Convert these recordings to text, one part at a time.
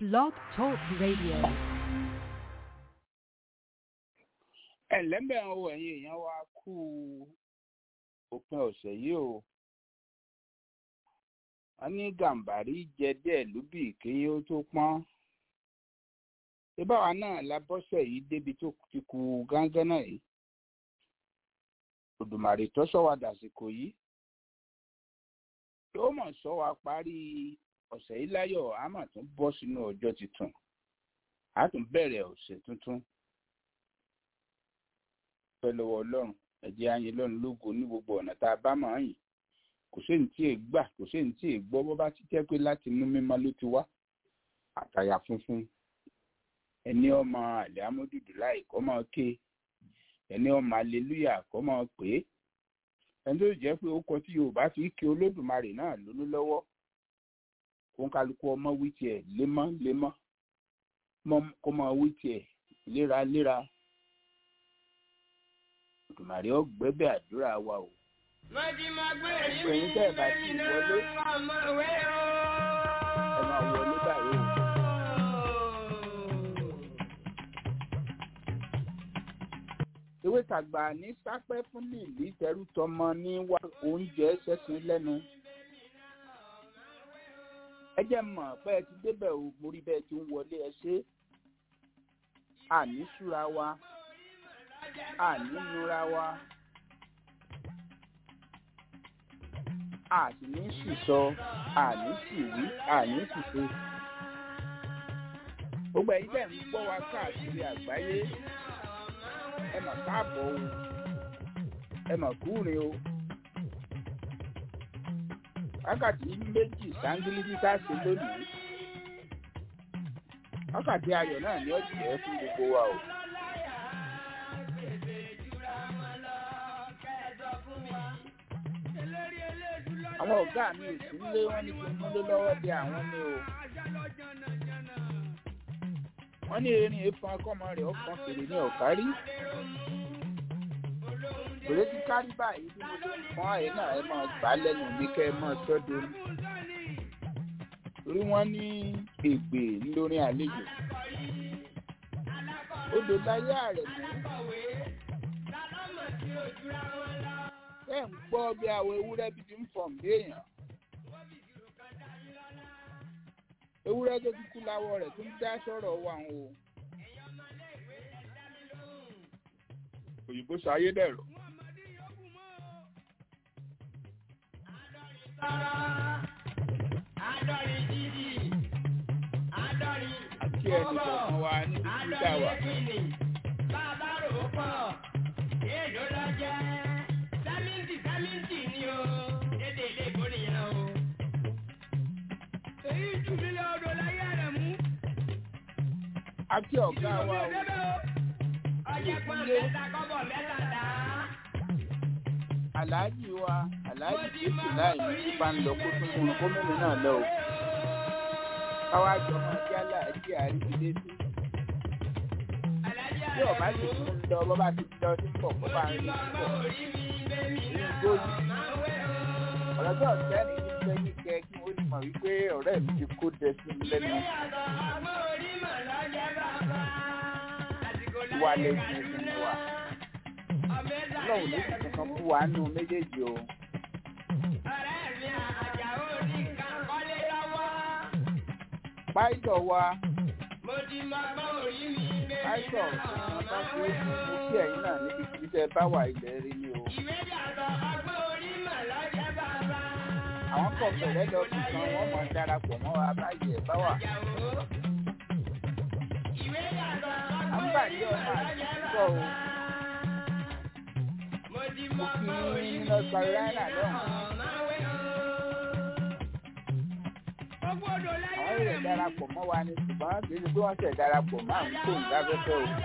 Blog Talk Radio. ẹ̀lẹ́mbẹ̀ ń wo ẹ̀yin èèyàn wa kú òpin ọ̀sẹ̀ yìí o wọ́n ní gàǹbàrí jẹ díẹ̀ lúbì kéyìn ó tó pọ́n ìbáwa náà la bọ́sẹ̀ yìí débi tó ti kú gángan náà yìí òdùmàrè tó sọ wa dàsìkò yìí tó mọ̀ sọ wa parí ọ̀sẹ̀ yìí láyọ̀ á mà tún bọ́ sínú ọjọ́ tuntun á tún bẹ̀rẹ̀ ọ̀sẹ̀ tuntun pẹ́ lọ́wọ́ ọlọ́run ẹ̀jẹ̀ ayin lọ́run lógo ní gbogbo ọ̀nà tá a bá máa yìn kò séyìn tí èè gbà kò séyìn tí èè gbọ́ bó bá ti jẹ́ pé láti inú mímọ́ ló ti wá àtàyà funfun ẹni ọmọ àlẹ́ amódùdù láì kọ́ máa ké ẹni ọmọ aleluya kọ́ máa pè é ẹni tó jẹ́ pé ó kọ tí yorùbá fi ké olódùmarè náà lólú lọ́wọ́ kó ń kálukú ọmọ wí tiẹ̀ lémọ́ lémọ́ kó máa wí tiẹ̀ léraléra Òdùmarè ó gbẹ́bẹ̀ àdúrà wa o. Ẹ̀yin tẹ́ ẹ̀ bá ti wọlé. Ẹ máa wọlé báyìí o. Ewé tàgbà ní sápẹ́ fún lìlí tẹrú tọmọ ní wá oúnjẹ ṣẹ́sìn lẹ́nu. Ẹ jẹ́ mọ̀ pé ẹ ti débẹ̀ o, mo rí bẹ́ẹ̀ tí ń wọlé ẹ ṣe. Àní súra wa ànínúra wa àti ní sísọ àní sì wí àní sì ṣe. gbogbo ẹ̀yin bẹ́ẹ̀ ń gbọ́ wa káàkiri àgbáyé ẹ mà káàbọ̀ o ẹ mà kúrin o. wákàtí méjì sáńgílì títà ṣe lónìí wákàtí ayọ̀ náà ni ó jẹ́ fún gbogbo wa o. àwọn ọ̀gá mi ò sí lé wọn ní kí n múlé lọ́wọ́ bí àwọn ní o. wọ́n ní erin efun akọ́mọ rẹ̀ ọkàn fèrè ní ọ̀kárí. Bèrè ti kárí báyìí bí mo ṣe ń pọ́n àyè náà ẹ máa gbà á lẹ́nu mi kẹ́ ẹ máa sọ́dọ̀ ní. Torí wọ́n ní ègbè lórí àlejò. Odò láyé àrẹ̀ mú ẹ ń gbọ́ bí àwọn ewúrẹ́ bí ti ń fọ̀n bí èèyàn. ewúrẹ́ tó ti kú láwọ̀ rẹ̀ tó ń dá sọ̀rọ̀ wà ń o. òyìnbó sọ ayédèrú. àti ẹnì kọ̀ọ̀kan wa níbi tí dá wà. bàbá rò ó pọ̀ èèlò lọ jẹ́ sẹ́mìntì sẹ́mìntì ni o dédé ilé ìbò nìyẹn o. èyí jù mí lọ odò láyé rẹ̀ mú. àti ọ̀gá wa o. ọjà pọ̀ mẹ́ta kọ́bọ̀ mẹ́ta dá. aláàjì wa aláàjì títí láì ní tí bá ń lọ kó tún múnú kó mímu náà lọ o. káwá jọ máa jẹ́ aláàjì àríwílé sí. bí ọba sì tún ń lọ bọ́ bá ti lọ sí pọ̀ kó bá ń rí pọ̀ lójú. ọ̀rọ̀ tó ọ̀sẹ́ ni ní pé ní kẹ́ kí wọ́n ti mọ̀ wípé ọ̀rẹ́ mi ti kó dẹ sí mi lẹ́nu. wà lè fi fún wa. ọlọ́run ló sì kankan fún wa nù méjèèjì o. Páìtọ̀ wa. Páìtọ̀ wọn bá fi mú kí ẹ̀yin náà níbi tí tẹ́ bá wà ilẹ̀ rí ni o. àwọn kọ̀ pẹ̀lẹ́ lọ bí kan wọ́n mọ̀ darapọ̀ mọ́ wa báyìí ẹ̀ bá wà. àǹbàdí ọmọ àtúntò o. mo kí ní North Carolina lọ́hùn. àwọn èrè darapọ̀ mọ́ wa ni ṣùgbọ́n kì í ṣe pé wọ́n ṣẹ̀ darapọ̀ mọ́ àwọn kò ń dáfẹ́fẹ́ o.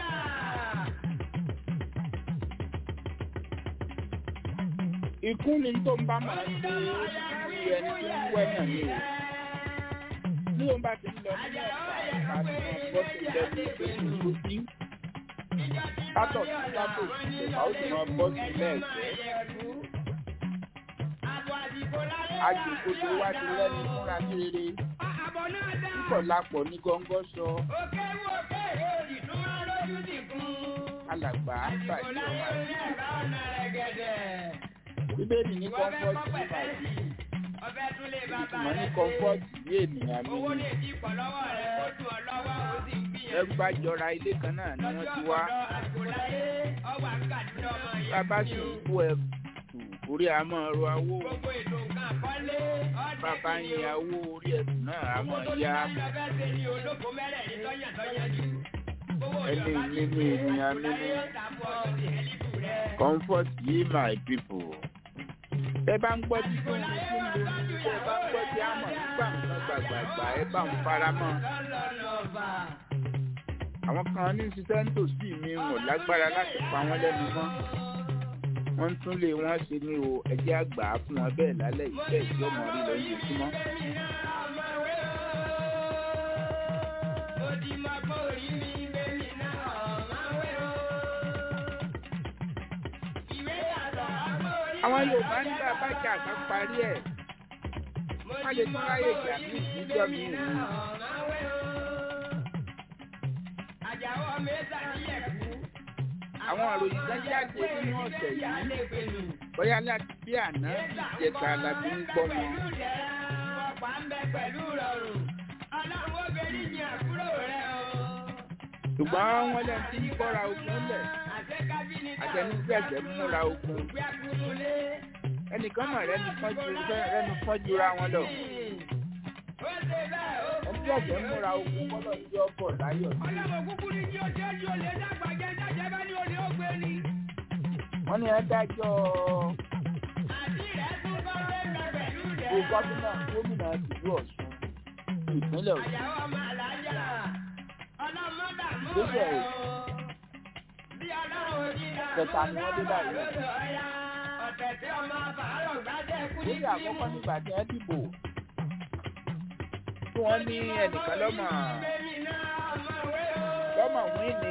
ikú ni tó ń bá máa ń ṣe é ẹni tí ń wẹ́ náà ni o. Bí o bá ti ń lọ nínú ọ̀pá àti bọ́ sí ilẹ̀ ní ìgbésí tó bí. Sátọ̀ sí sátọ̀ ìjọba ó sì máa bọ́ sí ilẹ̀ ẹ̀jẹ̀. Agbègbè wá ti lẹ́nu múra ní rere. àbọ̀ náà dá. púpọ̀ lápọ̀ ní gọ́ngọ́ sọ òkè wò òkè òdì tó wá lójú ti kún. alàgbà àsìkò àgbàdo láyé ọmọ orí ẹ̀ka ọ̀nà rẹ̀ gẹ̀dẹ̀. bíbélì ní Wọ́n fẹ́ kọ́ńfọ́ọ̀tì kọ́ ní báyìí pẹ̀tẹ́sì. ọbẹ̀ tún lè bàbá ìtumọ̀ ní rẹ̀ ṣe. kọ́ńfọ́ọ̀tì ní ènìyàn mi owó ni lè di pọ̀ lọ́wọ́ rẹ̀ kó tún ọ lọ́wọ́ ó sì ń ẹrú gbìyànjú. bá jọra ilé kan náà ni wọ́n lọ́jọ́ ti wá ọ̀dọ́ àsìkò láyé ọwọ́ àkàdúrà ọmọ yẹn. bàbá sì ń kó ẹrù orí àmọ́ ro awó gbogbo ètò nǹkan àkọ́lé ọ̀dẹ̀ bàbá ń ya owó orí ẹ̀sùn náà àmọ́ ya ẹni nínú ènìyàn nínú comfort yìí my people. ẹ bá ń gbọ́ tí tó ń tí ń lo ní ẹ bá ń gbọ́ tí a mọ̀ nígbà nǹkan gbàgbàgbà ẹ bá ń fara mọ́. àwọn kan ní ṣiṣẹ́ ń tòsí mi wọn lágbára láti pa wọ́n lẹ́nu mọ́. wọ́n tún lé wọ́n ṣe ní o ẹjẹ́ àgbà fún wọn bẹ́ẹ̀ lálẹ́ ìfẹ́ tí ó mọ̀ rí lọ lójoojúmọ́. àwọn yorùbá ní bàbá jà kan parí ẹ̀ wọ́n lè tún ráyè jà ní ìdíjọ́ mi ò ní. àwọn ìròyìn kan jáde nínú ọ̀sẹ̀ yìí bóyá láti bí àná bí ìjẹta làbí ń gbọ́ wọn. ṣùgbọ́n wọ́n lẹ́nu tí ń kọ́ra ogun lẹ̀ àtẹnugbẹ̀gbẹ̀ múra ogun ẹnìkan mọ̀ rẹ́nu fọ́jú rẹ́nu fọ́jú ra wọn lọ. ẹni ọ̀gbẹ́ múra ogun kọ́lọ̀ tí ó bọ̀ láyọ̀ sí. wọ́n ní ẹ dájọ́ o gómìnà gómìnà tìlú Ọ̀ṣun ìpínlẹ̀ Ọ̀ṣun. ìgbésẹ̀ kẹta ni wọ́n dé báyìí. lórí àkọ́kọ́ nígbà tí wọ́n dìbò tí wọ́n ní ẹnìkan lọ́mọ lọ́mọ wín ni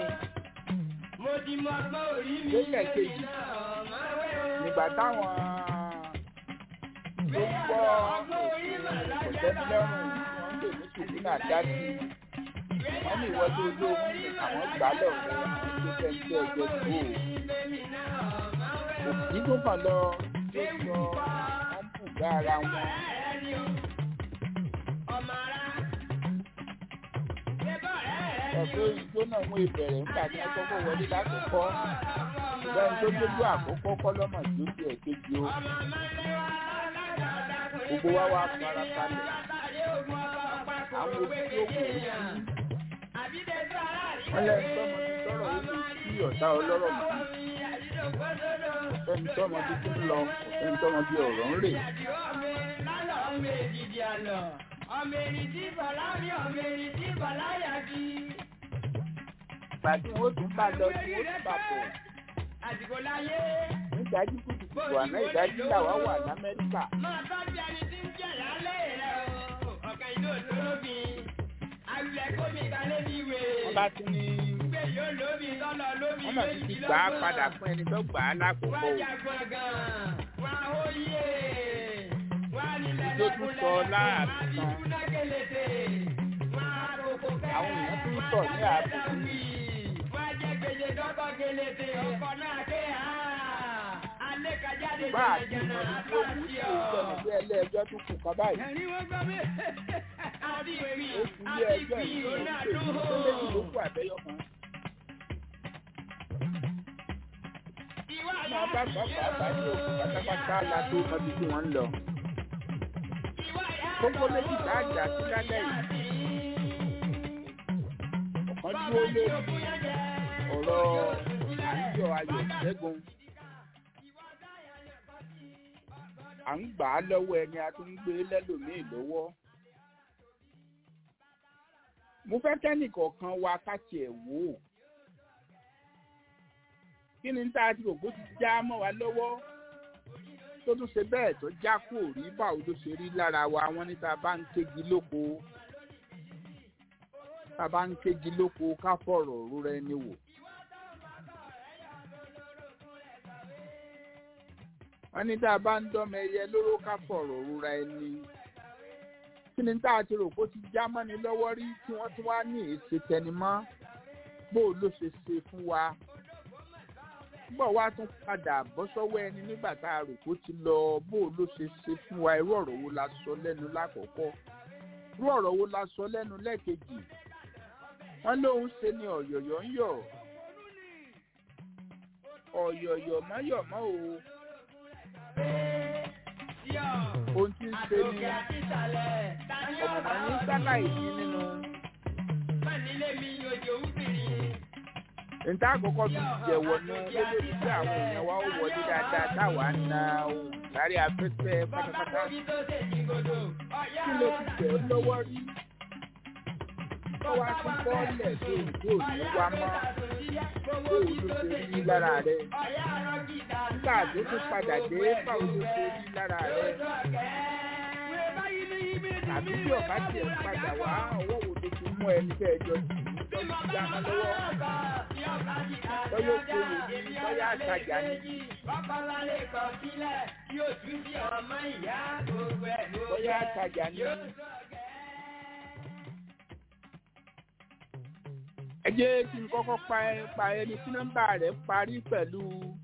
lókè kejì nígbà táwọn tó ń gbọ́ kòtẹ́nilọ́rùn wọ́n ń pè ní tùbínà dá sí wọ́n ní ìwọ́de olóògùn ní àwọn gbà lọ́wọ́ àwọn tó fẹ́ ń tẹ́ ẹgbẹ́ dúró òkú tó kàn lọ tó sọ wọ́n bù bá ara wọn. ẹ̀fọ́ ìjó náà wọ́n ìbẹ̀rẹ̀ nígbà tí wọ́n kọ́kọ́ wọlé láti kọ́ bẹ́ẹ̀ tó dójú àkọ́kọ́ kọ́ lọ́mọ tó di ẹ̀kejì o. gbogbo wa wá fara balẹ̀ àwọn òbí tó kù ó sí. wọ́n lẹ́nu tọ́mọ ti sọ̀rọ̀ ó sì sí ọ̀tá ọlọ́rọ̀ mọ́. ẹni tọ́mọ ti tún lọ ẹni tọ́mọ bí ọ̀rọ̀ ń rè. ọmọ èrì tí bàlá rí ọmọ èrì tí bàlá yà kí. Ìpàdé wo tún bá lọ sí ó tún bá bọ̀. àsìkò láyé. Nígbàdí kùtùkùtù àná ìdájí làwa wà l'Amẹ́ríkà. máa tọ́jú ẹni tí ń jẹ̀ lálẹ́ rẹ̀ o. ọ̀kan ìlú òtólóbì. àwùlẹ̀ kómi kalẹ́ ní ìwé. Wọ́n bá tún ní. gbé yóò lóbi tọ́lọ̀ lóbi Wọ́n mọ̀ sí ti gbà á padà fún ẹni tó gbà á lákòókò. wájà gbọ̀ngàn wá ó yé wá nílẹ̀ Ìjó tún sọ láàbì kan. àwọn èèyàn tún sọ ní ààbò. wá jẹ́ gbèjè dọ́kọ̀ gẹlẹ́tẹ̀ ọkọ̀ náà ké ha alẹ́ kájáde Bá a ti mọ ní tó kù sí ìjọba bí ẹlẹ́ẹjọ́ tún kù kan báyìí. ẹ̀rín wọ́n gbọ́ mi. àti ìpì Ó kú ilé àti ẹjọ́ ìpì yìí ló ń ọ̀nà pè ní àdúgbò. tó méjì ló kù àbẹ́yọ̀ kan. ìwà Máa bá bàbá àbájọ òkú pátápátá la tó mọ ibi tí wọ́n ń lọ. Kókó méjì tá a jà sí lálẹ́ yìí. Ọ̀kan dúró lórí ọ̀rọ̀ àjọ ayọ̀ ṣẹ́gun. À ń gbà á lọ́wọ́ ẹni a tún ń gbé lẹ́lòmíì lọ́wọ́. Mo fẹ́ kẹ́nìkọ̀ọ̀kan wa ká tiẹ̀ wò ó. Kí ni tá a ti rò bó ti já mọ́ wa lọ́wọ́? Tó tún ṣe bẹ́ẹ̀ tó já kò rí báwo ló ṣe rí lára wa wọ́n ní tá a bá ń kégi lóko. Tá a bá ń kégi lóko ká fọ̀rọ̀ rúra ẹni wò. wọ́n ní tá a bá ń dọ́mọ ẹyẹ lóró ká fọ̀rọ̀ rúra ẹni kí ni tá a ti rò pé ó ti já mọ́ni lọ́wọ́ rí tí wọ́n tún wá ní èsì tẹnimọ́ bó o ló ṣe ṣe fún wa gbọ́ wá tún padà bọ́ sọ́wọ́ ẹni nígbà tá a rò pé ó ti lọ bó o ló ṣe ṣe fún wa irú ọ̀rọ̀ wo la sọ lẹ́nu lákọ̀ọ́kọ́ irú ọ̀rọ̀ wo la sọ lẹ́nu lẹ́ẹ̀kejì wọ́n lóun ṣe ni ọ̀yọ̀yọ̀ ń yọ̀ ọ̀yọ̀yọ̀ mọ́yọ̀mọ́ o ohun tí ń ṣe ni ọ̀mọ̀mọ̀ ní sáláì sí nínú níta àkọ́kọ́ fi jẹ̀wọ́ nu lórí tí àwọn èèyàn wa ó wọlé dáadáa táwa ń na ohun sáré afẹ́fẹ́ pátápátá kí ló ti tẹ̀ ọ́ lọ́wọ́ rí tó wá sí bọ́ọ̀lẹ̀ tó ìdó òní wá mọ́ tó o ló ṣe rí lára rẹ̀ nígbà tó tún padà dé báwo ló ṣe rí lára rẹ̀ tàbí bí ọ̀bá tiẹ̀ ń padà wá ọwọ́ wo ló fi mú ẹni tẹ́ ẹjọ́ tì í tó ti dá mọ́ lọ́wọ́ bọ́yá ó kó wò ní bọ́yá àtàjà ní. bọ́yá àtàjà ní. ẹ jẹ́ kí n kọ́kọ́ pa ẹ pa ẹni tí nọ́mbà rẹ̀ parí pẹ̀lú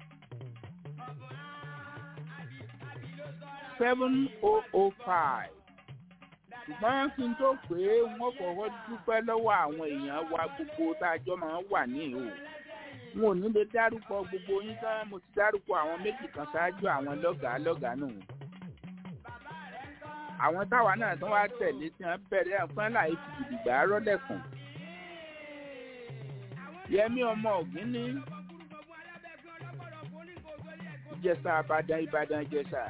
seven oh oh five ṣùgbọ́n kí n tó pé wọ́n kọ́kọ́ dúpẹ́ lọ́wọ́ àwọn èèyàn wa gbogbo tá a jọ máa ń wà ní ìhò wọn ò ní lè dárúkọ gbogbo yín tán mo ti dárúkọ àwọn méjì kan ṣáájú àwọn lọ́gàá lọ́gàá nù àwọn táwa náà tún wá tẹ̀lé tí wọ́n bẹ̀rẹ̀ ẹ̀fọn láì fi gidigba rọ́lẹ̀kùn yẹmí ọmọ ògín ní ìjẹsà àbàdàn ìbàdàn ìjẹsà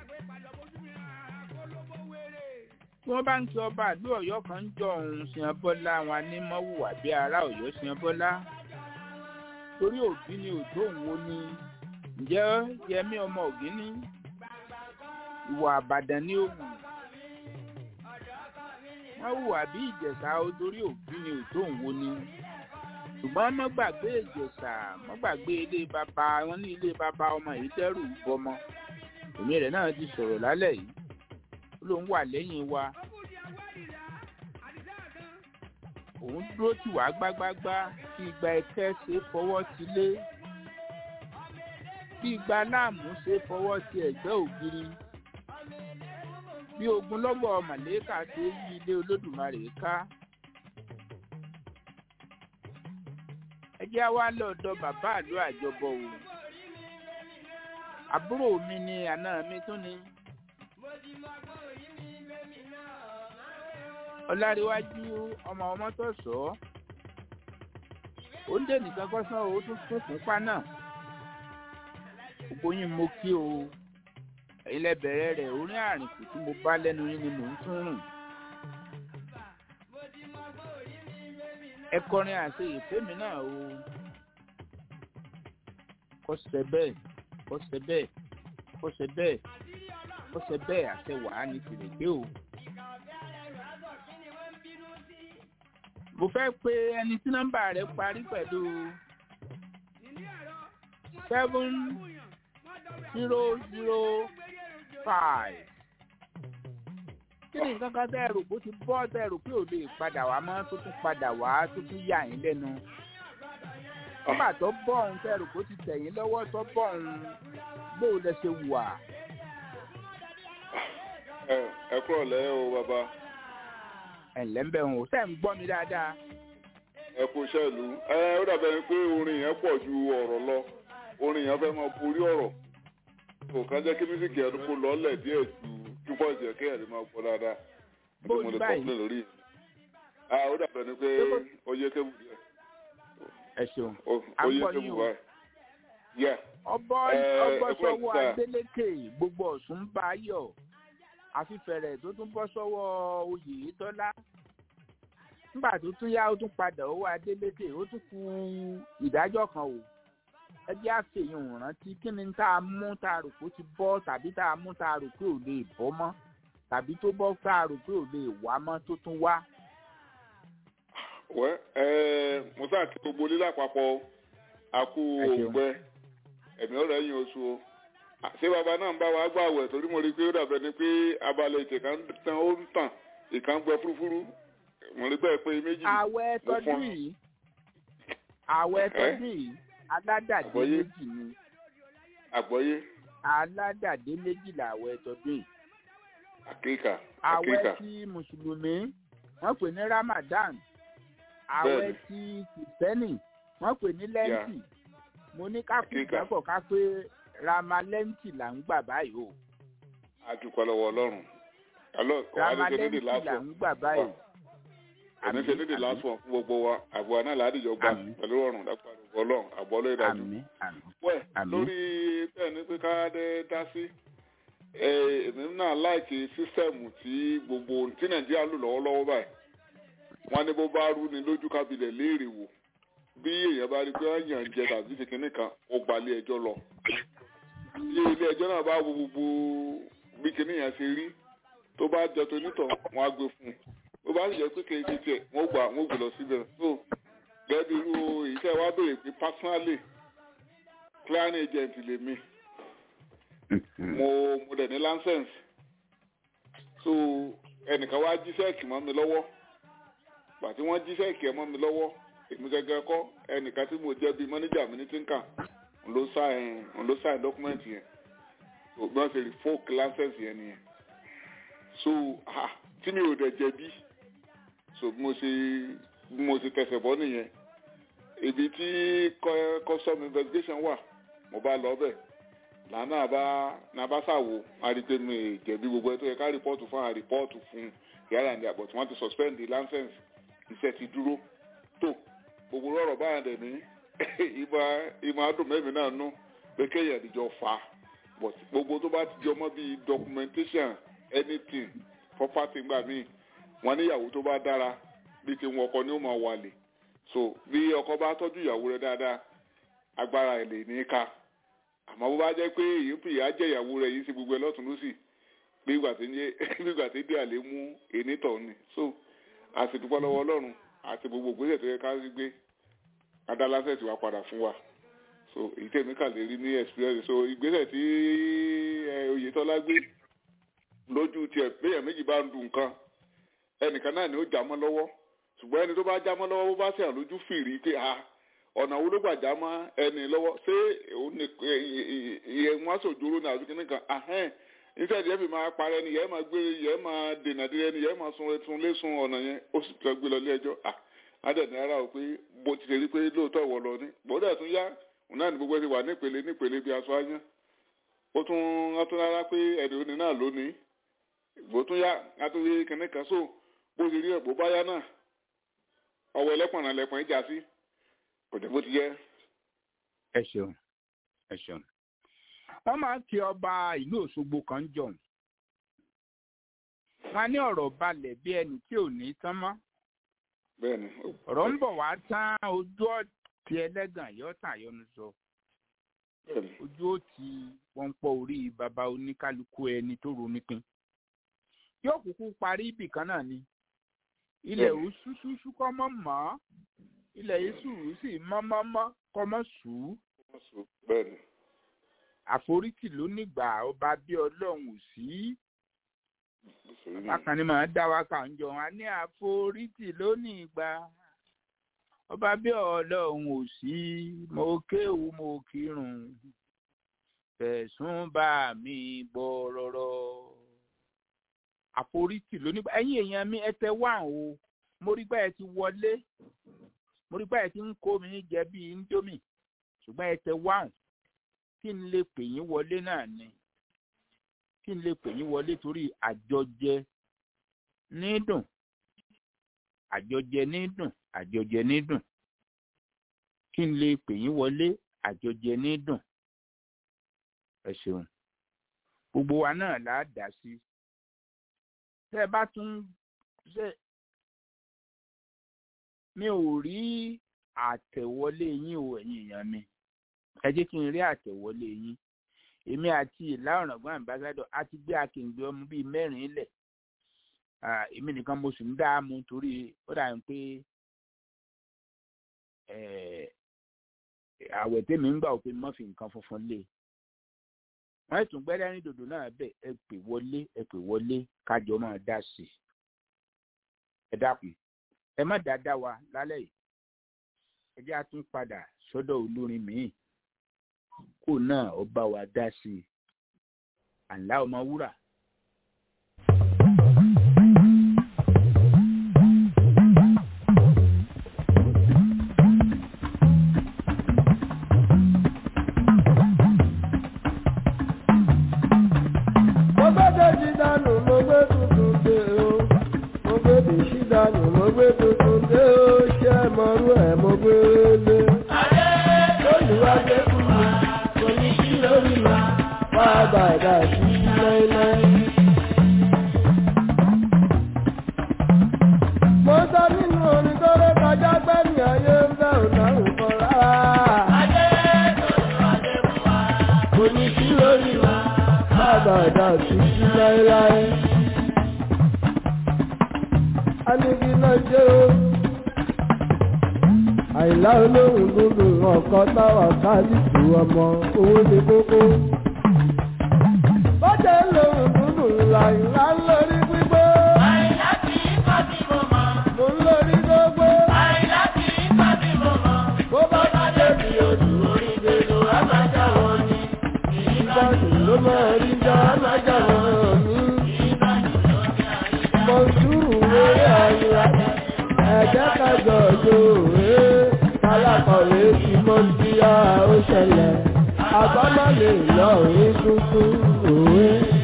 tí wọ́n bá ń kí ọba àlú ọ̀yọ́ kan jọ òun ṣìyàn bọ́lá àwọn anímọ̀wùwà bíi ará ọ̀yọ́ ṣìyàn bọ́lá torí òbí ni òjò òun wo ni ǹjẹ́ yẹmí ọmọ ògín ní ìwà àbàdàn ní òwù wọ́n hùwà bí ìjẹ̀ṣà torí òbí ni òjò òun wo ni ṣùgbọ́n má gbàgbé ìjẹ̀ṣà má gbàgbé ilé bàbá wọn ní ilé bàbá ọmọ yìí dẹ́rù bọmọ èmi rẹ̀ náà ti sọ̀rọ̀ lálẹ́ yìí ó lóun wà lẹ́yìn wa òun dúró tì wá gbágbágbá kí igba ẹkẹ ṣe fọwọ́ ti lé bí igba láàmú ṣe fọwọ́ ti ẹ̀gbẹ́ ògiri bí ogunlọ́gọ̀ màlẹ́kà ṣe yí ilé olódùmarè ká. ẹ jẹ́ wá lọ́dọ̀ bàbá àlọ́ àjọbọ o àbúrò mi ni àná mi tún ni. ọláríwájú ọmọ ọmọ tó sọ ọ ó ń dé nìkan kọ́sán o ó tún fún fúnpá náà gbogbo yín mo kí o ẹ̀yin lẹ bẹ̀rẹ̀ rẹ̀ orin àrìnkù tí mo bá lẹ́nu yín ni mò ń tún rùn. ẹ kọrin àṣẹ ìfẹ́mi náà o kọ́sẹ̀ bẹ́ẹ̀ kọ́sẹ̀ bẹ́ẹ̀ kọ́sẹ̀ bẹ́ẹ̀ kọ́sẹ̀ bẹ́ẹ̀ àṣẹ wàá ní tìrègbé o. mo fẹ́ pe ẹni tí nọ́mbà rẹ̀ parí pẹ̀lú seven zero zero five. kí ni nǹkan kan tẹ́ ẹ rò pé ó ti bọ́ tẹ́ ẹ rò pé ò lè padà wá mọ́ tó tún padà wá tó tún yà yín lẹ́nu. nígbà tó bọ̀ ọ̀hún tẹ́ ẹ rò pé ó ti tẹ̀ yín lọ́wọ́ tó bọ̀ ọ̀hún gbóò lẹ ṣe wà. ẹ ẹ kúrò lẹ́yìn o bàbá ẹ̀ǹlẹ́ ń bẹ̀ wọn ò sẹ́ ń gbọ́ mi dáadáa. ẹ kú iṣẹ́ ìlú ẹ ó dàbẹ̀ ni pé orin yẹn pọ̀ ju ọ̀rọ̀ lọ orin yẹn fẹ́ máa borí ọ̀rọ̀ kò kàn jẹ́ kí mísíkì ẹ̀dùn kó lọ́lẹ̀ díẹ̀ ju ju bọ́ọ̀sì ẹ̀ kéèyàn lè máa gbọ́ dáadáa Bó ẹ̀dùn mo ní lè báyìí? kọ́pìlẹ̀ lórí yẹn. a ó dàbẹ̀ ni pé ó yé kébù díẹ̀ ẹ ṣeun. ó À ó ń yé gbọ́ kébù yín o. báyìí. yẹ ọbọ Ẹ, ọbọ ẹ kúrò sọ́wọ́ síta. Adélékè gbogbo Ọ̀ṣun ń bá a yọ̀ àfifẹ̀rẹ̀ tó tún bọ́ sọ́wọ́ Oyètọ́lá nígbà tó tún yá ó tún padà owó Adélékè ó tún kù ìdájọ́ kan o ẹ jẹ́ àfihàn rántí kí ni tá a mú tá a rò pé ó ti bọ́ tàbí tá a mú tá a rò pé ò lè bọ́ mọ́ tàbí tó bọ́ tá a rò pé ò lè wá mọ́ tó tún wá. wẹ́ ẹ mo sáà kí gbogbo lílà àpapọ̀ àkú Ẹ ṣeun. òǹgbẹ ẹ̀mí ọ̀rọ̀ ẹ̀yìn oṣù o À, ṣé bàbá náà ń bá wa gbà wẹ̀ torí mo rí i pé ó dàbẹ̀ ni pé abalẹ̀ ètè kan tán ó ń tàn ìkan gbẹ fúrúfúrú mo rí bẹ́ẹ̀ pé méjì àwẹ̀ mo tọdún fọ́n. yìí àwẹ̀ Ẹ́? tọdún yìí aládàdé Àgbọ́yé. méjì ni àgbọ́yé aládàdé méjì làwẹ̀ tọdún yìí àkíkà àwẹ̀ àkíkà ti mùsùlùmí wọ́n pè ní ramadan àwẹ̀ Bẹ́ẹ̀ni. ti kìrìsìtẹ́nì wọ́n pè ní lẹ́ǹtì mo ní ká kú Àkíkà. ìgbàgbọ́ ká pé ramalẹ́ǹtì là ń gbà báyìí o àdúpẹ́ lọ́wọ́ ọlọ́run alọ́ wàá ní ṣe nídìí ramalẹ́ǹtì là lásán ń gbà báyìí. òní ṣe nídìí lásán fún gbogbo wa àbọ̀ àná làádìjọ gbà Àmín. pẹ̀lú ọ̀run lápá ọlọ́run àbọ̀ lórí ìdájọ́. àmín àmín wẹ̀ Àmín. lórí bẹ́ẹ̀ ni pé ká dé dá sí ẹ, èmi náà láìkí sísẹ́ẹ̀mù tí gbogbo tí nàìjíríà lò lọ́wọ́lọ́wọ́ báyìí wọ́n ní bó bá rú ni lójú kábílẹ̀ léèrè wò bí èèyàn bá rí pé wọ́n yàn jẹ tàbí ṣe kínní kan ó gbalẹ̀ ẹjọ́ lọ tí ilé ẹjọ́ náà bá wo gbogbo bí kínní yẹn ṣe rí tó bá jọ tó nítọ̀ wọ́n á gbé fún un bó bá sì jẹ́ pé kéèké tiẹ̀ wọ́n gbà wọ́n gbé lọ síbẹ̀ so gẹ́gẹ́ bí irú iṣẹ́ wa béèrè pé personally clearing agent lèmi mo mo dẹ̀ ní license so ẹnìkan wá jí sẹ́ẹ̀kì mọ́ mi lọ́wọ́ gbà tí wọ́n jí sẹ́ẹ̀kì ẹ̀ mọ́ mi lọ́wọ́ èmi gẹ́gẹ́ kọ́ ẹnìkan tí mo jẹ́ bíi mọ́níjà mi ní tínkà n ló sign n ló sign document yẹn so bí wọ́n ṣe revoke license yẹn nìyẹn so ah tí mi ò dẹ̀ jẹ̀bi so bí mo ṣe bí mo ṣe tẹsẹ̀ bọ́ nìyẹn ibi tí cu- custom investigation wà mo bá lọ bẹ̀ lànà bá nàbá ṣàwò àrígbé mi ì jẹ̀bi gbogbo ẹ̀ tó yẹ ká rìpọ́ọ̀tù fún àrìpọ́ọ̀tù fún yàrá ní àbọ̀ tí wọ́n ti suspend the license iṣẹ́ ti dúró tó gbogbo ọ̀rọ̀ báyà dẹ̀ ní ìmọ̀ ìmọ̀ adùn mẹ́rin náà nú pé kéèyàn ìjọ fà á but gbogbo tó bá ti jọ mọ́ bíi documentation anything property gbà míì wọ́n níyàwó tó bá dára bí ti wọn ọkọ ni ó máa wàlè so bí ọkọ bá tọ́jú ìyàwó rẹ̀ dáadáa agbára ẹ̀ lè ní í ká àmọ́ bó bá jẹ́ pé èyí ń fìyà jẹ ìyàwó rẹ̀ yìí sí gbogbo ẹ̀ lọ́tún lọ́sì bí ìgbà tí ń yé bí ìgbà tí díà lè mú èní tọ̀ ni so a sì dúpẹ́ lọ́wọ́ ọlọ́run àti gbogbo ìgbésẹ̀ tó yẹ ká rí gbé adálásẹ̀ tí wàá padà fún wa so èyí tèmi kà lè rí ní experience so ìgbésẹ̀ tí ẹ, oyetola gbé lójú tiẹ̀ péyàn méjì bá ń du nǹkan ẹnìkan náà ni ó já mọ́ lọ́wọ́ ṣùgbọ́n ẹni tó bá já mọ́ lọ́wọ́ bó bá ṣe àlójú fìrí pé a ọ̀nà wo ló gbà já mọ́ ẹni lọ́wọ́ ṣé òun ní ìyẹn wọn sòjóró ní àbí kíní kan ahẹ́n iṣẹ́ ìdíyẹ́ fi máa parẹ́ ni yẹ́n máa gbé yẹ́n máa dènà dé ni yẹ́n máa sun ẹtun lé sun ọ̀nà yẹn ó sì tẹ́ gbé lọ ilé ẹjọ́ à ádẹ́ni ara ò pé bó ti ṣe rí pé lóòótọ́ ìwọ lọ ní gbọ́dọ̀ tún yá òun náà ní gbogbo ẹ ti wà nípele nípele bí aṣọ ayán ó tún wọ́n tún rárá pé ẹni òní náà lónìí ìgbó tún yá àtúnwé kíní kan so bó ṣe rí ẹ̀bùn báyá náà ọwọ́ ẹlẹ́pọ̀n náà lẹ́pọ̀n ìjà sí kò jẹ́ bó ti yẹ. ẹ ṣeun ẹ ṣeun wọn máa ń kí ọba ìlú òṣogbo kan jọhún wọn ní ọ̀rọ̀ balẹ̀ bí ẹni tí ò ní tán mọ́ bẹ́ẹ̀ni ọ̀rọ̀ ń bọ̀ wá tán ojú ọtí ẹlẹ́gàn yóò tàn yọnu sọ bẹ́ẹ̀ni ojú ó ti wọn pọ orí baba oníkálukú ẹni tó ronú pin yóò kúkú parí ibì kan náà ni ilẹ̀ Bẹ́ẹ̀ni. òṣùṣùṣù kọ́ mọ́ mọ́ ilẹ̀ yéṣù sì mọ́ mọ́ mọ́ kọ́ mọ́ sùúrù bẹ́ẹ̀ni àforítì ló nígbà ọba bí ọlọ́run ò sí òṣèré náà bákan ni màá dá wa kà ń jọ wọn ní àforítì ló ní ìgbà ọba bí ọlọ́run ò sí mo kéwu mo kírun fẹ̀sùn bá mi bọ̀ rọ̀rọ̀ àforítì ló nígbà ẹ̀yin èèyàn mi ẹ tẹ wá o mo rí báyìí ti wọlé mo rí báyìí ti ń kó mi jẹ bíi indomie ṣùgbọ́n ẹ tẹ wá o kí n lè pè yín wọlé náà ni kí n lè pè yín wọlé torí àjọjẹ nídùn àjọjẹ nídùn àjọjẹ nídùn kí n lè pè yín wọlé àjọjẹ nídùn ẹ ṣeun gbogbo wa náà là á dá sí tẹ ẹ bá tún ṣe mi ò rí àtẹ̀wọlé yín o ẹ̀yin èèyàn mi ẹ jẹ́ kí n rí àtẹ̀wọlé yín èmi àti ìlà ọ̀ràngún àmbásádọ̀ a ti gbé akíngbé ọmọ bíi mẹ́rin lẹ̀ Ah, èmi nìkan mo sì ń dá a mú torí ó dà ń pé eh, àwẹ̀ tèmi ń gbà ó pé mọ́ fi nǹkan funfun lé wọ́n tún gbẹ́dẹ́ ní dòdò náà bẹ̀ ẹ pè wọlé ẹ pè wọlé kájọ máa dá sí i ẹ dákun ẹ má dáadáa wa lálẹ́ yìí ẹ jẹ́ àtún padà sọ́dọ̀ olórin míì kó náà ó bá wa dá sí i àǹlá ọmọ wúrà. mo gbé dèjì dànù mo gbé tuntun dé o mo gbé dèjì dànù mo gbé tuntun dé o ṣé mọ̀rú ẹ̀ mo gbé lé. olùwàgbé fún mi kò ní kí lórí mi wá bá ẹ̀dá sí láéláé. mo sọ nínú orin tó ré kọjá gbẹ́mí ayé ń bẹ̀ ò dáhùn kan rárá. kò ní kí lórí mi bàbá ẹ̀dá títí láéláé. Anigi náà jẹ́ o. Àìlá olóhùn dúdú ọ̀kan táwà káàdìtì ọmọ owó ní kókó. Bọ́jà olóhùn dúdú làìlá ń lórí gbígbó. Àìlá kì í kọ́ bí mo mọ̀. Mo ń lórí gbogbo. Àìlá kì í kọ́ bí mo mọ̀. Bó bá bá débi odò orí gbèdò àmàjà wọn ni. Ìbàdàn ló máa rí já àmàjà wọn ni. Mọ̀súrù wéré àyíra. Ẹ̀jẹ̀ kájọ òjò òwe. Kálákọ̀wé ti mọ́ sí a ó ṣẹlẹ̀. Àbámọ̀ lè lọ òwe tuntun òwe.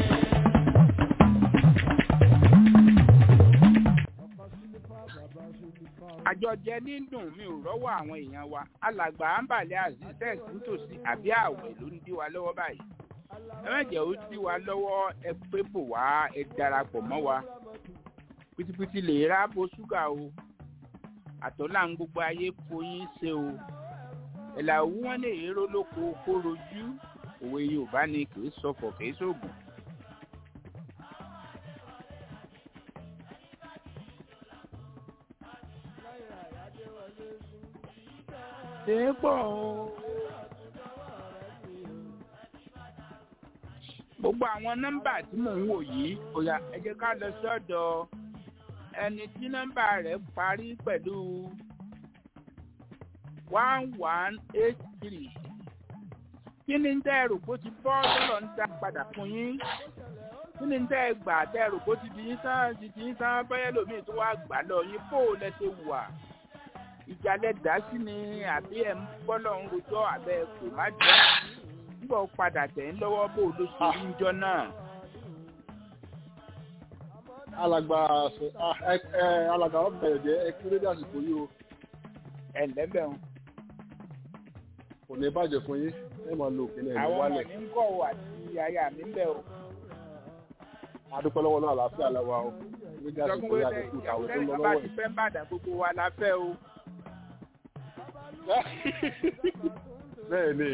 àjọjẹ nídùn mi ò rọ́wọ́ àwọn èèyàn wa alàgbà àǹbàlẹ̀ azizex nítòsí àbí àwẹ̀ ló ń dí wa lọ́wọ́ báyìí ẹ má jẹ́ ó dí wa lọ́wọ́ ẹ pé bò wá ẹ darapọ̀ mọ́ wa pitipiti lè ra bo ṣúgà o àtọ́là ń gbogbo ayé foyín ṣe o ẹ̀là òwú wọn lè ró lóko kó rojú òwe yorùbá ni kì í sọfọ̀ kì í sóògùn. Dépò gbogbo àwọn nọ́mbà tí mò ń wò yìí òyà ẹ jẹ́ ká lọ sọ́dọ̀ ẹni tí nọ́mbà rẹ̀ parí pẹ̀lú one one eight three kí ni tẹ́ ẹ rò bó ti bọ́ sọ́lọ́ ń dá padà fún yín kí ni tẹ́ ẹ gbà tẹ́ ẹ rò bó ti di yín tán ti di yín tán bẹ́ẹ̀ lómi tó wá gbà lọ yín bó o lẹ ṣe wà ìjàlẹ̀ dá sí ni àbí ẹ̀ ń bọ́lọ̀ ń rojọ́ àbẹ́ kò má jẹ́ nígbà ó padà tẹ̀ ń lọ́wọ́ bó o ló ṣe rí njọ́ náà. alàgbà ẹ ẹ alàgbà ọbẹ̀rẹ̀ jẹ́ ẹ kí lédè àsìkò yìí o ẹ lẹ́bẹ̀ ń. kò ní bàjẹ́ fún yín ẹ máa lo òkè náà ẹ àwọn ọmọ wálẹ̀ mi ń kọ̀ ọ́ àti aya mi ń bẹ̀ o. adúpẹ́ lọ́wọ́ náà àlàáfíà làwà o lédè àsìkò ìjọkùn yìí wẹ́lẹ̀ àdínkù ìyàwó àwọn tó ń tẹ́lẹ̀ lọ bá lọ́wọ́ ti fẹ́ ń bàdàn gbogbo wa la fẹ́ o. bẹ́ẹ̀ ni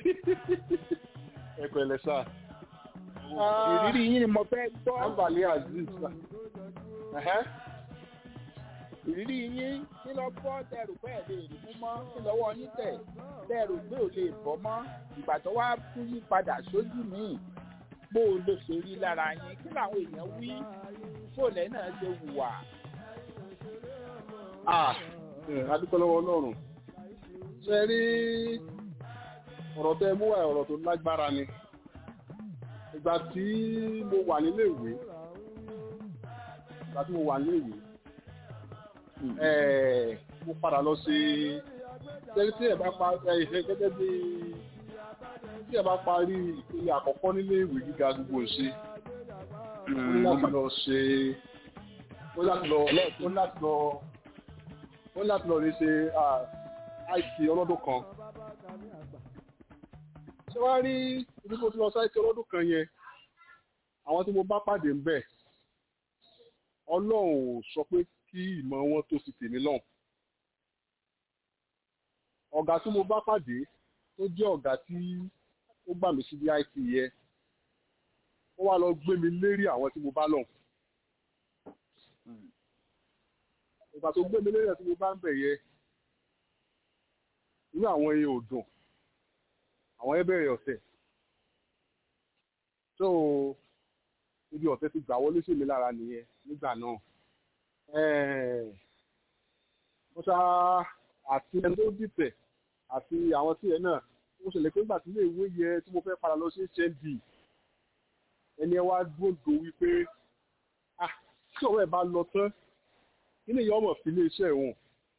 ẹ pẹ̀lẹ́ sá ìrírí yín ni mo fẹ́ gbọ́. ambali aziz sá ẹ̀hẹ́ ìrírí yín kí lọ bọ́ tẹrù pé ẹ̀ lè rí mú mọ́ kí lọ́wọ́ yín tẹ̀ tẹrù pé ò lè bọ́ mọ́ ìgbà tó wá fún yín padà sójú mi bó o ló ṣe rí lára yín kí làwọn èèyàn wí fóòlẹ́ náà ṣe wùwà. ah ẹ, adúpẹ́ lọ́wọ́ ọlọ́run ṣe rí ọ̀rọ̀ tẹ mú wá ọ̀rọ̀ tó lágbára ni ìgbà tí mo wà nílé ìwé ìgbà tí mo wà nílé ìwé ẹ mo padà lọ sí gẹ́gẹ́ tí ẹ bá pa ẹ ìfẹ́ gẹ́gẹ́ bí tí ẹ bá parí ìpele àkọ́kọ́ nílé ìwé gíga gbogbo ṣe ó ní láti lọ ṣe ó ní láti lọ ó ní láti lọ ó ní láti lọ rí ṣe àìsí ọlọ́dún kan ṣé wàá rí ibi tó ti lọ sáìsì ọlọ́dún kan yẹn àwọn tí mo bá pàdé ń bẹ̀ ọlọ́run ò sọ pé kí ìmọ̀ wọn tó sì tèmi lọ́hùn ọ̀gá tí mo bá pàdé tó jẹ́ ọ̀gá tí ó gbà mí sí dit yẹ ó wá lọ gbé mi lérí àwọn tí mo bá lọ́hùn ìgbà tó gbé mi lérí àwọn tí mo bá ń bẹ̀ yẹ inú àwọn ẹyẹ ò dùn àwọn ẹ bẹ̀rẹ̀ ọ̀tẹ̀ so ibi ọ̀tẹ̀ ti gbà wọlé sí mi lára nìyẹn nígbà náà mo ṣá àti ẹni tó dìtẹ̀ àti àwọn tí ẹ náà mo ṣẹlẹ̀ pé nígbà tí ilé ìwé yẹ tí mo fẹ́ padà lọ sí hnd ẹni ẹ wá gbòǹdò wípé ah tí ọ̀rọ̀ ẹ̀ bá lọ tán kí ni ìyá ọmọ fi ilé iṣẹ́ wọn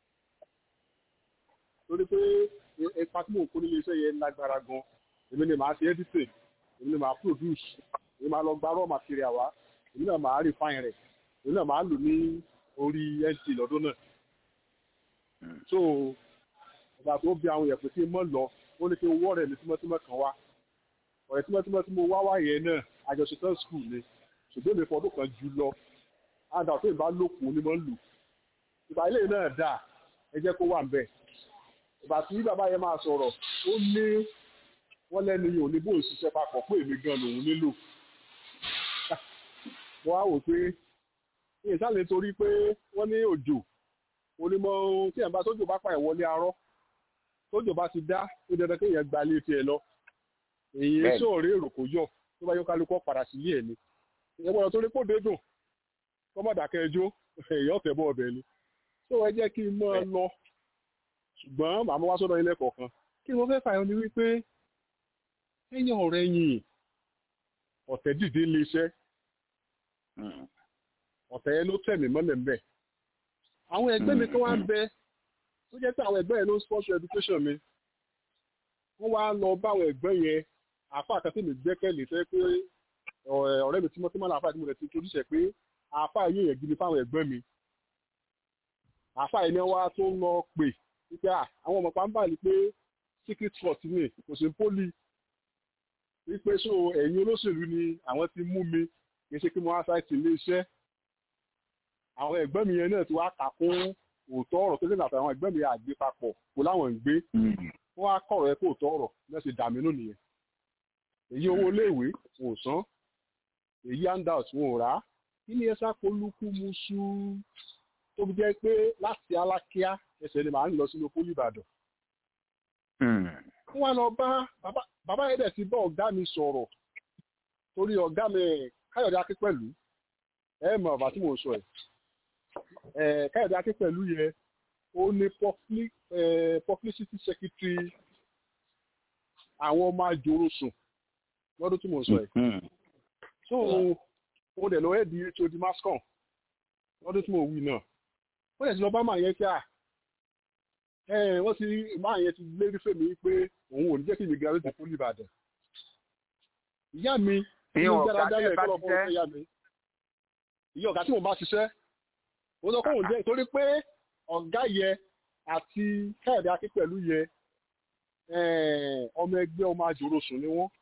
torí pé ipa tí mò ń kó nílé iṣẹ́ yẹn lágbára gan èmi ni màá ṣe editing èmi ni màá produce èmi máa lọ gba raw material wá èmi náà máa refine rẹ̀ èmi náà máa lò ní orí nt lọ́dún náà so ìgbà tó bí àwọn èèyàn pé kí n mọ̀ lọ ó ní kí n wọ́ rẹ̀ ní tímọ́tímọ́ kan wá ọ̀rẹ́ tímọ́tímọ́ tí mo wá wá yẹn náà àjọṣe tán skul ni ṣùgbọ́n èmi fọdún kan jù lọ àdá tó ìbá lòkùn ni mo ń lò ìgbà ilé náà dà ẹ jẹ́ kó wà ń bẹ̀ ìgbà tí bàbá yẹn máa sọ̀rọ̀ ó ní wọ́n lẹ́nu yìí ò ní bóun ṣiṣẹ́ papọ̀ pé èmi gan lòun nílò wọ́n á wò pé ìsàlẹ̀ torí pé wọ́n ní òjò onímọ̀ tí ẹ̀ bá tójò bá pààyàn wọlé arọ́ tójò bá ti dá ó dandan kéèyàn gba ilé tiẹ̀ lọ èyí sọ̀rọ̀ èrò kò yọ tó bá yọ kálukọ́ padà sí ilé ẹ̀ ni ìyẹn gbọ́dọ̀ torí kó dé dùn kọ́mọ̀dàkẹ́ ẹjọ́ èèyàn ọ̀tẹ̀ bọ́ ọbẹ̀ ni tó ẹ jẹ́ kí n mọ́ ọ lọ ṣùgbọ́n màmá wá sọ́dọ̀ ilé kọ̀ọ̀kan kí ni wọ́n fẹ́ fàyọ ni wípé ẹ̀yìn ọ̀rẹ́ yìí ọ̀tẹ̀ dìde lé iṣẹ́ ọ̀tẹ̀ yẹn ló tẹ̀mí mọ́lẹ̀ ńbẹ̀ àwọn ẹgbẹ́ mi kan wá ń bẹ tó jẹ́ pé àwọn ẹgbẹ́ yẹn ló ń sponsor education mi wọ́n wá lọ bá àwọn ẹgbẹ́ yẹn àfa àkàtì mi gbẹ́kẹ̀lé fẹ́ pé ọ̀rẹ́ mi tímọ́tímọ́ náà àfa àti mo rẹ̀ ti torí ṣẹ̀ pé àfa yìí yẹn gidi fáwọn ẹgbẹ́ mi àfa yìí ni wọ́n tó ń lọ pè wípé àwọn ọmọ pàmbá ni pé secret trust ni kò sí poli wípé so ẹ̀yin olóṣèlú ni àwọn ti mú mi kì í ṣe kí mo wá sáìtì ilé iṣẹ́ àwọn ẹ̀gbọ́n mi yẹn náà ti wá kà kún òótọ́ ọ̀rọ̀ tó lè nàfẹ́ àwọn ẹ̀gbọ́n mi àgbé papọ̀ kó láwọn ń gbé wọ́n á kọ̀rọ̀ ẹ kó òótọ́ ọ̀rọ̀ náà ṣe dàmí nù nìyẹn èyí owó iléèwé wọn ò san èyí handout wọn ò rà á kí ni ẹ sákolúkú musu tó fi jẹ́ pé láti alákíá ẹsẹ̀ ni màá ń lọ sínú pólí ìbàdàn wọ́n lọ bá bàbá yẹn dẹ̀ ti bá ọ̀gá mi sọ̀rọ̀ torí ọ̀gá mi káyọ̀dé akípẹ̀lú ẹ mọ̀ ọ̀bà tí mò ń sọ ẹ̀ káyọ̀dé akípẹ̀lú yẹ ó ní publicity secretary àwọn ọmọ àjòrò sùn lọ́dún tí mò ń sọ ẹ̀ so mo dẹ̀ lọ ẹ̀ di hod mascom lọ́dún tí mò ń wí náà wọ́n dẹ̀ ti lọ bá màá yẹn kí à wọ́n ti máa yẹn ti lérí fèmí pé òun ò ní jẹ́ kí mi graduate fún Ìbàdàn ìyá mi ní dáradára ẹ̀kọ́ lọ fún ìyá mi ìyá ọ̀gá tí mo bá ṣiṣẹ́ ó sọ fóun jẹ́ torí pé ọ̀gá yẹ àti káyọ̀dé akípẹ̀lú yẹ ọmọ ẹgbẹ́ ọmọ àjòròsùn ni wọ́n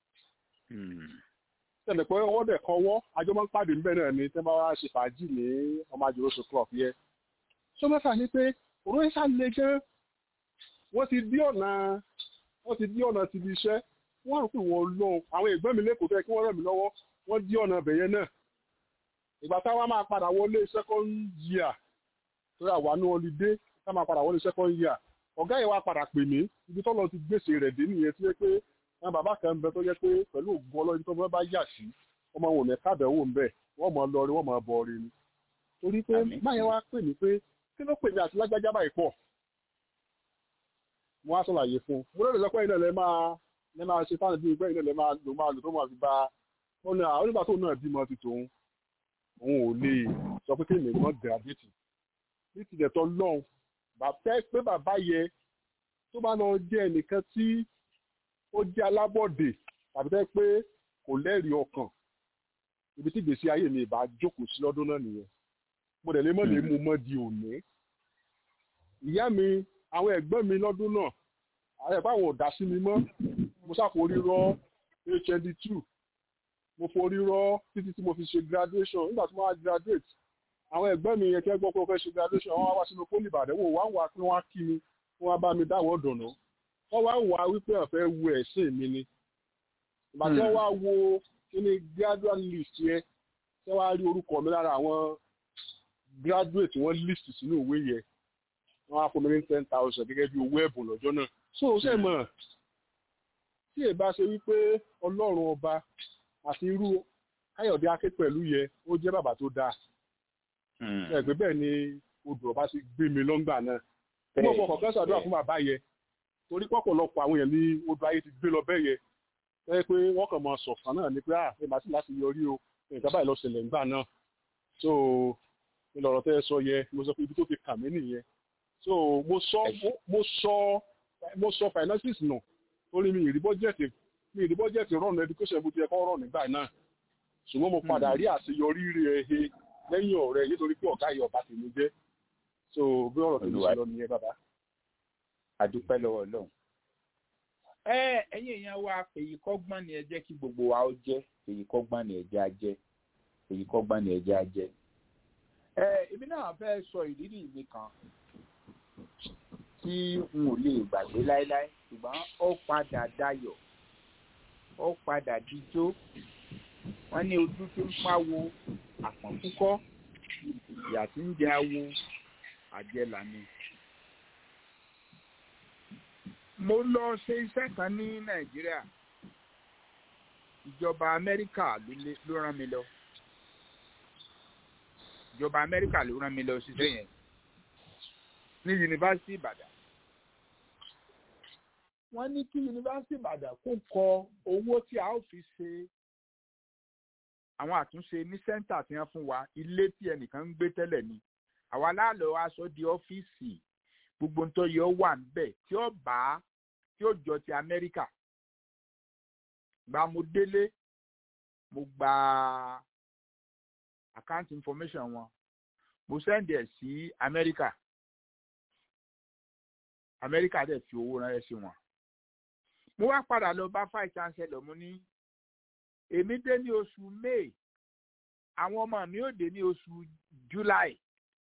tẹ̀lé pé wọ́n dẹ̀ kọ́wọ́ àjọ máa ń pàdé níbẹ̀ náà ni tẹ́ bá wá ṣe fàájì ní ọmọ àjòròsùn club yẹ sọ mẹ́fà ni pé òun ẹ̀ ṣàlẹ̀ gan wọ́n ti dí ọ̀nà wọ́n ti dí ọ̀nà ti di iṣẹ́ wọ́n rò pé wọ́n lọ àwọn ẹ̀gbọ́n mi lẹ́kọ̀ọ́ fẹ́ kí wọ́n ràn mí lọ́wọ́ wọ́n dí ọ̀nà bẹ̀yẹ náà ìgbà táwa máa padà wọlé second year torí àwa ní holiday tá máa padà wọlé second year ọ̀gá yẹn wá padà pè mí ibi tọ́lọ ti gbèsè rẹ̀ dé nìyẹn tí wọ́n pé àwọn bàbá kan ń bẹ tó yẹ pé pẹ̀lú ògùn ọlọ́yin tó bá yà sí ọmọ wọn ò ní kábẹ̀wò ń bẹ̀ wọ́n mọ̀ lọ rí wọ́n mọ̀ bọ̀ rí ni torí pé máyẹn wá pè mí pé kí ló pè mí àti lágbájá báyìí pọ̀ mo á sọ̀làyé fún un mo lórí lọ́pọ̀ ilẹ̀ lẹ́ máa lẹ́ máa ṣe fáwọn bíi ìgbẹ́ ilẹ̀ lẹ́ máa lò máa lò tó máa fi bá ó ní àwọn onígbà tó náà bímọ ti tòun òun ò lè sọ pé kéèmì mọ́ gírádìtì ní ti dẹ̀ tọ́ lọ́hùn bàbá pé bàbá yẹ tó bá lọ jẹ́ ẹnìkan tí ó jẹ́ alábọ̀dé tàbí tẹ́ pé kò lẹ́rìí ọkàn ibi tí ìgbésí ayé mi ìbá jókòó sí lọ́dún náà nìyẹn mo dẹ̀ lé mọ́ lè mú mọ́ di òní ìyá mi àwọn ẹ̀gbọ́n mi lọ́dún náà àwọn ẹ̀gbọ́n àwọn ò dá sí mi mọ́ mo ṣàforí rọ hnd two mo forí rọ títí tí mo fi ṣe graduation nígbà tí mo wá graduate àwọn ẹ̀gbọ́n mi yẹn kẹ́ gbọ́ pé mo fẹ́ ṣe graduation wọ́n wá sínú poli ìbàdàn wò wá ń wá pé wọ́n á kí mi wọ́n á bá mi dáwọ́ dùnú wọ́n wá wà wípé ọ̀fẹ́ wo ẹ̀sìn mi ni ìgbà tí wọ́n wá wo kíní graduate list yẹn tí wọ́n á rí orúkọ mi lára àwọn graduate wọ́n list sínú ìwé yẹn wọ́n á fún mi ní ten thousand gẹ́gẹ́ bí owó ẹ̀bùn lọ́jọ́ náà so ṣe mọ̀ tí ẹ bá ṣe wípé ọlọ́run ọba àti irú káyọ̀dé aké pẹ̀lú yẹ ó jẹ́ bàbá tó dáa ẹgbẹ́ bẹ́ẹ̀ ni odò ọba ti gbé mi lọ́ngbà náà mo mọ̀ kọ̀ọ̀kan ṣàdúrà fún bàbá yẹn torí pọ̀pọ̀lọpọ̀ àwọn èèyàn ní odò ayé ti gbé lọ bẹ́ẹ̀ yẹn ẹ pé wọ́n kàn máa sọ̀kan náà ni pé à ẹ máa sì láti yọrí o nǹkan báyìí lọ ṣẹlẹ̀ ńgbà náà so ìlọ̀rọ̀ tẹ́ ẹ sọ yẹ mo sọ pé ibi tó ti kà mí nìyẹn so mo sọ mo sọ mo sọ finances nù torí mi ìrí bọ́jẹ̀tì mi ìrí bọ́jẹ̀tì rọ̀nù education bó ti yẹ kọ́ rọ̀ nígbà náà ṣùgbọ́n mo padà rí àṣeyọrí rẹ̀ he lẹ́yìn ọ̀rẹ́ nítorí pé ọ̀gá yìí ọba tèmi jẹ́ so bí ọ̀rọ̀ tèmi ṣe lọ nìyẹn bàbá. àdúpẹ́ lọ́wọ́ ọlọ́run. ẹ ẹ̀yin èèyàn wa èyí kọ́gbọ́n ni ẹ jẹ́ kí gbogbo wa ó jẹ́ èyí kọ́gbọ́n ni ẹ jẹ́ á jẹ́ èyí kọ́gbọ́n ni ẹ jẹ́ á jẹ́. ẹ èmi náà fẹ́ sọ ìrírí mi kan tí n ò lè gbàgbé láéláé ṣùgbọ́n ó padà dayọ̀ ó padà dijó wọ́n ní ojú tí ń pawó àpọ̀n púpọ̀ ìyà tí ń jẹ awo àjẹlà ni. mo lọ ṣe iṣẹ́ kan ní nàìjíríà ìjọba amẹ́ríkà ló rán mi lọ ìjọba amẹ́ríkà ló rán mi lọ ṣiṣẹ́ yẹn ní yunifásitì ìbàdàn wọ́n ní kí yunifásitì ìbàdàn kó kọ owó tí a ó fi ṣe àwọn àtúnṣe ní sẹ́ńtà tí wọ́n fún wa ilé tí ẹnìkan ń gbé tẹ́lẹ̀ ni àwa láàlọ́ aṣọ di ọ́fíìsì gbogbo ń tó yẹ ó wà níbẹ̀ tí ó bá tí ó jọ ti amẹ́ríkà gba mo délé mo gba account information wọn mo send ẹ̀ sí amẹ́ríkà amẹ́ríkà dẹ̀ fi owó ránṣẹ́ sí wọn mo wá padà lọ bá five chancellor mo ní èmi dé ní oṣù may àwọn ọmọ mi ò dé ní oṣù july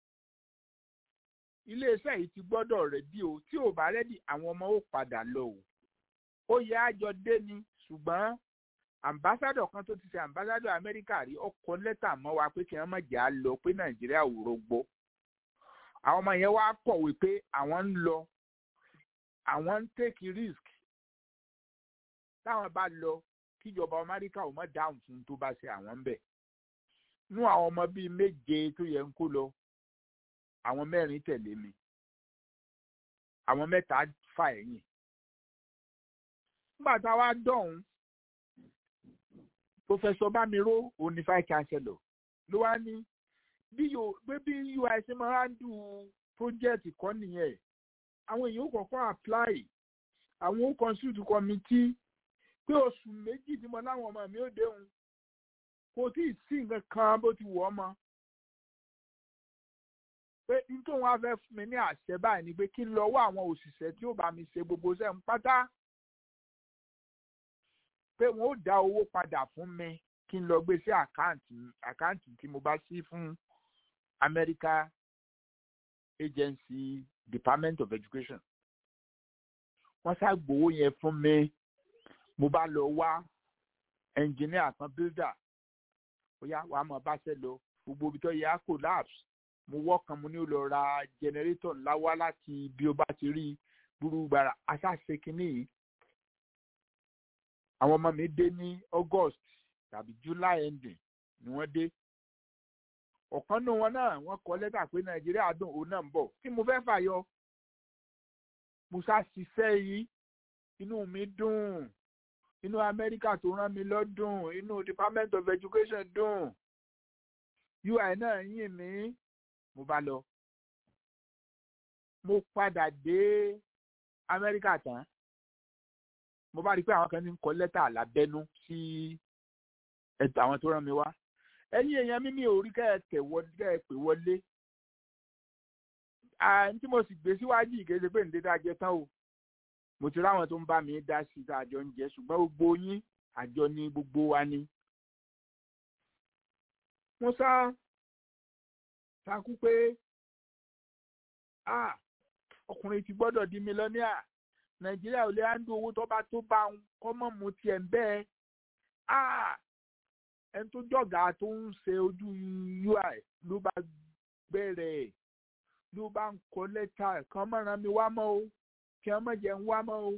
iléeṣẹ́ yìí ti gbọ́dọ̀ rẹ́dí o tí ò bá rẹ́dí àwọn ọmọ ó padà lọ o ó yẹ àjọ dé ni ṣùgbọ́n ambassadọ̀ kan tó ti ṣe ambassadọ̀ amẹ́ríkà rí ó kọ lẹ́tà mọ́ wa pé kí wọ́n má jẹ́ à lọ pé nàìjíríà ò rọgbọ àwọn ọmọ yẹn wá kọ̀wé pé àwọn ń lọ àwọn ń take risk táwọn bá lọ kíjọba amẹ́ríkà ò mọ̀ dáhùn fún tó bá ṣe àwọn ń bẹ̀. nú àwọn ọmọ bíi méje tó yẹ ń kó lọ àwọn mẹ́rin tẹ̀lé mi àwọn mẹ́ta fà ẹ̀yìn. nígbà tá a wá dọ̀hún pòfẹ́sọ̀ bámiró òní vice chancellor ló wá ní bí bí ui ṣe máa ń dùn project kọ́ nìyẹn àwọn èèyàn ó kọ́kọ́ apply àwọn ó consult committee pé oṣù méjì tí mo láwọn ọmọ mi ò déhùn kò tí ì sí nǹkan kan bó ti wọ̀ ọ́ mọ́ pé nítorí wọn fẹ́ fún mi ní àṣẹ báyìí ni pé kí n lọ wá àwọn òṣìṣẹ́ tí ó bá mi ṣe gbogbo iṣẹ́ ń pátá pé wọn ó dá owó padà fún mi kí n lọ gbé sí àkáǹtì àkáǹtì tí mo bá sí fún America Agency Department of Education wọ́n ṣá gbowó yẹn fún mi mo bá lọ wá ẹnjìníà kan bíldà ó yá wàá mọ bá ṣe lọ gbogbo ibi tó yẹ á collapse mo wọ́kàn mo ní ó lọ ra jẹnẹrétọ̀ ńlá wá láti bí ó bá ti rí gbúrú gbàrà aṣáṣe kínní yìí àwọn ọmọ mi dé ní August tàbí July ending ni wọ́n dé ọ̀kan nínú wọn náà wọ́n kọ lẹ́tà pé Nàìjíríà dùn òun náà ń bọ̀ kí mo fẹ́ fàyọ mo ṣá ṣiṣẹ́ yìí inú mi dùn inú amẹ́ríkà tó rán mi lọ́dún inú department of education dùn ui náà yìn mí mo bá lọ mo padà dé amẹ́ríkà tán mo bá rí i pé àwọn kan ní kọ lẹ́tà lábẹ́nú sí ẹ̀tọ́ àwọn tó rán mi wá ẹ̀yin èèyàn mímí ò rí kẹ́ ẹ tẹ̀ wọlé kẹ́ ẹ pè wọlé tí mo sì gbé síwájú ìkéde pé ǹdé dájẹ́ tán o mo ti ráwọn tó ń bá mi dá sí i tá a jọ ń jẹ ṣùgbọ́n gbogbo yín àjọ ni gbogbo wa ni. mo sá takú pé ọkùnrin ti gbọ́dọ̀ di mílíọ̀nìà nàìjíríà ò lè handle owó tó bá tó bá ń kọ́ mọ́ mu tiẹ̀ ń bẹ́ẹ̀ ẹni tó jọ̀gá tó ń ṣe ojú ui ló bá bẹ̀rẹ̀ ló bá ń kọ lẹ́tà kan mọ̀ràn mi wá mọ́ o kí wọ́n mọ̀ jẹ́ ń wá mọ́ o.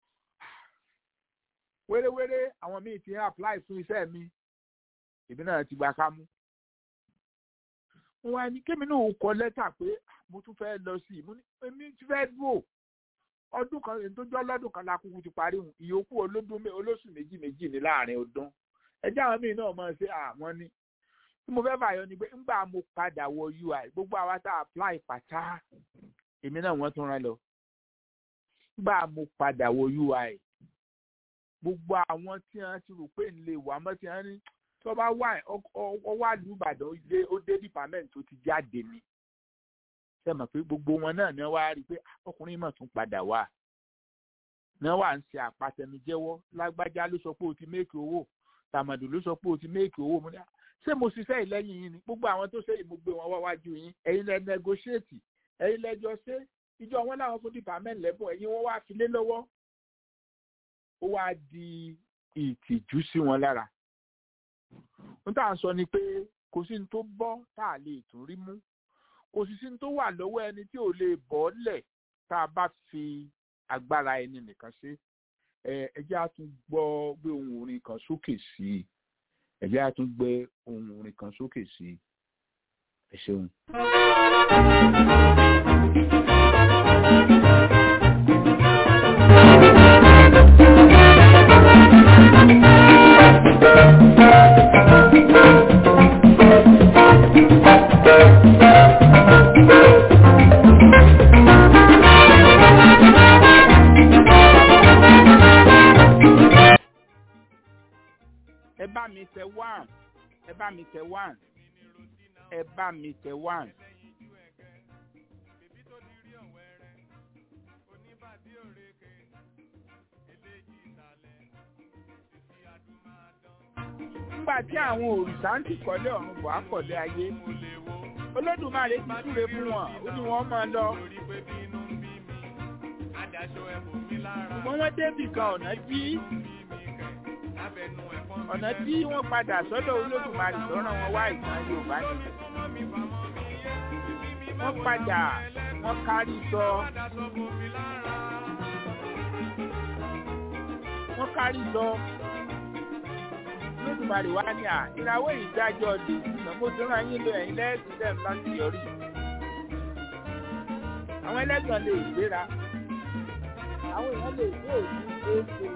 wéréwéré àwọn míì ti ń apply fún iṣẹ́ mi èmi náà ti gba ká mú. wọn á ní kémi náà kọ lẹ́tà pé mo tún fẹ́ lọ sí i mo ní èmi ti fẹ́ dúró ọdún kan èyí tó jọ lọ́dún kan la kúkú ti parí hùn ìyókù olódún mé- olóṣù méjì méjì ní láàrin ọdún ẹjẹ́ àwọn míì náà máa ṣe àwọn ní tí mo fẹ́ fàyọ ni pé ńgbà mo padà wọ ui gbogbo àwa tá a apply pàtá èmi náà wọ́n tún rán lọ ńgbà mo padà wọ ui gbogbo àwọn tí wọ́n ti rò pé ń lè wà mọ́ tí wọ́n ní tó bá wà ọwọ́ àlù ìbàdàn ilé ó dé department tó ti jáde ni ṣe mọ̀ pé gbogbo wọn náà ni wọ́n wá rí i pé "Ah, ọkùnrin mọ̀ tún padà wá ni wọ́n wà ń ṣe àpàtẹnujẹ́wọ́ lágbájá ló sọ pé o ti méèkì owó tàmàdù ló sọ pé o ti méèkì owó mo ní "Ah, ṣé mo ṣiṣẹ́ ìlẹ́yìn yín ni gbogbo àwọn tó ṣe yìí mo gbé wọn wá wájú yín ẹ̀yin lẹ negotiate ẹ̀yin lẹ́jọ́ ṣe ìjọ wọn láwọn fún department lẹ́bùn ẹ̀yin wọn wá fi lé lọ́wọ́ ó wá di ìtìjú sí wọn lára n tá à ń sọ ni pé kò sí ní tó bọ́ tá a lè tún rí mú kò sì sí ní tó wà lọ́wọ́ ẹni tí ò lè bọ́ lẹ̀ tá a bá fi agbára ẹni nìkan ṣe ẹ ẹ jẹ́ á tún gbọ́ gbé ohun orin kan sókè sí i ẹ jẹ́ á tún gbé ohun orin kan sókè sí i ẹ ṣeun. ẹ bá mi tẹ one ẹ bá mi tẹ one ẹ bá mi tẹ one. nígbà tí àwọn òrìṣà ń tìkọ́lé ọ̀run bọ̀ á kọ̀lé ayé olódùmarè ti súre fún wọn ó ní wọ́n máa lọ ṣùgbọ́n wọ́n débì kan ọ̀nà tí ọ̀nà tí wọ́n padà sọ́dọ̀ olódùmarè tó rán wọn wá ìtàn yorùbá ni wọ́n padà wọ́n kárí sọ wọ́n kárí sọ olódùmarè wá ní à ìràwọ̀ ìdájọ́ di ìgbàgbọ́ tó rán yín lọ ẹ̀yìn lẹ́sìn tẹ̀ ń bá ti yọrí àwọn ẹlẹ́gàn lè gbéra àwọn èèyàn lè gbé òní éèké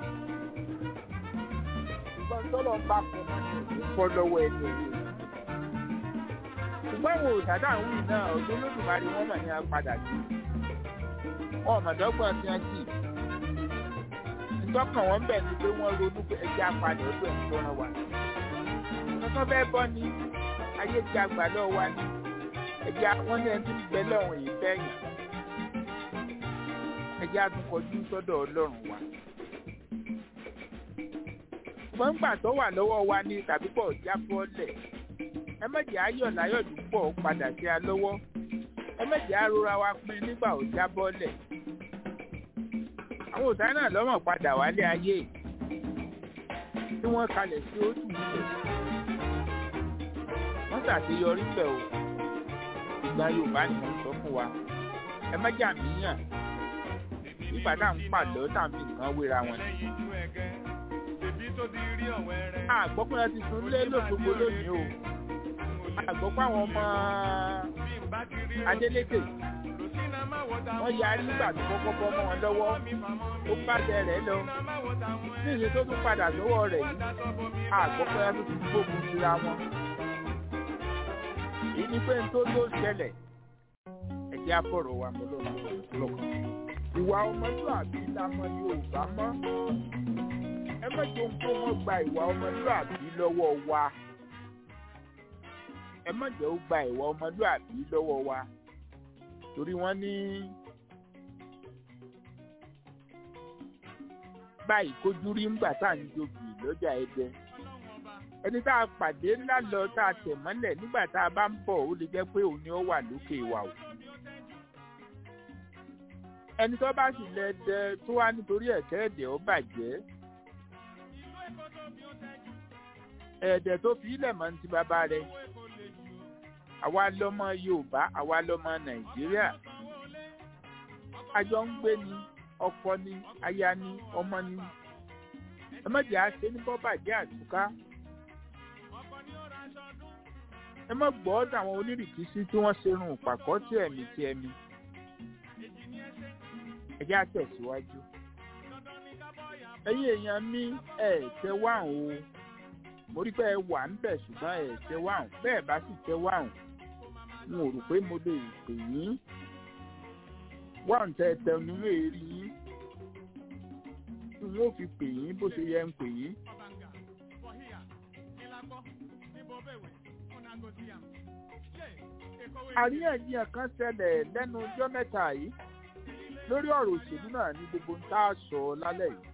ṣùgbọ́n tọ́lọ̀ ń bá fún wọn ní òní fọ́ lọ́wọ́ ẹni òní ṣùgbọ́n àwọn òṣàdá àwọn yìí náà ọdún olódùmarè wọn mọ̀ ní apádà sí wọn ọ̀mọ̀dọ́gbọ̀n tí wọ́n sì ìtọ́kàn wọn bẹ̀ ni pé wọ́n ronú pé ẹjẹ́ apàdé ọdún ẹ̀ ń tọ́ran wa kankan fẹ́ bọ́ ni ayé ti àgbà lọ́wọ́ wa ni ẹjẹ́ wọn ní ẹni tí ń bẹ lọ́wọ́ yìí fẹ́ yàn ẹjẹ́ àtúnkọjú sọ́dọ̀ ọlọ́run wa ṣùgbọ́n gbà tó wà lọ́wọ́ wa ní tàbí pọ̀ jábọ́lẹ̀ ẹ mẹ́jẹ̀ ayọ̀ láyọ̀ dúpọ̀ padà sí a lọ́wọ́ ẹ mẹ́jẹ̀ arora wa pin nígbà ò jábọ́lẹ̀ àwọn òtá náà lọ́mọ̀ padà wálé ayé tí wọ́n kalẹ̀ sí ojú ilẹ̀ wọ́n ṣàṣeyọrí bẹ̀ o ìgbà yorùbá ni wọ́n sọ fún wa ẹ mẹ́jẹ̀ àmìyàn nígbà tá à ń pàlọ́ tá à ń fi nǹkan wéra wọn ni àgbọ̀ pé wọ́n ti sùn lé lóṣogbo lónìí o àgbọ̀ pé àwọn ọmọ Adélékè wọ́n yarí nígbà tó kọ́kọ́ bọ́ mọ́ wọn lọ́wọ́ ó bá tẹ rẹ̀ lọ ní ìyẹn tó tún padà sọ́wọ́ rẹ̀ yìí àgbọ̀ pé wọ́n ti gbógun síra wọn. èyí ni pé n tó tó ṣẹlẹ̀ ẹ̀jẹ̀ afọ̀rọ̀ wa mọ́ lọ́kàn. ìwà ọmọlúwàbí la mọ Yorùbá mọ́ ẹ má jẹ́ ohun tó wọ́n gba ìwà ọmọlúwàbí lọ́wọ́ wa ẹ má jẹ́ ó gba ìwà ọmọlúwàbí lọ́wọ́ wa torí wọ́n ní báyìí kójú rí ńgbà tá à ń jobi lọ́jà ẹdẹ ẹni tá a pàdé ńlá lọ tá a tẹ̀ mọ́lẹ̀ nígbà tá a bá ń bọ̀ ó lè jẹ́ pé òun ni ó wà lókè ìwà òkú ẹni tó bá sì lẹ dẹ tó wá nítorí ẹ̀kẹ́ ẹ̀dẹ̀ ó bàjẹ́ ẹ̀dẹ̀ tó fi ilẹ̀ mọ́ ní ti bàbá rẹ̀ àwa lọmọ Yorùbá àwa lọmọ Nàìjíríà àjọ ń gbé ni ọkọ ni aya ni ọmọ ni ẹ má jẹ́ àṣẹ ní bọ́bàjẹ́ àtúká ẹ má gbọ́ táwọn onírìkísí tí wọ́n ṣe rún pàkọ́ tí ẹ̀mí tí ẹ̀mí ẹ jẹ́ àtẹ̀síwájú ẹ̀yin èèyàn mi ẹ̀ tẹ wáhùn o mo rí pé ẹ wà ń bẹ̀ ṣùgbọ́n ẹ̀ tẹ wáhùn bẹ́ẹ̀ bá sì tẹ wáhùn n ò rò pé mo lè pè yín wáhùn tẹ tẹ nínú èrì yín tí n ó fi pè yín bó ṣe yẹ ń pè yín. àríyànjiyàn kan ṣẹlẹ̀ lẹ́nu ọjọ́ mẹ́ta yìí lórí ọ̀rọ̀ òṣèlú náà ní gbogbo ń tá a sọ lálẹ́ yìí.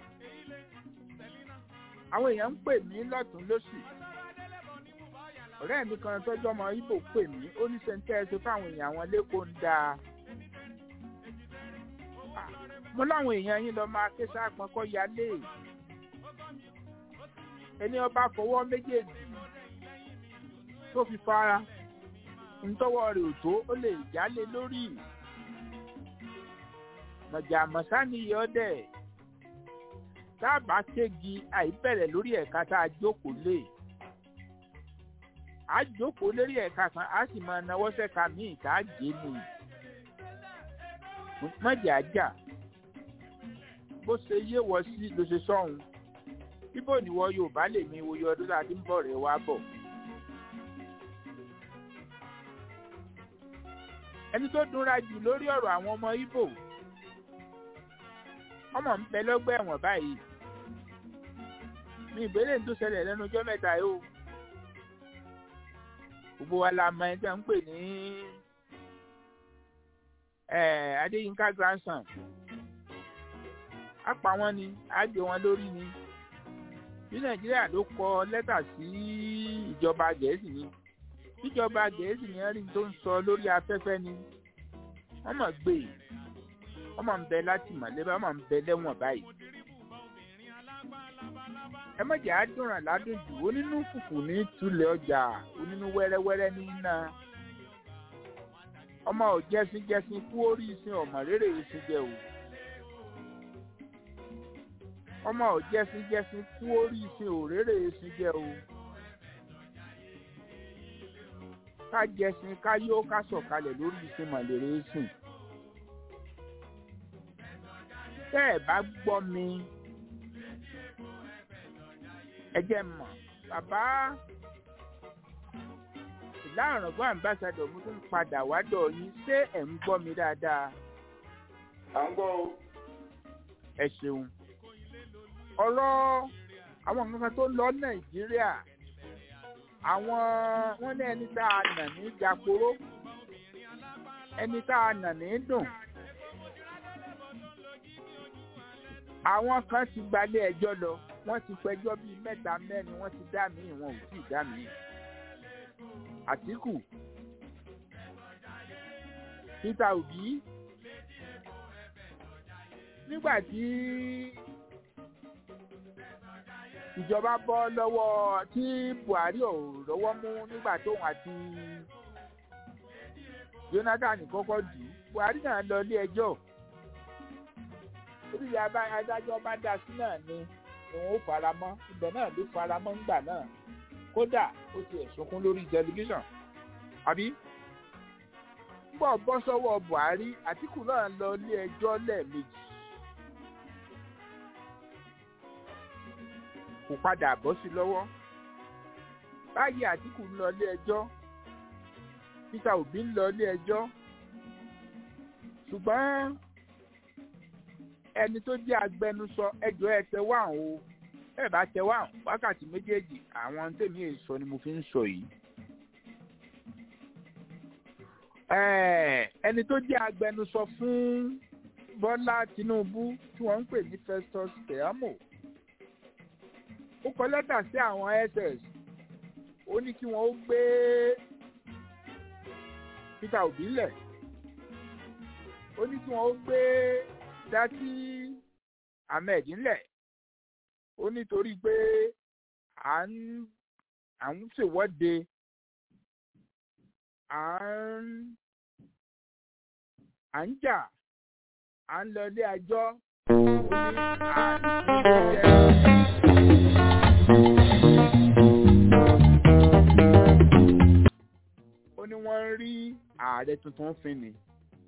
àwọn èèyàn ń pè mí lọ́tún lósì. ọ̀rẹ́ mi kan tọ́jú ọmọ ibo pè mí ó ní sẹ́ńtẹ́ ẹ̀sọ́ fáwọn èèyàn àwọn lẹ́kọ̀ọ́ ń dáa. mo láwọn èèyàn yín lọ máa ké sáàpọn kọ́ yálé. ẹni ọba fọwọ́ méjèèjì tó fi fara ntọ́wọ́ rẹ̀ ò tó ó lè jálé lórí mọ̀jà mọ̀sá ni yọ dẹ̀ táàbà kéegi àìbẹ̀rẹ̀ lórí ẹ̀ka tá a jókòó lé a jókòó lórí ẹ̀ka kan a sì máa nawọ́ sẹ́ka míì tá a gé ni mọ̀jà jà bó ṣe yé wọ sí ló ṣe sọ́hun bíbò níwọ Yorùbá lè mi wo yọ ọdún tá a ti ń bọ̀ rẹ̀ wá bọ̀. ẹni tó dúnra jù lórí ọ̀rọ̀ àwọn ọmọ Ìgbò ọmọ ń bẹ lọ́gbà ẹ̀wọ̀n báyìí ní ìbéèrè tó ṣẹlẹ̀ lẹ́nu ọjọ́ mẹ́ta yìí o gbogbo wa la mọ ẹni tí wọ́n ń pè ní Adéyínká grandson á pa wọ́n ni á gbé wọn lórí ni bí Nàìjíríà ló kọ lẹ́tà sí ìjọba Gẹ̀ẹ́sì ni ìjọba Gẹ̀ẹ́sì ni rí tó ń sọ lórí afẹ́fẹ́ ni wọ́n mọ̀ gbé wọ́n mọ̀ ń bẹ láti mọ̀lẹ́bí wọ́n mọ̀ ń bẹ lẹ́wọ̀n báyìí. ẹ mọ̀jẹ̀ á dùnràn ládùn jù onínú kùkù ní tulẹ̀ ọjà onínú wẹ́rẹ́wẹ́rẹ́ ní iná. ọmọ ò jẹ́sìn jẹ́sìn kú orí ìsìn ọmọ rere ìsìn jẹ o. ọmọ ò jẹ́sìn jẹ́sìn kú orí ìsìn òréré ìsìn jẹ o. ká jẹsìn ká yó ká sọ̀kalẹ̀ lórí ìsìn mọ̀lẹ́rẹ́ sìn. tẹ́ ẹ̀ bá gbọ́ mi ẹ jẹ́ mọ̀ bàbá ìlànàgbọ́n àmbásádọ̀ mo tún padà wádọ̀ yín ṣé ẹ̀ ń gbọ́ mi dáadáa. à ń gbọ́ o. ẹ ṣeun ọ̀rọ̀ àwọn nǹkan tó lọ nàìjíríà àwọn wọn ní ẹni tá a nà ní jàporó ẹni tá a nà ní dùn àwọn kan ti gbalé ẹjọ́ lọ wọ́n ti pẹjọ́ bíi mẹ́ta mẹ́rin wọ́n ti dá míì wọn ò tí ì dá míì Àtíkù Peter Obi nígbà tí ìjọba bọ́ lọ́wọ́ tí Buhari ò rọ́wọ́ mú nígbà tóun àti Jonathan kọ́kọ́ dù ú Buhari náà lọ ilé ẹjọ́ orí adájọ́ bá dá sí náà ni òun ó fara mọ́ ibẹ̀ náà ló fara mọ́ ńgbà náà kódà ó ti ẹ̀sùnkún lórí tẹlifíṣàn àbí bọ́ bọ́ sọ́wọ́ Buhari Àtíkù náà lọ ilé ẹjọ́ lẹ́ẹ̀mejì kò padà bọ́ sí lọ́wọ́ báyìí Àtíkù ń lọ ilé ẹjọ́ Peter Obi ń lọ ilé ẹjọ́ ṣùgbọ́n ẹni tó jẹ́ agbẹnusọ ẹjọ́ ẹ tẹ wá o ẹ bá tẹ wá wákàtí méjèèjì àwọn tèmi èyí sọ ni mo fi ń sọ yìí. ẹni tó jẹ́ agbẹnusọ fún Bọ́lá Tinubu tí wọ́n ń pè ní Festus Keyamo ó kọ lẹ́tà sí àwọn ss ó ní kí wọ́n ó gbé Peter Obi lẹ̀ ó ní kí wọ́n ó gbé dátí ahmed ńlẹ̀ ó nítorí pé à ń à ń ṣèwọ́de à ń à ń jà à ń lọ ilé ẹjọ́ ó ní à ń jẹ́. ní wọ́n ń rí ààrẹ tuntun fín ni.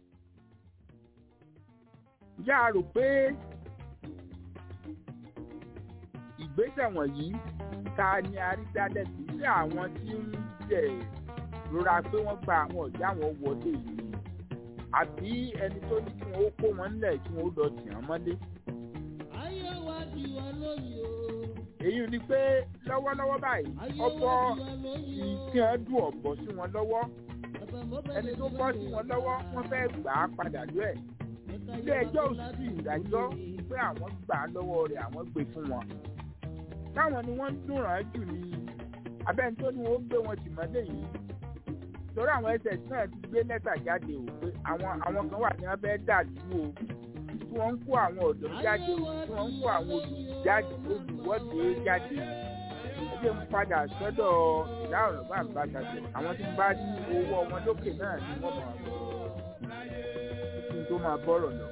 ǹjẹ́ a rò pé ìgbésẹ̀ wọ̀nyí ta ni a rí dálẹ̀ sí sí àwọn tí ń jẹ̀ rora pé wọ́n gba àwọn ọ̀já wọn wọlé yìí àbí ẹni tó ní kí wọ́n ó kó wọn nílẹ̀ kí wọ́n ó lọ tì wọ́n mọ́lé. ayé wa di wa lóye o. èyí ni pé lọ́wọ́lọ́wọ́ báyìí ọ̀pọ̀ ìfihàn dùn ọ̀bọ̀ sí wọn lọ́wọ́ ẹni tó bọ́ sí wọn lọ́wọ́ wọ́n fẹ́ gbà á padà lú ẹ̀ ilé ẹjọ́ ò sì ìdájọ́ pé àwọn gbà á lọ́wọ́ rẹ̀ àwọn gbé fún wọn táwọn ni wọ́n ń dùnràn jù ní abẹ́ni tó ní wọ́n gbé wọn tì mọ́lé yìí torí àwọn ẹsẹ̀ náà ti gbé lẹ́tà jáde o pé àwọn àwọn kan wà ní wọ́n fẹ́ dà dúró tí wọ́n ń kó àwọn ọ̀dọ́ jáde o tí wọ́n ń kó àwọn olùjáde olùwọ́de jáde ẹgbẹ́ ń padà sọ́dọ̀ ìyá ọ̀rọ̀ bá ń bá ṣàṣẹ àwọn tí ń bá ní owó wọn lókè náà ni wọ́n máa bọ̀ kí n tó máa bọ́rọ̀ lọ.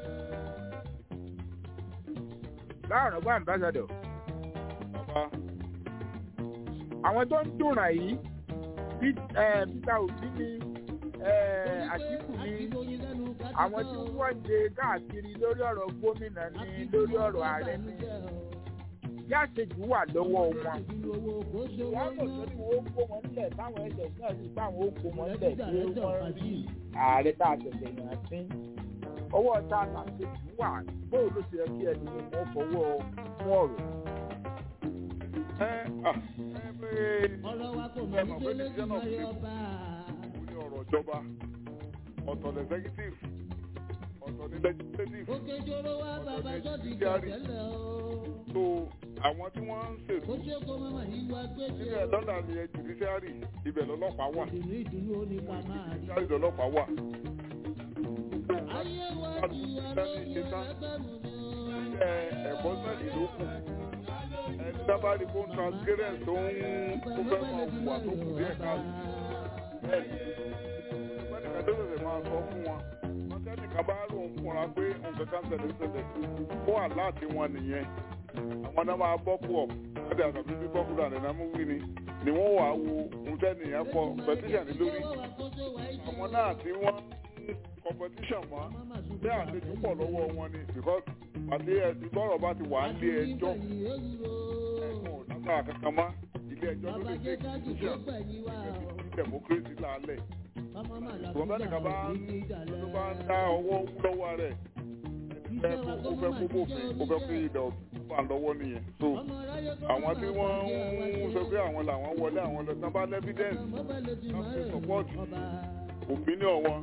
láàrọ̀ bá ń bá ṣàdọ̀ bàbá àwọn tó ń dùnràn yìí peter obi ni àtìkù ni àwọn tí wọ́n ṣe káàkiri lórí ọ̀rọ̀ gómìnà ni lórí ọ̀rọ̀ ààrẹ ni yáṣejù wà lọ́wọ́ wọn. wọ́n kò tó ní wọ́n kó wọn nílẹ̀ táwọn ẹ̀jẹ̀ náà sì báwọn ó kó wọn nílẹ̀ pé wọ́n rí ààrẹ tá a tẹ̀lé yàn sí. ọwọ́ tá a làṣejù wà bóun ló ṣe yẹ kí ẹni wọn fọwọ́ fún ọ̀rọ̀. ẹ à ẹ pé ọ̀rọ̀ wa kò ẹ mọ̀ mọ̀ ní pé délé decision jù of lọ people bá kò ní ọ̀rọ̀ ìjọba ọ̀tọ̀ ní executive ọ̀tọ̀ ní legislative òkè jòrò wa bàbá tó ti jẹ judiciary. tẹ́lẹ̀ o. so àwọn tí wọ́n ń ṣèlú ó ṣe kó mọ́mọ́ yìí wá gbé ṣe níbẹ̀ lọ́dà ni judiciary ibẹ̀ lọ́lọ́pàá wà ìdùnnú ìdùnnú ó ní ká máa rí. judiciary lọ́lọ́pàá wà. ayé wa di wa lóye ẹgbẹ́ mi ni o. ẹ ẹ̀kọ́ sẹ́ẹ̀dì ló kù ẹni dábàá fún transparent tó ń kó fẹ́ máa wà tó kù díẹ̀ káàdì bẹ́ẹ̀ ni ẹnìkan tó ṣẹ̀ṣẹ̀ máa sọ fún wọn wọn tẹ́nìkan bá rò ń fúnra pé nǹkan kan ṣẹlẹ̀ ṣẹlẹ̀ fún àláàtì wọn nìyẹn àwọn náà máa bọ́ pọ̀ wọ́n dẹ̀ àgbàbí bí bọ́kúrò àdínà mú wí ni ni wọ́n wàá wo ohun tẹ́nìyàn kọ pẹtíṣàn ní lórí àwọn náà tí wọ́n ń competition mọ́ bí àlejò pọ̀ lọ́wọ́ wọn ni because àti ẹ̀sìn bọ́rọ̀ bá ti wà á lé ẹjọ́ ẹ̀sùn ọ̀dàgbà kankan mọ́ ilé ẹjọ́ ló lè take decision democracy lálẹ́ ṣùgbọ́n bẹ́ẹ̀ nìkan bá ló bá ń dá ọwọ́ lọ́wọ́ rẹ̀ ẹ ó fẹ́ kó bófin ó fẹ́ kó ìdá ọ̀tún lọ́wọ́ nìyẹn so àwọn tí wọ́n ń sọ pé àwọn làwọn wọlé àwọn lọ sábà evidence láti support opinion wọn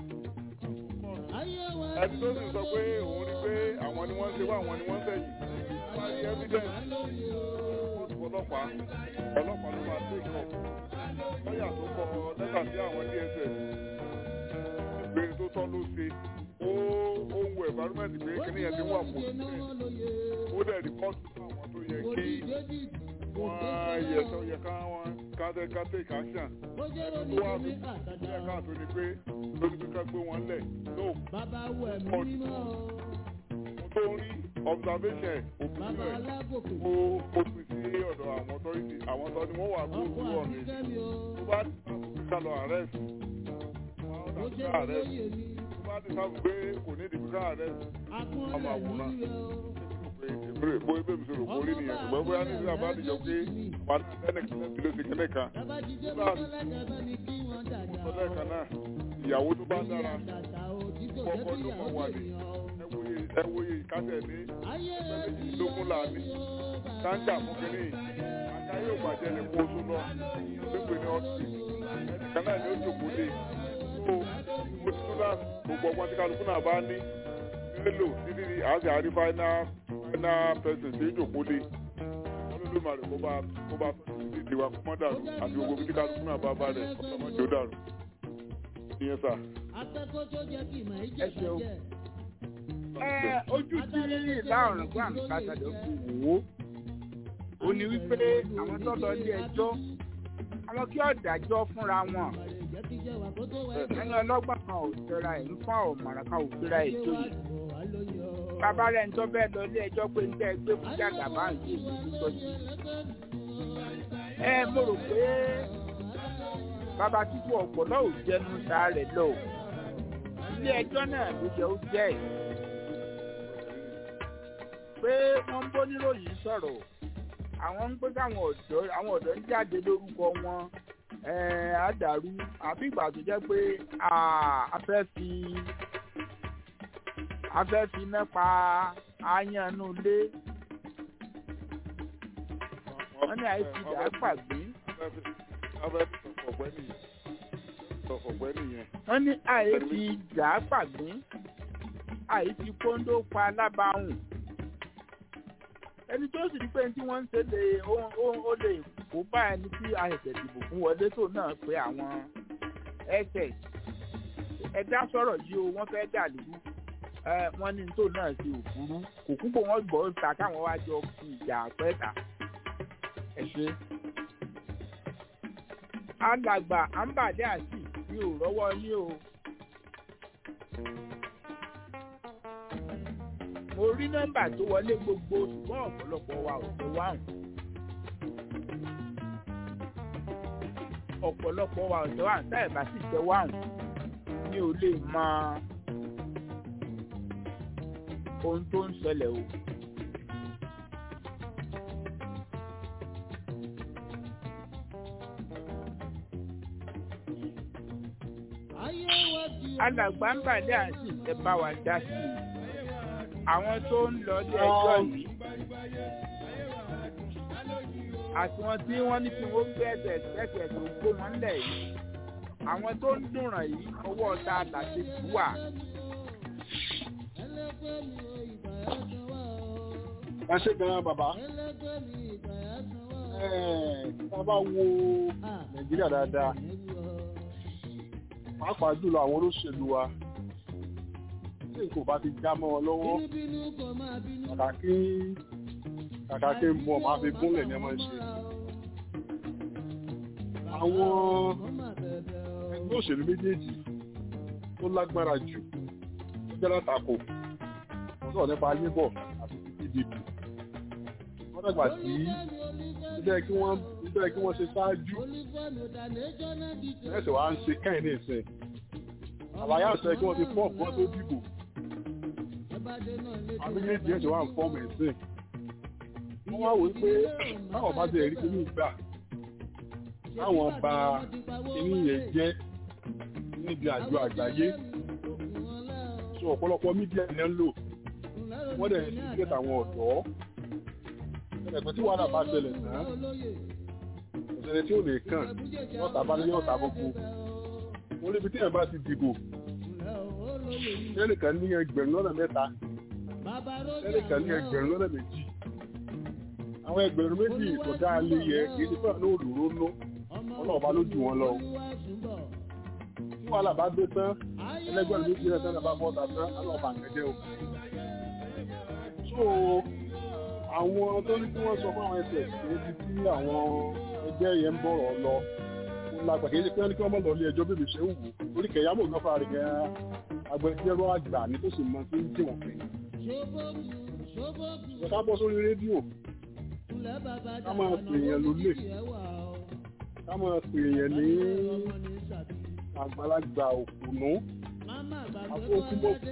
ẹni tó sì sọ pé òun rí pé àwọn ni wọ́n ń ṣe wá àwọn ni wọ́n ń sẹ́yìn wọ́n rí evidence ọlọ́pàá ọlọ́pàá ló máa take up lọ́yà tó kọ lẹ́tà sí àwọn dss ìpè tó tọ́ ló ṣe ó ó ń wo environment pé kíní yẹn ti wà fún ó dẹ̀ rìpọ́tù fún àwọn tó yẹ kí wọ́n yẹ tó yẹ ká wọ́n ká tẹ́ ká take action ẹni tó wà tó yẹ ká tó ni pé lórí pé ká gbé wọn lẹ̀ no bàbá wọ ẹ̀mí mímọ́ o. mo tó ń rí observation òfin bàbá rẹ̀ alágòkè ó ó pín sí ọ̀dọ̀ àwọn authority àwọn tó ni wọ́n wà ọkọ̀ gbogbo ọ̀nà àbíkẹ́mi o. tó bá ti sábà pé ká lọ arrest ó ṣe ká arrest lóye mi. tó bá ti sábà pé kò ní ìdìbò ká arrest akúnlẹ̀ mi rẹ̀ o. pé ìbéèrè bó ebé mi sọ̀rọ̀ kórìí nìyẹn ṣùgbọ́n bóyá ní ìlú àbádìjọ pé wà ní ẹnìkan lẹ́sìn ló ṣe kẹ́lẹ́ kan bàbá jíjẹ bá tọ́lẹ̀ bá ní kí wọ́n dàda o. ọlẹ́ kan náà ìyàwó tó bá dára àtàtà o tí kò jẹ́ kọ́kọ́ kí ló ìyàwó mọ̀ wà ní ènìyàn o. ẹwòye ẹwòye ìkásẹ̀ ní ayé méjìlélógún là ní sáńjà fún kínní àká yóò bàjẹ́ ní kó oṣù lọ pépè ní ọtí ẹnìkan náà ni ó jòkó lé tó ó ti tún náà gbogbo ọgbọ́n tí kálukú náà bá ní nílò títí ní àti àrí fáínà fáínà pẹ̀sẹ̀ tí ó jòkó lé olólùmarè kó bá kó bá tọ́jú ìdí wa kó mọ́ dàrú àti gbogbo bí tí kálukú náà bá bá rẹ̀ ọ̀sán dàrú ìyẹn sà. akẹ́kọ̀ọ́ tó jẹ́ kí ìmọ̀ Ẹ ìjẹ́ ṣeun. bàjẹ́. ẹ ojú tí láàrùn gbà ń pàtàkì fi wò ó ó ní wípé àwọn tó lọ ilé ẹjọ́ àwọn kí ọ̀dájọ́ fúnra wọn jẹ́ kí jẹ́ wà kó tó wá ẹni ọlọ́gbọ́n kan ò tẹra ẹ̀ ń fún ọ̀mọ̀ràn kan ò fira ẹ̀ tó yìí bàbá rẹ̀ ń tọ́ bẹ́ẹ̀ lọ ilé ẹjọ́ pé ń tẹ́ ẹ gbé fún jàgà bá ń ṣe ìlú tó sí. ẹ mo rò pé bàbá títú ọ̀pọ̀lọ́ ò jẹnu ta rẹ̀ lọ ilé ẹjọ́ náà ló yẹ ó jẹ́ ẹ̀ pé wọ́n ń bó níròyìn sọ̀rọ̀ àwọn ń pé káwọn ọ̀dọ́ àwọn ọ̀dọ́ ń jáde lórúkọ wọn ẹ̀ẹ́n á dàrú àbí ìgbà tó jẹ́ pé a fẹ́ fi a fẹ́ fi iná pa aáyánú ilé wọ́n ní àìsí ìdá pàgbé abẹ́ ọ̀pẹ́ nìyẹn ọ̀pẹ́ nìyẹn. wọ́n ní àìsí ìdá pàgbé àìsí kóńdó pa alábàáhùn ẹni tó sì rí pé tí wọ́n ń ṣe lè ó lè kó bá ẹni tí a ṣẹ̀ṣẹ̀ dìbò fún wọlé tó náà pé àwọn ss ẹ̀dá sọ̀rọ̀ yìí o wọ́n fẹ́ dà lóru wọ́n ní tó náà ṣe òfurú kò kúkọ̀ wọ́n gbọ́ ta káwọn wá jọ fi ìjà pẹ́ta ẹ ṣe. alàgbà àǹbàdé àti mi ò rọ́wọ́ yín o. mo rí nọ́mbà tó wọlé gbogbo ṣùgbọ́n ọ̀pọ̀lọpọ̀ wa ò tẹ wáhùn. ọ̀pọ̀lọpọ̀ wa ò tẹ wáhùn táyà bá sì tẹ wáhùn mi ò lè mọ ohun tó ń ṣẹlẹ̀ o. alàgbà ń bàdé àti ìtẹ́ bá wa dá sí i àwọn tó ń lọ ilé ẹjọ́ yìí àti wọn tí wọ́n ní kí wọ́n gbé ẹsẹ̀ ẹsẹ̀ tó gbó wọn lẹ̀ yìí àwọn tó ń dùnràn yìí ọwọ́ ọ̀tá làṣẹ jù wà. ẹ ṣe gan bàbá tá a bá wo nàìjíríà dáadáa pàápàá jùlọ àwọn olóṣèlú wa tí nǹkan bá ti já mọ́ wọn lọ́wọ́ kàkà kí kàkà kí n bọ̀ máa fi gúnlẹ̀ ní ẹ máa ń ṣe. àwọn ẹgbẹ́ òṣèlú méjèèjì tó lágbára jù tó jẹ́ látakò wọ́n sọ̀rọ̀ nípa labour àti pdp wọ́n dàgbà sí bíbẹ́ kí wọ́n bíbẹ́ kí wọ́n ṣe ṣáájú ẹ̀sẹ̀ wa ń ṣe kẹ́hìn ní ìsìn àlàyé àṣẹ kí wọ́n ti fọ́ ọ̀pọ̀ tó dìbò àbí méjì ẹ̀sẹ̀ wa ń fọ́ọ̀mù ìsìn wọ́n wá wò pé táwọn bá jẹ́ ẹ̀rí kí ní ìgbà táwọn ba kíní yẹn jẹ́ níbi àjọ àgbáyé so ọ̀pọ̀lọpọ̀ mídíà ní ń lò wọ́n dẹ̀ ní ìgbẹ́ àwọn ọ̀dọ́ ẹ̀pẹ́ tí wàhálà bá ṣẹlẹ̀ náà òṣèré tí ò lè kàn yọ̀ọ̀tà bá ní yọ̀ọ̀tà gbogbo wọ́n lébi tí ẹ̀ bá ti dìbò ẹnìkan ní ẹgbẹ̀rún lọ́nà mẹ́ta ẹnìkan ní ẹgbẹ̀rún lọ́nà méjì àwọn ẹgbẹ̀rún méjì tó dáa lé yẹ kì í ti fẹ́ràn ní òdòdó ná ọlọ́ọ̀bá ló jù wọn lọ. tí wàhálà bá dé tán ẹlẹgbẹ̀rún méjì náà tán bá bọ́ta tán ọlọ́ọ̀bá kẹjẹ o. so àwọn tó ní kí wọ́n sọ fún àwọn ẹsẹ̀ níbi tí àwọn ẹgbẹ́ yẹn ń bọ̀rọ̀ lọ lágbà kì í ṣe pé wọ́n ní kí wọ́n mọ̀ lọ ilé ẹjọ́ bèbè ṣe ń wù orí kẹ̀yàmọ̀ náà fara rẹ̀ gan agbẹjọ́rò àgbà ní tó sì mọ tó ń tì wọ́n pé. ká bọ́ sórí rédíò ká máa pè èèyàn lólè ká máa pè èèyàn ní àgbàlagbà òkùnú àfọwọ́kúmọ̀kù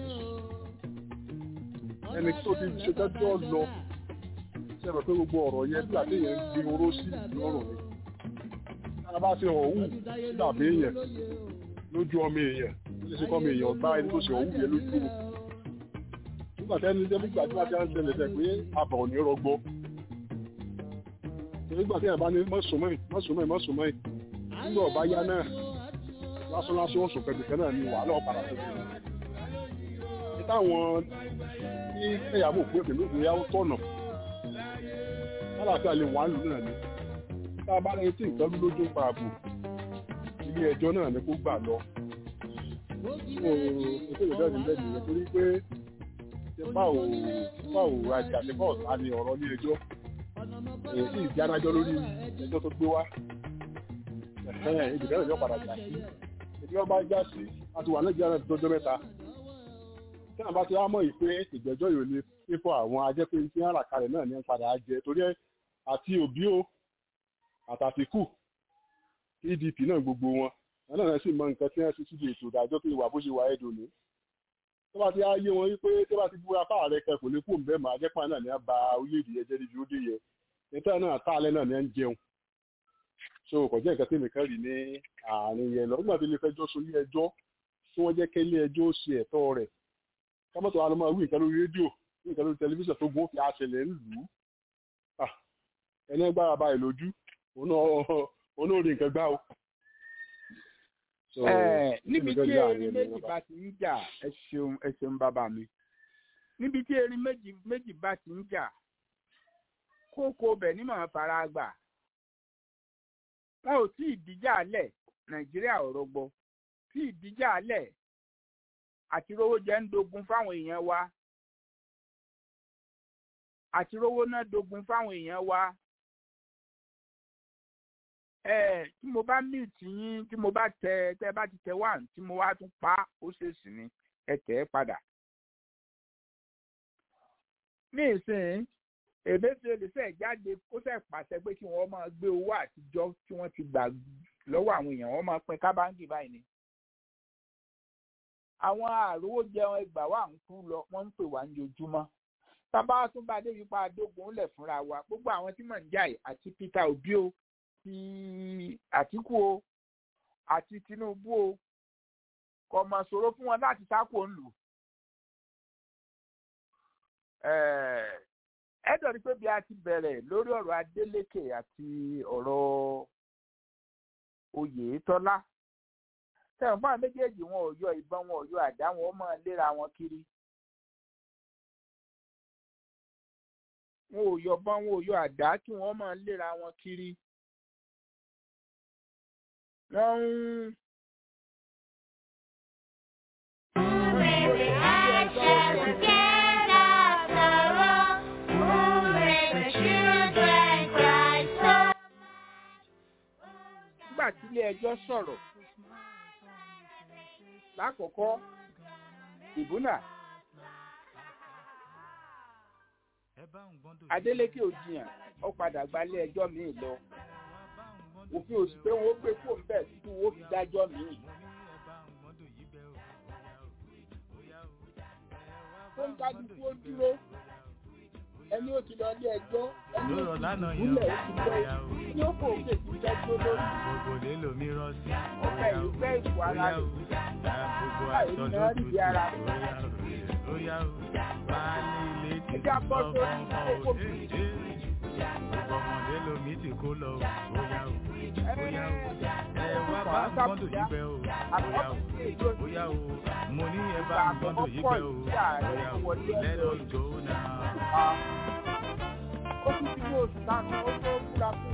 ẹni tó ti ṣe tẹ́jọ́ lọ ṣe rẹ̀ pé gbogbo ọ̀rọ̀ yẹn bí àtẹ̀yẹ ń gbin oró sí ìlọrùn ni tá a bá ṣe ọ̀hún dàbí èèyàn lójú ọmọ èèyàn ó ṣe kọ́ ọmọ èèyàn gbá ẹni tó ṣe ọ̀hún yẹn lójú o nígbà tẹ́ni jẹ́ nígbà tí wọ́n ti ń ṣẹlẹ̀ tẹ̀ pé àbọ̀ ò ní rọgbọ nígbà tí ẹ̀ bá ní mọ́sùnmọ́ì mọ́sùnmọ́ì mọ́sùnmọ́ì nígbà ọ̀bá yá náà lásán lásán oṣù kẹ̀kẹ́ náà ni wàhálà ọ̀padà tó ṣe ní táwọn ní ẹ̀yàwó pé pẹ̀lú ìgbéyàwó tọ̀nà lálàáfíà lè wà lù náà ni tá a bá lẹ́yìn tí nǹkan lójú pa ààbò ilé ẹjọ́ náà ni kó gbà lọ ètò ìdájọ́ ìbẹ̀ nìyẹn torí pé tipa ò tipa ò rajà tipa ọ̀tá ni ọ̀rọ̀ ní ẹjọ́ èyí sì jánájọ́ lórí ẹjọ́ tó gbé wá ìdìbò ẹ̀rọ padà jà sí ìdí ọba já sí àti wà nàìjíríà náà tó jọ mẹ́ta tí àwọn bá ti wá mọ̀ yìí pé ìgbẹ́jọ́ yìí ò ní fífọ́ àwọn ajẹ́pé tí wọ́n rà kalẹ̀ náà ní padà jẹ torí àti òbí o àtàtìkù pdp náà gbogbo wọn àwọn náà sì mọ nǹkan tí wọ́n ti síbi ètò ìdájọ́ tó ìwà bó ṣe wà ẹ̀dùn ní. tó bá ti á yé wọn wípé tó bá ti búra fáà rẹ kẹ kò ní kó bẹ́ẹ̀ máa jẹ́ pàà náà ní á ba orílẹ̀-èdè yẹn jẹ́ níbi ó dé yẹ nítorí náà tá alẹ́ náà ní á ń jẹun. so kò jẹ́ nǹkan tí nìkan rí ní àárín yẹn lọ nígbà tó lè fẹjọ́ sọ ilé ẹjọ́ tí wọ́n jẹ́ kí ilé ẹjọ́ ó ṣe ẹ̀tọ́ rẹ̀ kámọ́tò wa ló máa wí nǹkan lórí rédíò wí nǹkan lórí tẹlifíṣàn tó gbó fi àṣẹlẹ̀ ń lù ú ẹni gbára báyìí lójú òun náà rí nǹkan gbá o. níbi tí erin méjì bá ti ń jà ẹ ṣeun ẹ ṣeun bàbá mi níbi tí erin méjì méjì bá ti ń jà kókó bẹ̀ ní màá fara gbà wọn ò tí ì díjà lẹ̀ nàìjíríà ò rọgbọ tí ì díjà lẹ̀ àti rówó jẹ́ ń dogun fáwọn èèyàn wa àti rówó náà dogun fáwọn èèyàn wa ẹ tí mo bá mute yín tí mo bá tẹ tẹ bá ti tẹ one tí mo wá tún pa ó ṣèṣì ni ẹ tẹ ẹ padà. ní ìsìn èbéṣe lè fẹ́ jáde kó fẹ́ pàṣẹ pé kí wọ́n máa gbé owó àtijọ́ tí wọ́n ti gbà lọ́wọ́ àwọn èèyàn wọ́n máa pín kábàǹgì báyìí ni. àwọn àrówó jẹun ẹgbàá wà ń kú lọ wọ́n ń pè wá ní ojúmọ́ tábà tún bá dé yípa adógun lẹ̀ fúnra wa gbogbo àwọn tí mò ń jà yìí àti Peter Obi o ti Àtíkù o àti Tinubu o kò mọ̀ ṣòro fún wọn láti sáko ńlù. ẹ dọ̀rí pé bí a ti bẹ̀rẹ̀ lórí ọ̀rọ̀ Adeleke àti ọ̀rọ̀ Oyètọ́lá tẹ̀wọ̀n fún àwọn méjèèjì wọn ò yọ ìbọn wọn ò yọ àdá wọn ó máa léra wọn kiri. wọn ò yọ bọ́n wọn ò yọ àdá kí wọ́n máa léra wọn kiri. wọ́n ń. nígbà tí ilé ẹjọ́ sọ̀rọ̀ lákòókò ìbúnà Adeleke òjìyàn ó padà gbalé ẹjọ́ míì lọ òfin òsì pé wọn ó gbé fóònù bẹ́ẹ̀ títí wọn ó fi dájọ́ míì. tó ń kájú kú ó dúró ẹni ó ti lọ ilé ẹjọ́ ẹni ó ti ìbúlẹ̀ ó ti lọ ní ó kò òkè tó jẹ́jọ́ lórí. ọ̀pẹ yìí fẹ́ ìfò ara rẹ̀ báyìí ni wọ́n rí bí ara rẹ̀. ẹjẹ́ abọ́ sórí kókó mi. ọmọdé lomi ti kó lọ bóyá o bóyá o ẹ wá bá gbọ́dọ̀ yí bẹ́ o bóyá o bóyá o mo ní ẹ bá gbọ́dọ̀ yí bẹ́ o bóyá o let us go now. ó tún ti ní oṣù lánàá ó tó fúra fún.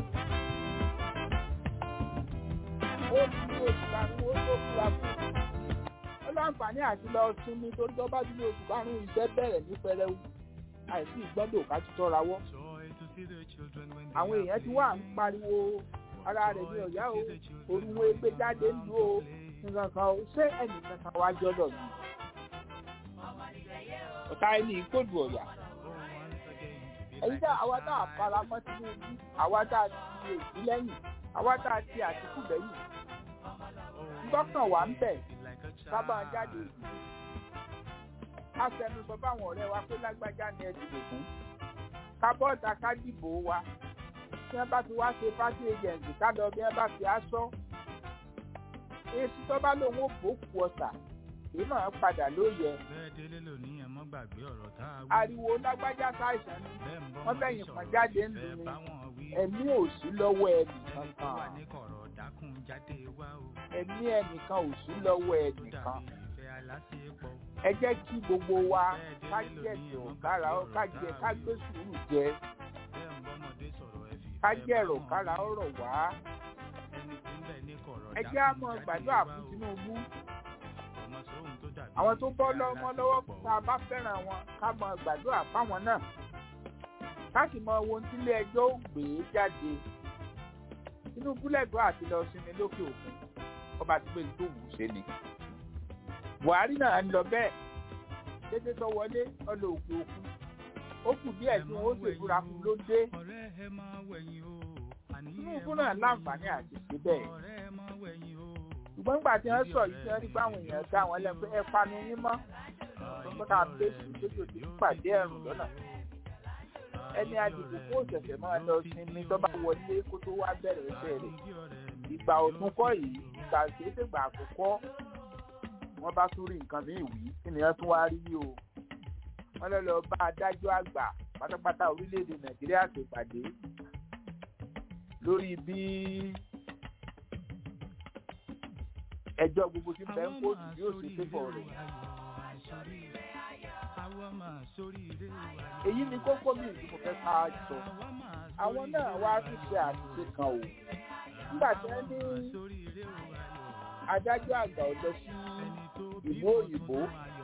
ó ti ní oṣù lánàá ó tó fúra fún. ó láǹfààní àti lọ sinmi torí tó bá ti ní oṣù karùn-ún iṣẹ́ bẹ̀rẹ̀ ní pẹrẹwu àìsí ìgbọ́dọ̀ ká ti tọ́ra wọ́. àwọn èèyàn ti wà ń pariwo ara rẹ̀ ní ọ̀yá o orúwó egbe jáde ń lu o nǹkan kan o ṣé ẹnìkan kan wá jọ́dọ̀ mi. ọ̀tá ẹni ìkódù ọ̀yà. ẹ̀yin tá àwa tá a fara mọ́ Tinubu àwa tá a ti èsì lẹ́yìn àwa tá a ti Àtíkù lẹ́yìn. ńdọ́kàn wà ń bẹ̀ sábà jáde ìlú afẹnusọ fáwọn ọ̀rẹ́ wa pé lágbájá ni ẹ dìbò fún kábọ́ọ̀tà ká dìbò wa tí wọ́n bá fi wá ṣe party agent ká lọ bí wọ́n bá fi aṣọ èsì tó bá lòun ò bòkù ọ̀sà kì í máa padà lóye. bẹ́ẹ̀ délé lónìí ẹ̀ mọ́ gbàgbé ọ̀rọ̀ tá a wí. ariwo lágbájá ṣàìsàn ni bẹ́ẹ̀ ń bọ́ wọ́n fẹ̀yìn kan jáde ń lu ni ẹ̀mí ò sí lọ́wọ́ ẹnìkan ẹni tó wà kan ní kọ̀rọ̀ dákun jáde wá o. ẹ̀mí ẹnìkan ò sí lọ́wọ́ ó ẹnìkan dàbí ìfẹ́ aláṣepọ̀. ẹ jẹ́ kí gbogbo wa ká jẹ̀sọ̀ kára ó ká jẹ ká gbé sùúrù jẹ bẹ́ẹ̀ ń bọ́mọdé sọ̀rọ̀ ẹ fi ká ìfẹ́ jẹ̀rọ̀ bá kára wọn. ọ̀rọ̀ wá ẹni tí ń bẹ ní kọ̀rọ̀ ẹ dákun jẹ́ àmọ́ jáde gbàdúrà wá fún o. Tinubu ọmọ sóhun tó dàbí àwọn tó bọ́ ìfẹ́ lọ́mọ lọ́wọ́ aláṣepọ̀. tá a bá fẹ́ràn wọn ká mọ gbàdúrà fáwọn náà ká sì mọ ohun tílé ẹjọ́ ó gbé jáde Tinubu lẹ́gbọ́ àti lọ sinmi lókè òkun ọba ti pé ní tó wù ú ṣe ni Buhari náà ń lọ bẹ́ẹ̀ kété tó wọlé ọlọ òkè òkun ó kù díẹ̀ tí wọ́n ó ṣèbúra fún ló dé ọ̀rẹ́ ẹ máa wẹ̀yìn o. àní ẹ Tinubu máa náà wẹ̀yìn láǹfààní o. àti ṣe bẹ́ẹ̀ ọ̀rẹ́ ẹ máa wẹ̀yìn o. ṣùgbọ́n nígbà tí wọ́n sọ yìí tí wọ́n rí pé àwọn èèyàn dá wọn lẹ́nu pé ẹ panu yín mọ́ tó ká fèsì tójú ti pàdé ẹ̀rùn lọ́nà ẹni àdìgbò kó ṣẹ̀ṣẹ̀ máa lọ sinmi tó bá wọlé kó tó wá bẹ̀rẹ̀ iṣẹ́ rẹ̀ ìgbà òtún kọ́ yìí ìgbà ìṣèṣègbà àkọ́kọ́ wọ́n bá tún rí nǹkan míì wí kí nìyẹn tún wá rí o wọ́n lọ lọ bá adájọ́ àgbà pátápátá orílẹ̀-èdè nàìjíríà ṣèpàdé lórí bí ẹjọ́ gbogbo tí bẹ́ẹ̀ ń kóòtù yóò ṣe pépọ̀ rẹ̀. èyí ni kókó mi ìlú mo fẹ́ ká sọ àwọn náà wá tún ṣe àṣìṣe kan o nígbà tí wọ́n ní adájọ́ àgbà ò lọ sí ìlú òyìnbó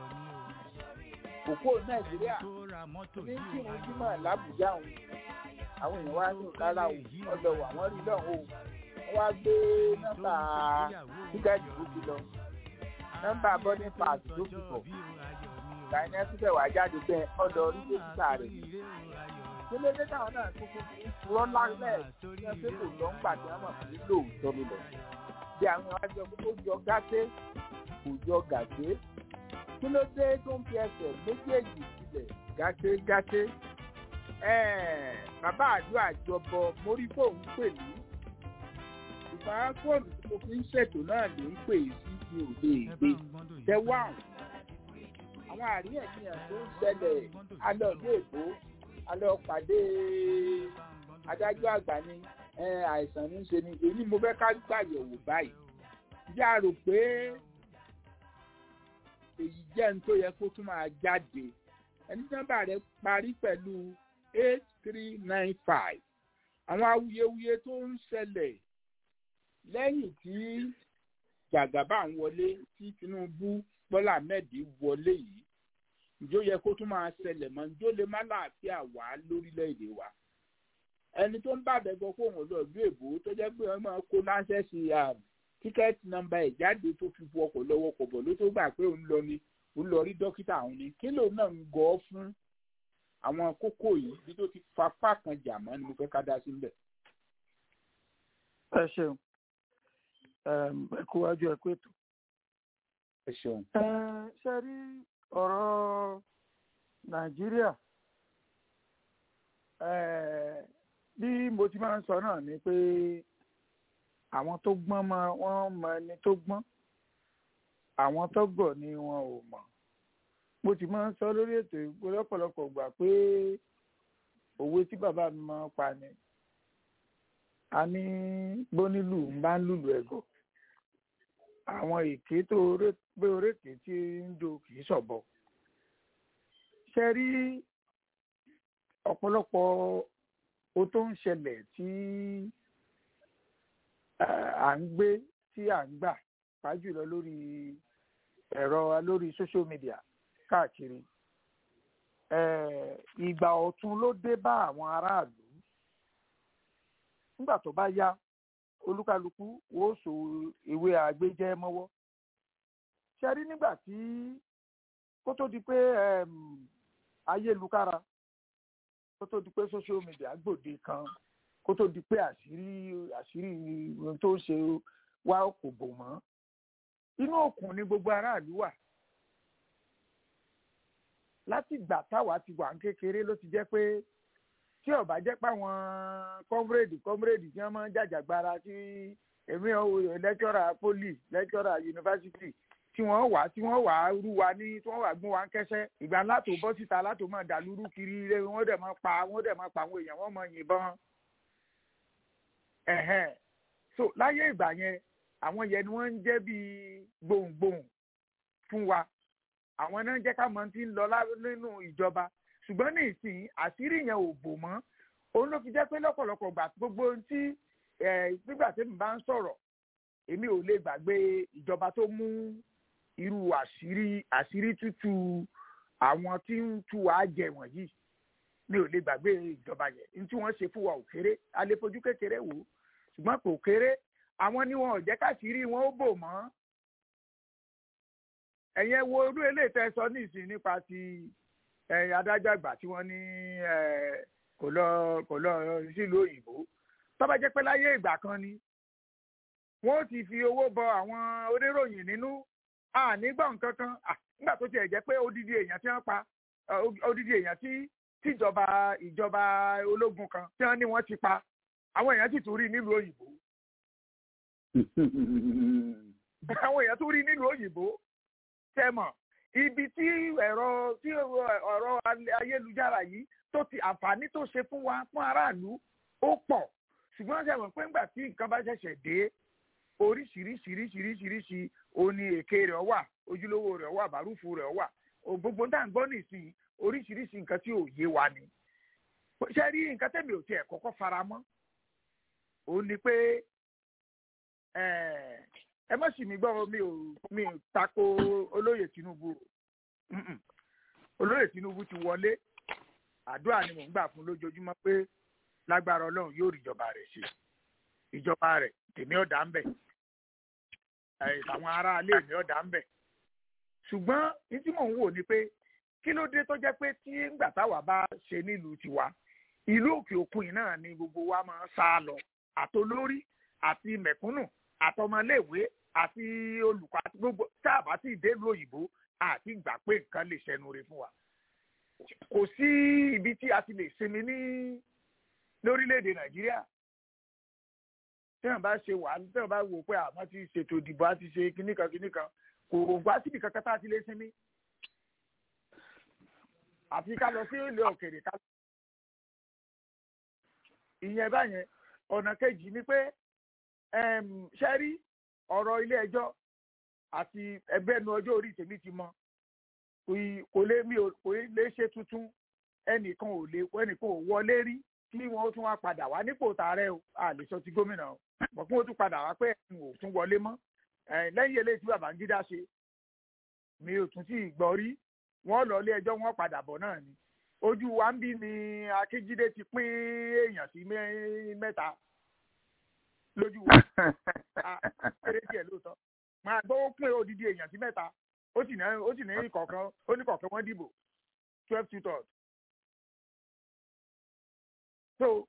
òkú nàìjíríà ní kí wọn jímọ̀ làbújá òun àwọn èèyàn wá ní ìkára o ọ̀dọ̀ wà wọ́n rí lọ́hùn o wọ́n wá gbé nọ́mbà tíkẹ́ẹ̀tì tó ti lọ nọ́mbà boarding pass tó fi bọ̀ gàìnà síbẹ̀ wá jáde bẹ́ẹ̀ ọ̀dọ̀ orí dókítà rẹ̀ kílódé táwọn náà tó kún fún ìfúrọ́ lálẹ́ tí wọ́n ṣe kò lọ ń gbà tí wọ́n mọ̀ fún lóòótọ́ ló lọ bí àwọn àjọ tó jọ gàté kò jọ gàté kí ló dé tó ń fi ẹsẹ̀ méjèèjì sílẹ̀ gátégáté bàbá àdúrà jọbọ mórí fóun pè mí ìgbà fóònù tí mo fi ń ṣètò náà ló ń pè sí mi ò lè gbé tẹwà àwọn àríyànjiyàn tó ń ṣẹlẹ̀ alẹ́ ọdún èkó alẹ́ ọ̀pàdé adájọ́ àgbà ni àìsàn ní í ṣe ni èyí mo fẹ́ ká gbàyẹ̀wò báyìí yá rò pé èyí jẹ́ ní tó yẹ kó tún máa jáde ẹni nọ́mbà rẹ̀ parí pẹ̀lú eight three nine five àwọn awuyewuye tó ń ṣẹlẹ̀ lẹ́yìn tí jàgàbá ń wọlé tí tinubu bọ́lá ahmed wọlé yìí ǹjọ́ yẹ kó tún máa ṣẹlẹ̀ mọ́ ǹjọ́ lè má láàfíà wá lórílẹ̀‐èdè wa ẹni tó ń bàbẹ̀ gbọ́ kó òun lọ ìlú èbó tó jẹ́ pé wọ́n máa kó láńṣẹ́ sí tíkẹ́ẹ̀tì nọ́mbà ẹ̀ jáde tó fi bu ọkọ̀ lọ́wọ́ kọ̀ bọ̀ ló tó gbà pé òun lọ ni òun lọ rí dókítà òun ni kí lòun náà ń gọ́ fún àwọn kókó yìí bí tó ti fapá kan jà mọ́ ni mo fẹ́ ká dá sí níbẹ̀. ẹ ṣeun ẹ kú wájú ẹ kú ètò. ẹ ṣeun. ṣe rí ọ̀rọ̀ nàìjíríà bí mo ti máa ń sọ náà ni pé àwọn tó gbọ́n mọ wọ́n mọ ẹni tó gbọ́n àwọn tó gọ̀ ni wọn ò mọ̀ mo ti máa ń sọ lórí ètò ìgbó lọ́pọ̀lọpọ̀ gbà pé òwe tí bàbá mi máa ń pa ni a ní bónílù ń bá ń lùlù ẹ̀gọ́ àwọn èké tó gbé orékè tí ń do kì í ṣọ̀bọ ṣe rí ọ̀pọ̀lọpọ̀ o tó ń ṣẹlẹ̀ tí à ń gbé tí à ń gbà pàjùlọ lórí ẹ̀rọ lórí social media káàkiri ìgbà ọ̀tun ló dé bá àwọn aráàlú nígbà tó bá yá olúkálukú wò so ìwé àgbéjẹ mọ́wọ́ ṣe rí nígbà tí kó tó di pé ayélukára kó tó di pé social media gbòde kan kó tó di pé àṣírí àṣírí ohun tó ń ṣe wá kò bò mọ́ inú òkun ni gbogbo aráàlú wà láti ìgbà táwa ti wà ń kékeré ló ti jẹ́ pé tí ó bá jẹ́ pé àwọn kọ́múrèdì kọ́múrèdì tí wọ́n máa ń jàjàgbara tí èmi lẹ́kítọ́rà poli lẹ́kítọ́rà yunifásitì tí wọ́n wà tí wọ́n wà rú wa ní tí wọ́n wà gún wa ń kẹ́sẹ́ ìgbà látò bọ́ síta látò máa dàlúrú kiri ilé wọ́n dẹ̀ máa pa wọ́n dẹ̀ máa pa àwọn èèyàn wọ́n máa yìnbọn ẹ̀hẹ́n so láyé ìgbà yẹn àwọn yẹn ni wọ́n ń jẹ́ bíi gbohùngbohùn fún wa àwọn náà jẹ́ ká mọ̀ tí ń lọ nínú ìjọba ṣùgbọ́n ní ìsìn àṣírí yẹn ò bò mọ́ òun ló fi jẹ́ pé lọ́pọ̀lọpọ̀ gbà gbogbo ohun tí nígbà tí mi bá ń sọ̀rọ̀ èmi ò lè gbàgbé ìjọba tó mú irú àṣírí àṣírí tútù àwọn tí ń tú wa jẹ wọ̀nyí mi ò lè gbàgbé ìjọba yẹn ní tí wọ́n ṣe fún wa ò kéré a lè fojú kékeré wò ó ṣùgbọ́n kò kéré àwọn ni wọn ò jẹ́ káṣírí wọn ó bò mọ́ ẹ̀yẹn wo irú eléyìí tẹ́ sọ ní ìsìn nípa ti adájọ́ àgbà tí wọ́n ní kò lọ kò lọ sílùú òyìnbó tó bá jẹ́ pé láyé ìgbà kan ni wọ́n ti fi owó bọ àwọn oníròyìn nínú ànígbà nǹkan kan nígbà tó tiẹ̀ jẹ́ pé odidi èèyàn tí wọ́n pa odidi èèyàn tí tíjọba ìjọba ológun kan tí wọ́n ní wọ́n ti pa àwọn èèyàn sì tún rí nílùú òyìnbó àwọn èèyàn tún rí nílùú òyìnbó tẹmọ ibi tí ẹ̀rọ tí ọ̀rọ̀ ayélujára yìí tó ti àǹfààní tó ṣe fún wa fún aráàlú ó pọ̀ ṣùgbọ́n ṣe mọ̀ pé ńgbà tí nǹkan bá ṣẹ̀ṣẹ̀ dé oríṣiríṣiríṣiríṣiríṣi òní èké rẹ̀ wà ojúlówó rẹ̀ wà bàrúfù rẹ̀ wà gbogbo tá à ń gbọ́ nìsín oríṣiríṣi nǹkan tí ò yé wa ni ṣe rí nǹkan tẹ̀mí ò tiẹ̀ kọ́kọ́ fara mọ́ òun ni pé ẹ má sì mí gbọ́ mi ò mi ò tako olóyè Tinubu olóyè Tinubu ti wọlé àdúrà ni mò ń gbà fún lójoojúmọ́ pé lágbára Ọlọ́run yóò rí ìjọba rẹ̀ ṣe ìjọba rẹ̀ tèmi ọ̀dà ń bẹ̀ àwọn aráalé mi ọ̀dà ń bẹ̀ ṣùgbọ́n ní tí mò ń wò ni pé kí ló dé tó jẹ́ pé tí ńgbà táwa bá ṣe nílùú tiwa ìlú òkè òkun yìí náà ni gbogbo wa máa ń sá lọ àtolórí àti mẹ̀kúnnù àtọmọléèwé àti olùkọ́ àti gbogbo tá a bá ti délùú òyìnbó àti gbà pé nǹkan lè ṣẹnu rẹ̀ fún wa kò sí ibi tí a ti lè sinmi ní lórílẹ̀‐èdè nàìjíríà tí wọ́n bá ṣe wà tí wọ́n bá wò pé àwọn ti ṣètò ìdìbò àti ṣe kíníkan kíníkan kò wá síbi kankan tá a ti lè sinmi àfi ká lọ sí ilé òkèèrè ká ìyẹn báyẹn ọ̀nà kejì ni pé ṣe rí ọ̀rọ̀ ilé ẹjọ́ àti ẹgbẹ́ nu ọjọ́ orí tèmi ti mọ kò lè mi kò lè ṣe tuntun ẹnìkan ò lè ẹnìkan ò wọlé rí kí wọ́n tún wá padà wá nípò tààrẹ o a lè sọ ti gómìnà o mọ̀ kí wọ́n tún padà wá pé ẹ̀sìn ò tún wọlé mọ́ lẹ́yìn eléyìí tí Babangida ṣe mi ò tún sí gbọ́ rí wọ́n lọ ilé ẹjọ́ wọ́n padà bọ̀ náà ni ojú wa ń bí ni Akíjídé ti pín èèyàn sí mẹ́ta lójú wa kéré díẹ̀ lóòótọ́ máa gbọ́ ó pín odidi èèyàn sí mẹ́ta ó sì ní ó sì ní ìkọ̀ọ̀kan ó ní kọ̀ọ̀kan wọ́n dìbò twelve two third. so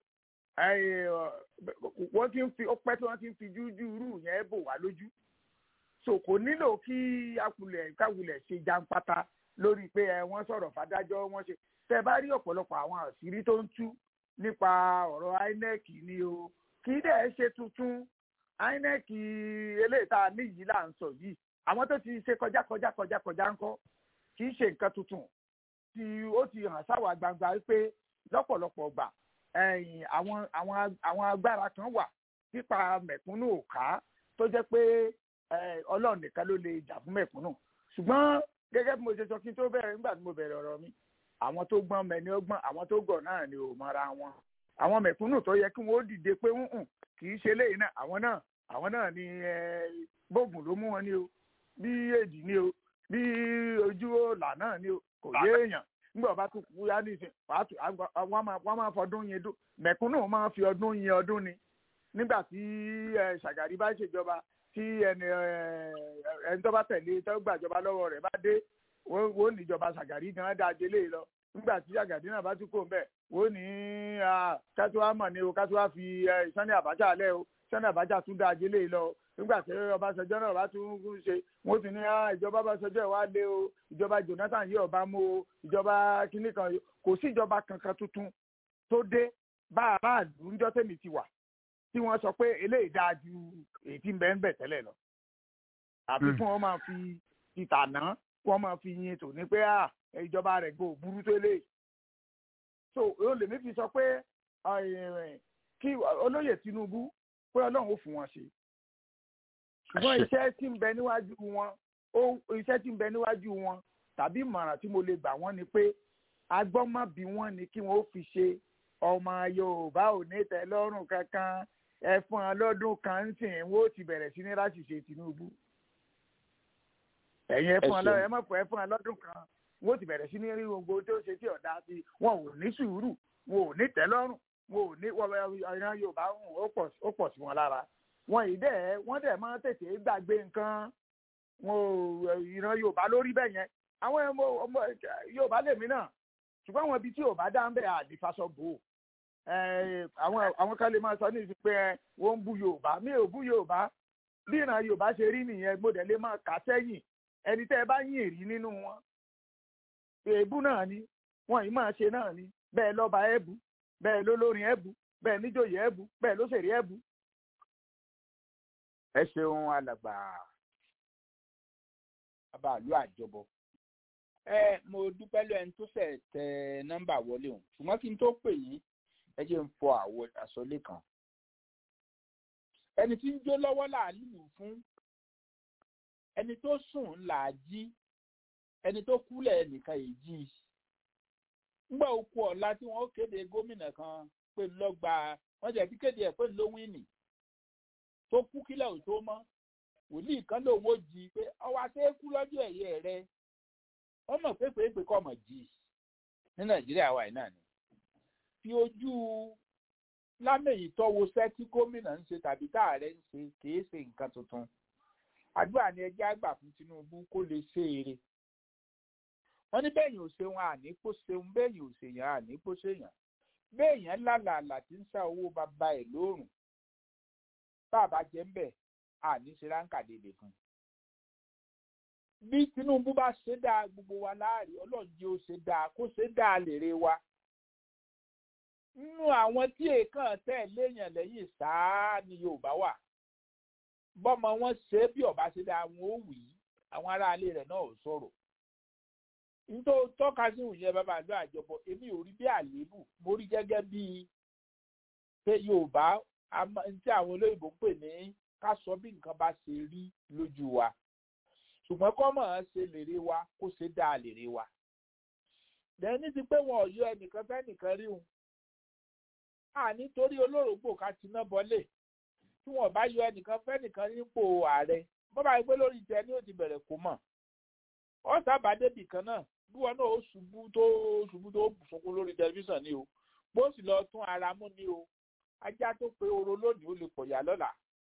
wọ́n ti ń fi ó pẹ́ tí wọ́n ti ń fi jújú rú yẹn bò wá lójú so kò nílò kí akulẹ̀ káwulẹ̀ ṣe jàǹpátá lórí pé ẹ wọ́n sọ̀rọ̀ fàdájọ́ wọ́n ṣe tẹ́ bá rí ọ̀pọ̀lọpọ̀ àwọn àṣírí tó ń tú nípa ọ̀rọ̀ INEC ni o kì í dẹ̀ ṣe tuntun INEC eléyìí tá a ní yìí là ń sọ yìí àwọn tó ti ṣe kọjá kọjá kọjá kọjá ńkọ́ kì í ṣe nǹkan tuntun tí ó ti hàn sáwà gbangba pé lọ́pọ̀lọpọ̀ gbà àwọn àwọn àwọn agbára kan wà pípa mẹ̀kúnnù òká tó jẹ́ pé ọlọ́run nìkan ló lè jà fún mẹ̀kúnnù ṣùgbọ́n gẹ́gẹ́ bí mo ṣe sọ kí n tó bẹ̀rẹ̀ nígbà tí mo bẹ̀rẹ̀ ọ̀rọ̀ mi àwọn tó gbọ́n mẹ́ni ọgbọ́n àwọn tó gọ̀ náà ni ò mọra wọn àwọn mẹ̀kúnnù tó yẹ kí wọ́n dìde pé ń kì í ṣe léyìn náà àwọn náà àwọn náà ni gbóògùn ló mú wọn ni o bí èdì ni o bí ojú ọ̀là náà ni o kò yé èèyàn nígbà wọn bá tún kú yá nìsín wọn máa fọdún yẹn dún mẹ̀kúnnù máa fi ọdún yẹn ọdún ni nígbà tí Ṣàgàrí bá ṣèjọba tí ẹni ẹni tó bá tẹ̀lé tó gbàjọba lọ́wọ́ rẹ̀ bá dé wọ́n níjọba Ṣàgàrí gan dáa délé lọ nígbà tí Ṣàgàrí náà bá tún kó mbẹ́ wọ́n ní kátó mọ̀ ni o kátó wá fi Sani Abacha lẹ́ o Sani Abacha tún dáa délé lọ nígbà tí Ọbásanjọ́ náà bá tún ṣe wọ́n ti ní ìjọba Ọbásanjọ́ wá lé o ìjọba Jonathan yìí ọba mú o ìjọba kínní kan kò sí ìjọba kankan tuntun tó dé bá aráàlú ńjọ́ tèmi ti wà tí wọ́n sọ pé eléyìí dáa ju èyí tí ń bẹ ń bẹ tẹ́lẹ̀ lọ. àfi fún wọn máa fi ìtànà wọn máa fi yin tò ní pé ìjọba rẹ̀ gbò burú tó lé. so òun lèmi fi sọ pé kí olóyè Tinubu pé ọlọ́run ó fún wọn ṣe. ṣùgbọ́n iṣẹ́ tí ń bẹ níwájú wọn iṣẹ́ tí ń bẹ níwájú wọn tàbí ìmọ̀ràn tí mo lè gbà wọ́n ni pé agbọ́mọ̀ bí wọ́n ni kí wọ́n ó fi ṣe ọmọ Yorùbá ò ní tẹ́ lọ́rùn kankan ẹfọn lọ́dún kan ń sìn wọ́n ti bẹ̀rẹ̀ sí ní ráṣìṣe Tinubu ẹ̀yin ẹfọn ẹ má fọ ẹfọn lọ́dún kan wọ́n ti bẹ̀rẹ̀ sí ní rí gbogbo tó ṣe tí ọ̀dà sí wọn ò ní sùúrù wọn ò ní tẹ́lọ́rùn wọn ò ní ìran Yorùbá ó pọ̀ sí wọn lára wọn ì dẹ̀ wọ́n dẹ̀ máa tètè gbàgbé nǹkan wọn ò ìran Yorùbá lórí bẹ́ẹ̀ yẹn àwọn ọmọ Yorùbá lèmi náà ṣùgbọ́n àwọn ibi tí Yorùbá dá ń bẹ̀ àdìfàsọ bò ó àwọn àwọn kan lè máa sọ ní ìsìn pé wọ́n ń bú yorùbá mi ò bú yorùbá bí ìran yorùbá ṣe rí nìyẹn gbọ́dọ̀ lè máa kà sẹ́yìn ẹni tẹ́ ẹ bá yìn rí nínú wọn èébú náà ni wọn yìí máa ṣe náà ni bẹ́ẹ̀ lọ́ba ẹ̀bù bẹ́ẹ̀ lólórin ẹ̀bù bẹ́ẹ̀ níjòyè ẹ̀bù bẹ́ẹ̀ lóṣèré ẹ̀bù. ẹ ṣeun alàgbà bàbá àlú àjọbọ ẹ mo dúpẹ́ lọ ẹni tó fẹ́ tẹ nọ́mbà wọlé òun ṣùgbọ́n kí n tó pè yín ẹ jẹ́ ń fọ àwọ̀ àsọlé kan ẹni tí ń jó lọ́wọ́ là á lù fún ẹni tó sùn là á jí ẹni tó kúlẹ̀ nìkan yìí jí ńgbà òkú ọ̀la tí wọ́n kéde gómìnà kan pé ńlọ́gba wọ́n jẹ́ kí kéde ẹ̀ pé ńlọ wíìnì tó kú kílẹ̀ ò tó mọ́ wòlíì kan lòun ó jí pé ọwọ́ aṣẹ́kú lọ́jọ́ ẹ̀yẹ rẹ wọ́n mọ̀ pé pé pé kọ́ mọ̀ jí ní nàìjíríà wà náà ni fi ojú lámèyí tọ́wọ́ sẹ́ tí gómìnà ń ṣe tàbí táàrẹ ń ṣe kìí ṣe nǹkan tuntun àdúrà ni ẹjẹ́ àgbà fún tinubu kó lè ṣe eré wọ́n ní bẹ́ẹ̀yìn ò ṣeun àní kó ṣeun bẹ́ẹ̀yìn ò ṣèyàn àní kó ṣèyàn bẹ́ẹ̀yàn lálàálà tí ń sá owó bàbá ẹ̀ lóòrùn bàbá jẹ́ ń bẹ̀ àní ṣe ráńkà dèdè fún un bí tinubu bá ṣe dáa gbogbo wa láàrin ọlọ́run jẹ́ ó ṣe dáa kó ṣe dáa lèrè wa nínú àwọn tí èèkàn tẹ̀ léèyàn lẹ́yìn sáá ni yorùbá wà bọ́mọ wọn ṣe é bí ọba ṣe dáa wọn ó wì í àwọn aráalé rẹ̀ náà ò sọ̀rọ̀ nítorí tọ́ka sí ìyẹn bàbá àdó àjọpọ̀ èmi ò rí bí àléébù mo rí gẹ́gẹ́ bí pé yorùbá tí àwọn olóyìnbó ń pè ní ká sọ bí nǹkan bá ṣe rí lójú wa ṣùgbọ́n kọ́ mọ̀ ọ́n ṣe lèrè wa kó ṣe dáa lèrè wa lẹ́ni ti pé wọn ò yọ ẹnìkan fẹ́nìkan rí wọn à nítorí olórògbò ká ti ná bọ́lé tí wọn bá yọ ẹnìkan fẹ́nìkan nípò ààrẹ bọ́bá yìí pé lórí ìtẹ́ ni ó ti bẹ̀rẹ̀ kó mọ̀ ọ́ sábà débì kan náà bí wọn náà ó ṣubú tó ṣubú tó sunkún lórí tẹlifíṣàn ni o bó sì lọ tún ara mú ni o ajá tó pe oró lónìí ó lè pọ̀ yá lọ́la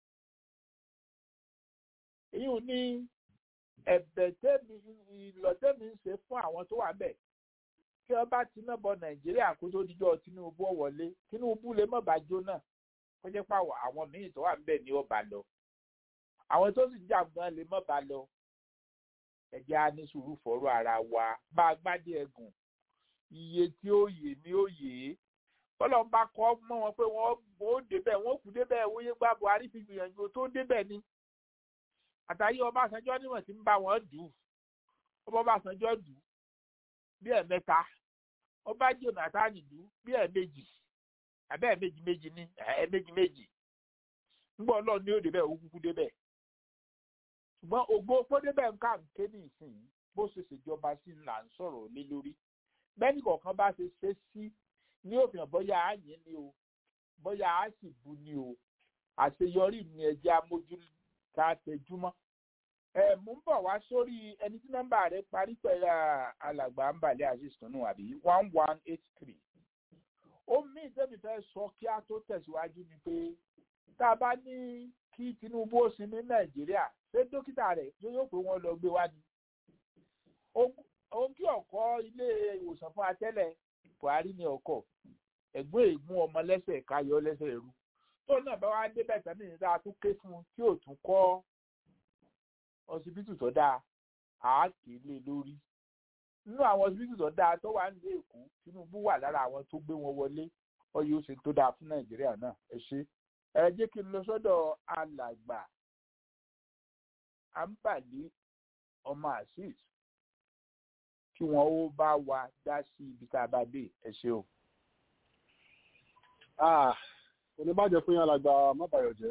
èyí ò ní ẹ̀bẹ̀ tẹ́mi ìlọ tẹ́mi ń ṣe fún àwọn tó wà bẹ̀ kí wọ́n bá ti náà bọ nàìjíríà kó tó dijọ́ tinubu wọlé tinubu lè mọ̀ bá jóná kó jẹ́ pàwọ̀ àwọn míì tó wà ń bẹ̀ ni ó bá lọ àwọn tó sì jà gan lè mọ̀ bá lọ ẹ̀jẹ̀ á ní sùúrù fọ́rọ̀ ara wa bá a gbádé ẹ̀gùn iye tí ó yè ni ó yè é bọ́lá ń bá kọ́ mọ́ wọn pé wọ́n ó débẹ̀ wọ́n kú débẹ̀ wọ́n yé gbá buhari fi gbìyànjú tó débẹ̀ ni àtàyé ọbásanjọ́ níwọ̀n tí ń bá wọn dù ọba ọbásanjọ́ dù bí ẹ̀mẹ́ta ọba jonathan dù bí ẹ̀mẹ́jì àbẹ́ ẹ̀mẹ́jì méjì ní ẹ̀mẹ́jì méjì ńgbọ́ ọlọ́run ní ó débẹ̀ ó kúkú débẹ̀ ṣùgbọ́n ògbó pọ́ débẹ̀ ń ká nké ní ìsìn bó ṣe ṣèjọba sí ńlá ń sọ̀rọ̀ lé lórí bẹ́ẹ̀ni kọ̀ọ̀kan bá ṣe ṣe sí ní òfin bóyá á yín ni o bóyá á sì bu ni o àṣeyọrí ni ẹjẹ́ amójú ká tẹjúmọ́. ẹ mú ń bọ̀ wá sórí ẹni tí nọ́mbà rẹ̀ parí pẹ̀lú alàgbà ń bàlẹ́ àṣìṣàn náà àbí one one eight three. ó mí ìtẹ́mi fẹ́ sọ kí á tó tẹ̀síwájú ni pé tá a bá ní kí tinubu ó sin ní nàìjíríà ṣé dókítà rẹ̀ yóò pé wọ́n lọ gbé wá ni. ohun kí ọ̀kọ́ ilé ìwòsàn fún atẹ́lẹ̀ buhari ní ọkọ̀ ẹ̀gbọ́n ègún ọmọ lẹ́sẹ̀ káyọ̀ lẹ́sẹ̀ rú tó náà bá wá débẹ̀ tán nìyí tá a tún ké fún un tí ò tún kọ́ ọsibítù tó dáa àáké lé lórí nínú àwọn ọsibítù tó dáa tó wà nílé èkó tinubu wà lára àwọn tó gbé wọn wọlé ọyẹ ó ṣe tó dáa fún nàìjíríà náà ẹ ṣe ẹ jẹ́ kí n lọ sọ́dọ̀ alàgbà àǹbàlí ọmọ azeez kí wọn ó bá wa dá sí ibi tá a bá dé ẹ ṣe o. kò ní bàjẹ́ fún yín alàgbà mábàyọ̀ jẹ́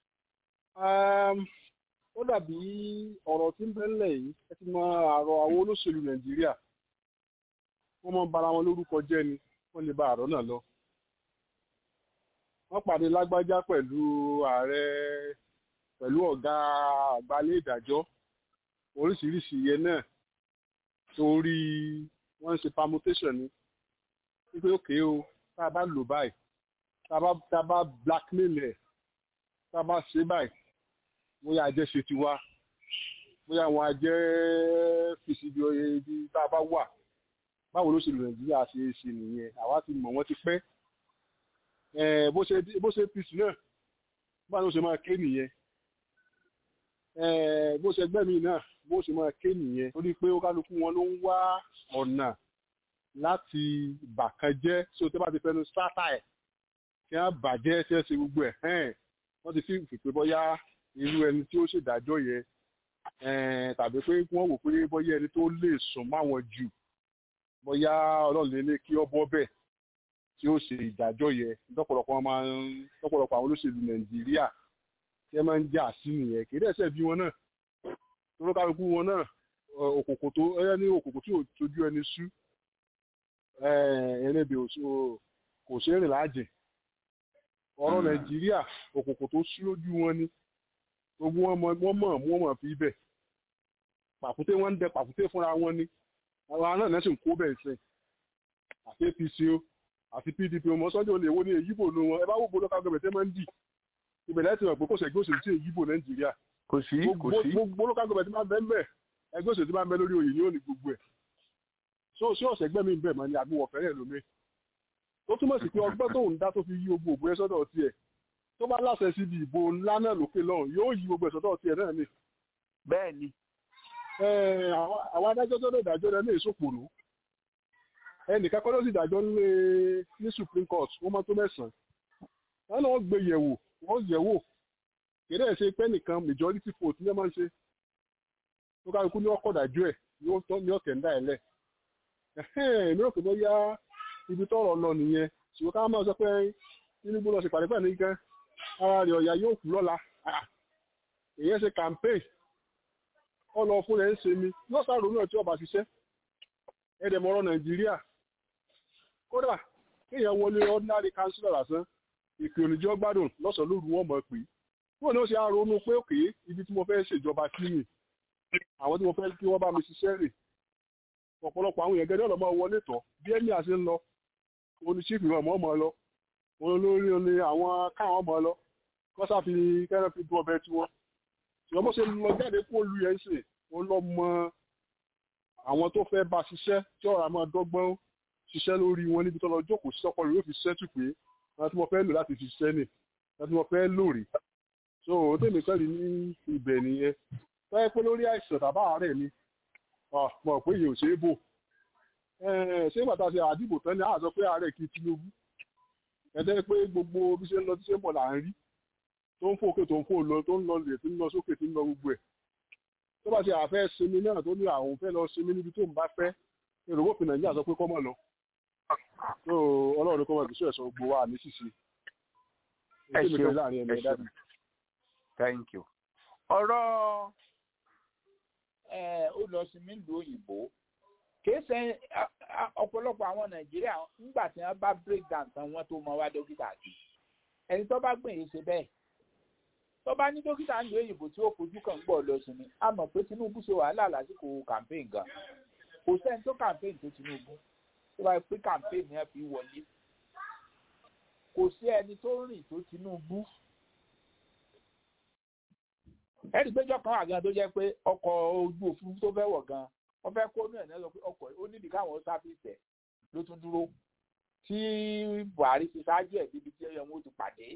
ó dàbí ọ̀rọ̀ tí ń bẹ́ńlẹ̀ yìí ẹ ti mọ àrọ̀ àwọn olóṣèlú nàìjíríà wọ́n mọ bara wọn lórúkọ jẹ́ ni wọ́n lè ba àrọ̀ náà lọ. wọ́n pàdé lágbájá pẹ̀lú ààrẹ pẹ̀lú ọ̀gá àgbálẹ̀ ìdájọ́ oríṣiríṣi ìyẹn náà torí wọ́n ń ṣe permutation ni wípé òkè o tá a bá lò báyìí tá a bá blackmail ẹ̀ tá a bá ṣe báyìí bóyá ajẹ́ ṣe ti wá bóyá àwọn ajẹ́ fèsì bí oye ibi tá a bá wà báwo ló ṣe lò nàìjíríà ṣe é ṣe nìyẹn àwa ti mọ̀ wọ́n ti pẹ́ bó ṣe pc náà báwo ló ṣe máa ké nìyẹn eh, bó ṣe gbẹ́ mi náà bó ṣe máa ké nìyẹn torí pé ó kálukú wọn ló ń wá ọ̀nà láti bàkan jẹ́ tí o tẹ́ bá ti fẹnu sátà ẹ̀ kí wọ́n bàjẹ́ tí wọ́n ṣe gbogbo ẹ̀ hẹ́n wọ́n ti fi fìpé bọ́yá irú ẹni tí ó ṣèdájọ́ yẹn eh, tàbí pé wọ́n wò pé bọ́yá ẹni tó lè sùn máwọn jù bọ́yá ọlọ́run lè ní kí ọ bọ́ bẹ́ẹ̀ tí ó ṣe ìdájọ́ yẹn lọ́pọ̀lọpọ̀ wọn máa ń lọ́pọ̀lọpọ̀ àwọn olóṣèlú nàìjíríà tí ẹ máa ń jà sí nìyẹn kì í dẹ̀ ṣẹ̀ bí wọn náà tó kálukú wọn náà òkòkò tó ẹ ní òkòkò tí ò tójú ẹni sú ẹlẹ́bẹ̀ kò ṣe é rìn láàjẹ̀ ọ̀rọ̀ nàìjíríà òkòkò tó sú lójú wọn ni gbogbo wọn mọ̀ wọ́n mọ̀ wọ́n mọ̀ fi bẹ̀ pàkúté wọn ń dẹ pàkúté fúnra wọn ni àwọn náà náà sì ń kó bẹ̀ sẹ́yìn àti apc o àti pdp ọmọ sọ́jọ́ olè wo ni èyíbò ló wọn ẹ bá wò bó lọ́ka gọbẹ̀ tẹ́ máa ń dì ìbẹ̀rẹ̀ ti mọ̀ pé kò sẹ́gbẹ́ òṣèlú tí èyíbò nàìjíríà kò sí kò sí gbogbo lọ́ka gọbẹ̀ tí máa ń bẹ́ ń bẹ̀ ẹgbẹ́ òṣèlú tí máa ń bẹ lórí oyè ni ó ní gbogbo ẹ̀ so sí ọ̀sẹ̀ gbẹ́ mi bẹ̀ mọ́ ni àbí wọ̀ fẹ́rẹ̀ lómi tó túmọ̀ sí pé ọgbọ́n tóun dá tó fi yí gbogbo òbú ẹ sọ́dọ̀ tiẹ̀ tó bá láṣẹ síbi ìbò ńlá náà lókè lọ́hùn yóò yí gbogbo ẹ̀ sọ́dọ̀ tiẹ̀ náà ni bẹ́ẹ̀ ni àwọn adájọ́ tó lè dájọ́ rẹ ní èsòpònú ẹnìkan kọ́ ló sì dájọ́ nílé ní supreme court wọ́n mọ́ tó mẹ́sàn-án wọ́n náà gbé yẹ̀wò wọ́n yẹ̀wò kéde ẹ̀ ṣe pé nìkan majority vote ní ẹ máa ń ṣe tó kálukú ní ọkọ̀ dájú ẹ̀ ní ọ̀kẹ́ ń dá ẹ̀ lẹ̀ èmi rò pé bóyá ibi tọ́rọ̀ lọ nìyẹn ṣùgbọ́n ká máa sọ pé Tinubu lọ sí pàdé pẹ̀lú nìkan ara rẹ̀ ọ̀yà yóò kú lọ́la èyí ṣe campaign ọlọ fún rẹ̀ ń ṣe mi yóò sáré náà tí ọba ṣiṣẹ́ ẹ̀dẹ̀mọ̀rọ̀ Nàìjíríà kódà kéèyàn wọlé ordinary councillor lásán ìpè oníjọ́ gbádùn lọ́sàn-án lóru wọn mọ̀ pé wọn ni ó ṣe àrònú pé òkè ibi tí mo fẹ́ ṣèjọba sí mi àwọn tí mo fẹ́ kí wọ́n bá mi ṣiṣẹ́ rè ọ̀pọ̀lọpọ̀ àwọn èèyàn gẹ́gẹ́ ọ̀lọ́mọ wọlé tọ̀ bí ẹ̀mí àṣẹ ń lọ oníṣífì ọmọ ọmọ lọ olórí ni àwọn káwọn ọmọ lọ kọ́sà fi kẹ́rẹ́ fi dún ọbẹ̀ tí wọ́n ṣùgbọ́n bó ṣe lọ jáde kó lu yẹn ṣe wọ́n lọ mọ àwọn tó fẹ́ bá ṣiṣẹ́ tí ọ̀rọ̀ àmọ́ dọ́gbọ́n ṣiṣẹ́ lórí wọn níbi tó lọ jókòó sí ọpọlọ yóò fi ṣẹ́tù pé láti mo fẹ́ lò láti fi ṣiṣẹ́ nì láti mo fẹ́ lò rí so ó tèmi kẹ́rì ní ibẹ̀ nìyẹn tọ́yẹ pé lórí àìsàn tàbá àárẹ̀ ni mọ̀ pé yìí ò ṣeé bò ṣé bàtà ṣe àdìbò tán ni àá sọ pé àárẹ̀ kí Tinubu ẹ̀dẹ́ pé gbogbo bí ṣe ń lọ tí ṣe ń bọ̀ là ń rí tó ń fòkè tó ń fò lọ tó ń lọ lè tí ń lọ sókè tí ń lọ gbogbo ẹ̀ tó bá ṣe àfẹ́ sinmi náà tó ní àwọn fẹ́ lọ sinmi níbi tó ń bá fẹ́ èrò òfin Nàìjíríà sọ pé kọ́ mọ̀ lọ tó Ọlọ́run kọ́ mọ̀ ìbísọ̀ ẹ̀sọ́ gbogbo wa ní ṣìṣe ẹ ṣeun ẹ ṣeun thank you ọ̀rọ̀ ó lọ sí nílùú òyìnbó kìí ṣe ọ̀pọ̀lọpọ̀ àwọn nàìjíríà nígbà tí wọ́n bá break down tán wọ́n tó mọ wá dókítà àti ẹni tó bá gbìyànjú ṣe bẹ́ẹ̀ tó bá ní dókítà ní òyìnbó tí ó fojú kan gbọ́ lọ sí ni a mọ̀ pé tinubu ṣe wàhálà lásìkò campaign gan kò sẹ́ni tó campaign tó tinubu tó bá pé campaign yẹn fi wọlé kò sí ẹni tó rìn tó tinubu ẹni péjọ kan wà gan tó jẹ́ pé ọkọ̀ ojú òfurufú tó fẹ́ wọ̀ gan wọ́n fẹ́ kó ní ẹ̀ náà sọ pé ọkọ̀ ó níbi káwọn sáfìsì ẹ̀ ló tún dúró tí buhari fi ṣáájú ẹ̀ débi tí ẹ̀yọ̀ wọn ti pàdé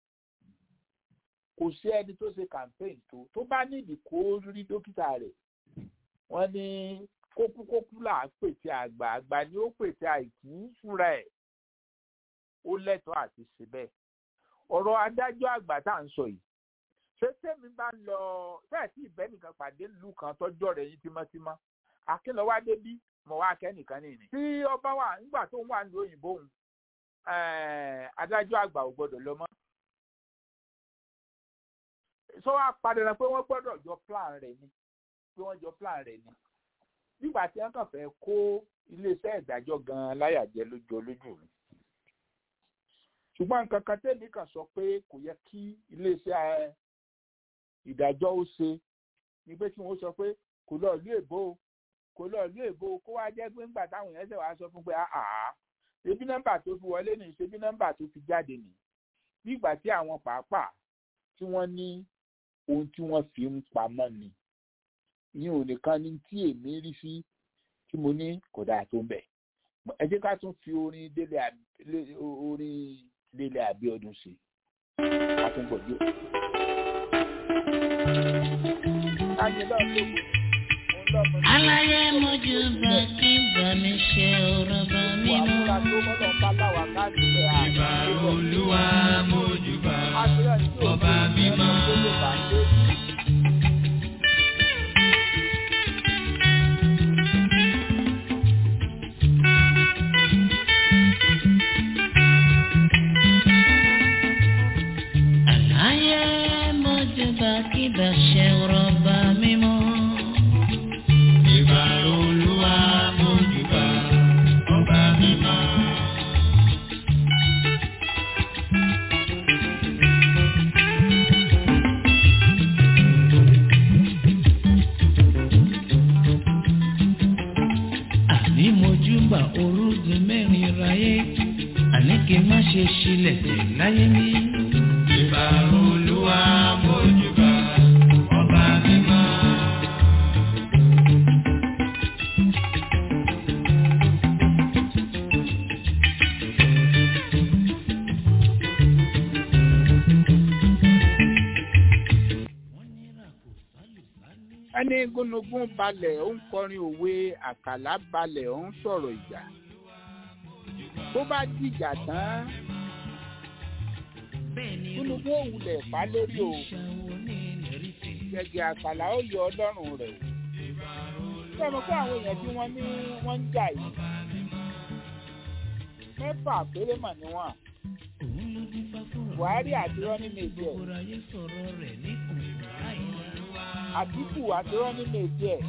kò sí ẹni tó ṣe campaign tó tó bá nídìí kó rí dókítà rẹ̀ wọ́n ní kókúkókú là ń pètè àgbà àgbà ni ó pètè àìkú fúnra ẹ̀ ó lẹ́tọ̀ọ́ àti ṣe bẹ́ẹ̀ ọ̀rọ̀ adájọ́ àgbà tá à ń sọ yìí ṣé tèmi bá ń lọ bẹ́ẹ̀ tí ìbẹ́ nìkan pàdé ìlú kan tọ́jọ́ rẹ̀ yín tímọ́tímọ́ akínlọ́wádé bí mo wá kẹ́nìkan nìyí. tí ọba wà nígbà tó ń wà ní òyìnbó òun adájọ́ àgbà ò gbọ́dọ̀ lọ mọ́. sọ wá padà pé wọ́n gbọ́dọ̀ jọ plan rẹ̀ ni pé wọ́n jọ plan rẹ̀ ni. nígbà tí wọ́n kàn fẹ́ kó iléeṣẹ́ ìdájọ́ gan-an láyàjẹ́ lójú olójú mi. ṣùgbọ́n nǹkan kan tẹ́lẹ̀ kan sọ pé kò yẹ kí iléeṣẹ́ ìdájọ́ ó ṣe ni pé kí wọ́n sọ pé kò lọ ìlú èbó o kò lọ ìlú èbó kó wá jẹ́ pé ńgbà táwọn èèyàn ṣe wàá sọ fún pé àá ṣebí nọ́mbà tó fi wọlé nì ṣebí nọ́mbà tó fi jáde nì nígbà tí àwọn pàápàá tí wọ́n ní ohun tí wọ́n fi ń pamọ́ ni ìyẹn ò nìkan ní tí èmi rí sí tí mo ní kò dáa tó ń bẹ̀ ẹ jẹ́ ká tún fi orin délé orin délé àbíọdún sí i ká tún gbọ́ díẹ̀. káyé náà lóko òun lọ́mọ ní aláyé mojú bá kí bá mi ṣe ọ̀rọ̀ bá mi ìwà mọ́. múra tó mọ́nà bá láwà káàdì pé Ìbà Olúwa mójúbà àṣírà tí ò ọba mímọ́. tó lè bá dé. aláyé mojú bá kí bá ṣe ọ̀rọ̀ bá mi mọ́. Ìbà Olúwa mójúbà ọba mímọ́. àní mojú bá orúgun mẹ́rin ráyé àní kí n má ṣe ṣílẹ̀ tẹ̀ láyé mi. Ìbà Olúwa mójúbà ọba mímọ́. ẹni gúnugún balẹ̀ ó ń kọrin òwe àkàlà balẹ̀ ó ń sọ̀rọ̀ ìjà bó bá dìjà tán gúnugún òwúlẹ̀ fà lórí o gẹ̀gẹ̀ àkàlà ó yọ ọlọ́run rẹ̀ o sọ̀rọ̀ pé àwọn èèyàn tí wọ́n ní wọ́n ń jà yìí mẹ́fà péré mà ní wọn buhari àti rọ́ní méjì ẹ̀ àtìkù àti rọ́ní méjì ẹ̀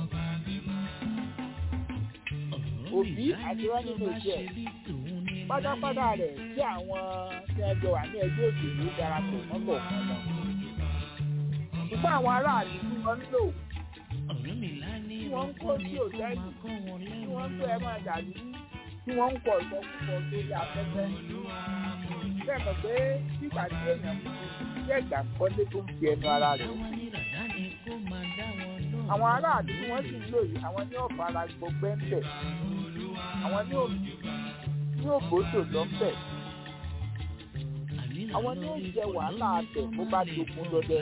òbí àti rọ́ní méjì ẹ̀ pátápátá rẹ̀ tí àwọn tí wọ́n jọ wà ní ẹgbẹ́ òṣèlú darapọ̀ mọ́bọ̀ kan wọn. ṣùgbọ́n àwọn aráàlú tí wọ́n ń lò tí wọ́n ń kó sí òtẹ́ẹ̀lì tí wọ́n ń tó ẹ máa dàlú tí wọ́n ń kọ̀ ìkọkúkọ lórí afẹ́fẹ́. bẹ́ẹ̀ mọ̀ pé nígbà tí èèyàn mú sí ẹ̀gbà kọ́lé tó ń fi ẹnu ara rẹ̀ àwọn aráàlú tí wọ́n sì ń lò yìí àwọn ní ọ̀fara gbọgbẹ́ ń bẹ̀ àwọn ní òbí ní òbòdò lọ́fẹ̀ àwọn ní ó jẹ wàhálà abẹ bó bá dogun lọdẹ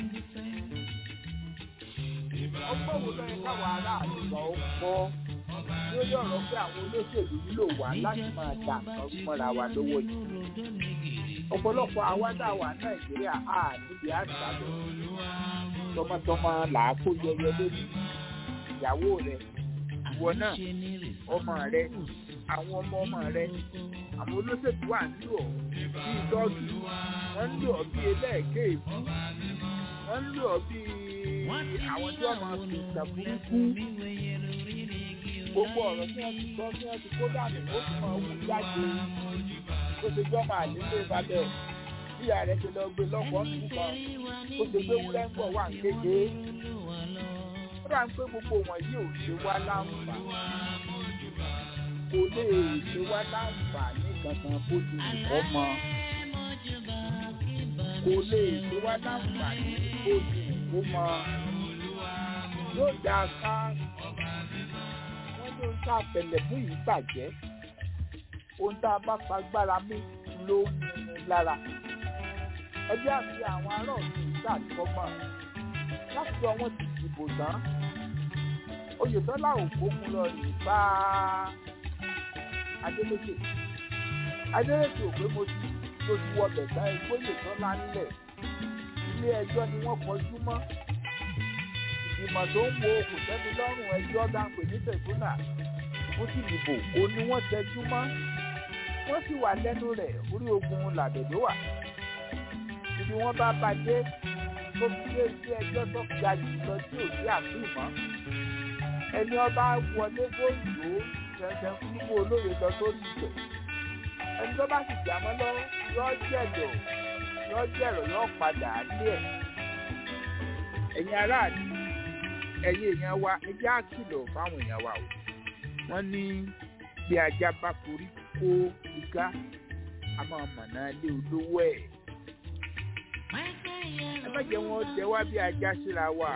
ọgbọ́n wo lọ́yẹ káwọn aráàlú kan ó kọ́ lórí ọ̀rọ̀ pé àwọn olóṣèlú nílò wá láti máa dà nǹkan mọ́ra wa lọ́wọ́ yìí ọ̀pọ̀lọpọ̀ àwádà wà nàìjíríà á níbi àṣà lọ tọmọtọmọ làákó yẹyẹ lórí ìyàwó rẹ ìwọ náà ọmọ rẹ àwọn ọmọ ọmọ rẹ àwọn olóṣèlú wà ń lò ọ́ bíi dọ́ọ̀gì wọ́n ń lò ọ́ bíi ẹlẹ́ẹ̀kẹ́ ìbú wọ́n ń lò ọ́ bíi àwọn tí wọ́n máa fi ìtàn burúkú gbogbo ọ̀rọ̀ tí wọ́n ti gbọ́ tí wọ́n ti kó dànù ó sì máa wú jáde ó ti gbọ́ máa nílé balẹ̀ bí ààrẹ ti lọ gbé lọ́kọ̀ọ́ nù kan ó ti gbé wúrẹ́ ń bọ̀ wà ń kéde ó dà ń pé gbogbo wọn yìí ò ṣe wá láǹfààní kò lè ṣe wá láǹfààní kankan bó ti nǹkan mọ kò lè ṣe wá láǹfààní bó ti nǹkan mọ yóò dá ká wọ́n ló ń sàtẹ̀lẹ̀ fún yìí bàjẹ́ ohun tá a bá fagbára mú ló ń mú lára ẹjẹ́ àti àwọn ará ọ̀sìn ìṣàkọ́mọ̀ láti sọ wọ́n ti dìbò tán oyètọ́lá ògbógun lọ rè bá adélèké adélèké ò pé mo ti mo ti wọ bẹ̀tà oyètọ́lá nílẹ̀ ilé ẹjọ́ ni wọ́n kọjú mọ́ ìgbìmọ̀ tó ń wo kò tẹ́mi lọ́rùn ẹjọ́ dáńpé ní tẹ̀síọ́nà wọ́n sì dìbò ó ní wọ́n tẹjú mọ́ wọ́n sì wà lẹ́nu rẹ̀ orí ogun làbẹ̀dọ́ wà ibi wọ́n bá bàjẹ́ tó fi lé sí ẹjọ́ tó ga jù lọ tí ò sí àtúmọ̀ ẹni ọba wọlé góòlù ṣẹ̀ṣẹ̀ fúnpọ̀ olóye lọ sórí ìgbẹ̀ ẹni tó bá sì jàmọ́ lọ yọ jẹ̀dọ̀ yọ jẹ̀rọ̀ yọ padà lé ẹ̀ ẹ̀yin aráàlú ẹ̀yin èèyàn wa ẹjẹ́ àkìlọ̀ fáwọn èèyàn wa o wọ́n ní bí ajá bá forí kó igá a máa mọ̀nà lé olówó ẹ̀ ẹ má jẹ́ wọn jẹ wá bí ajá síra wa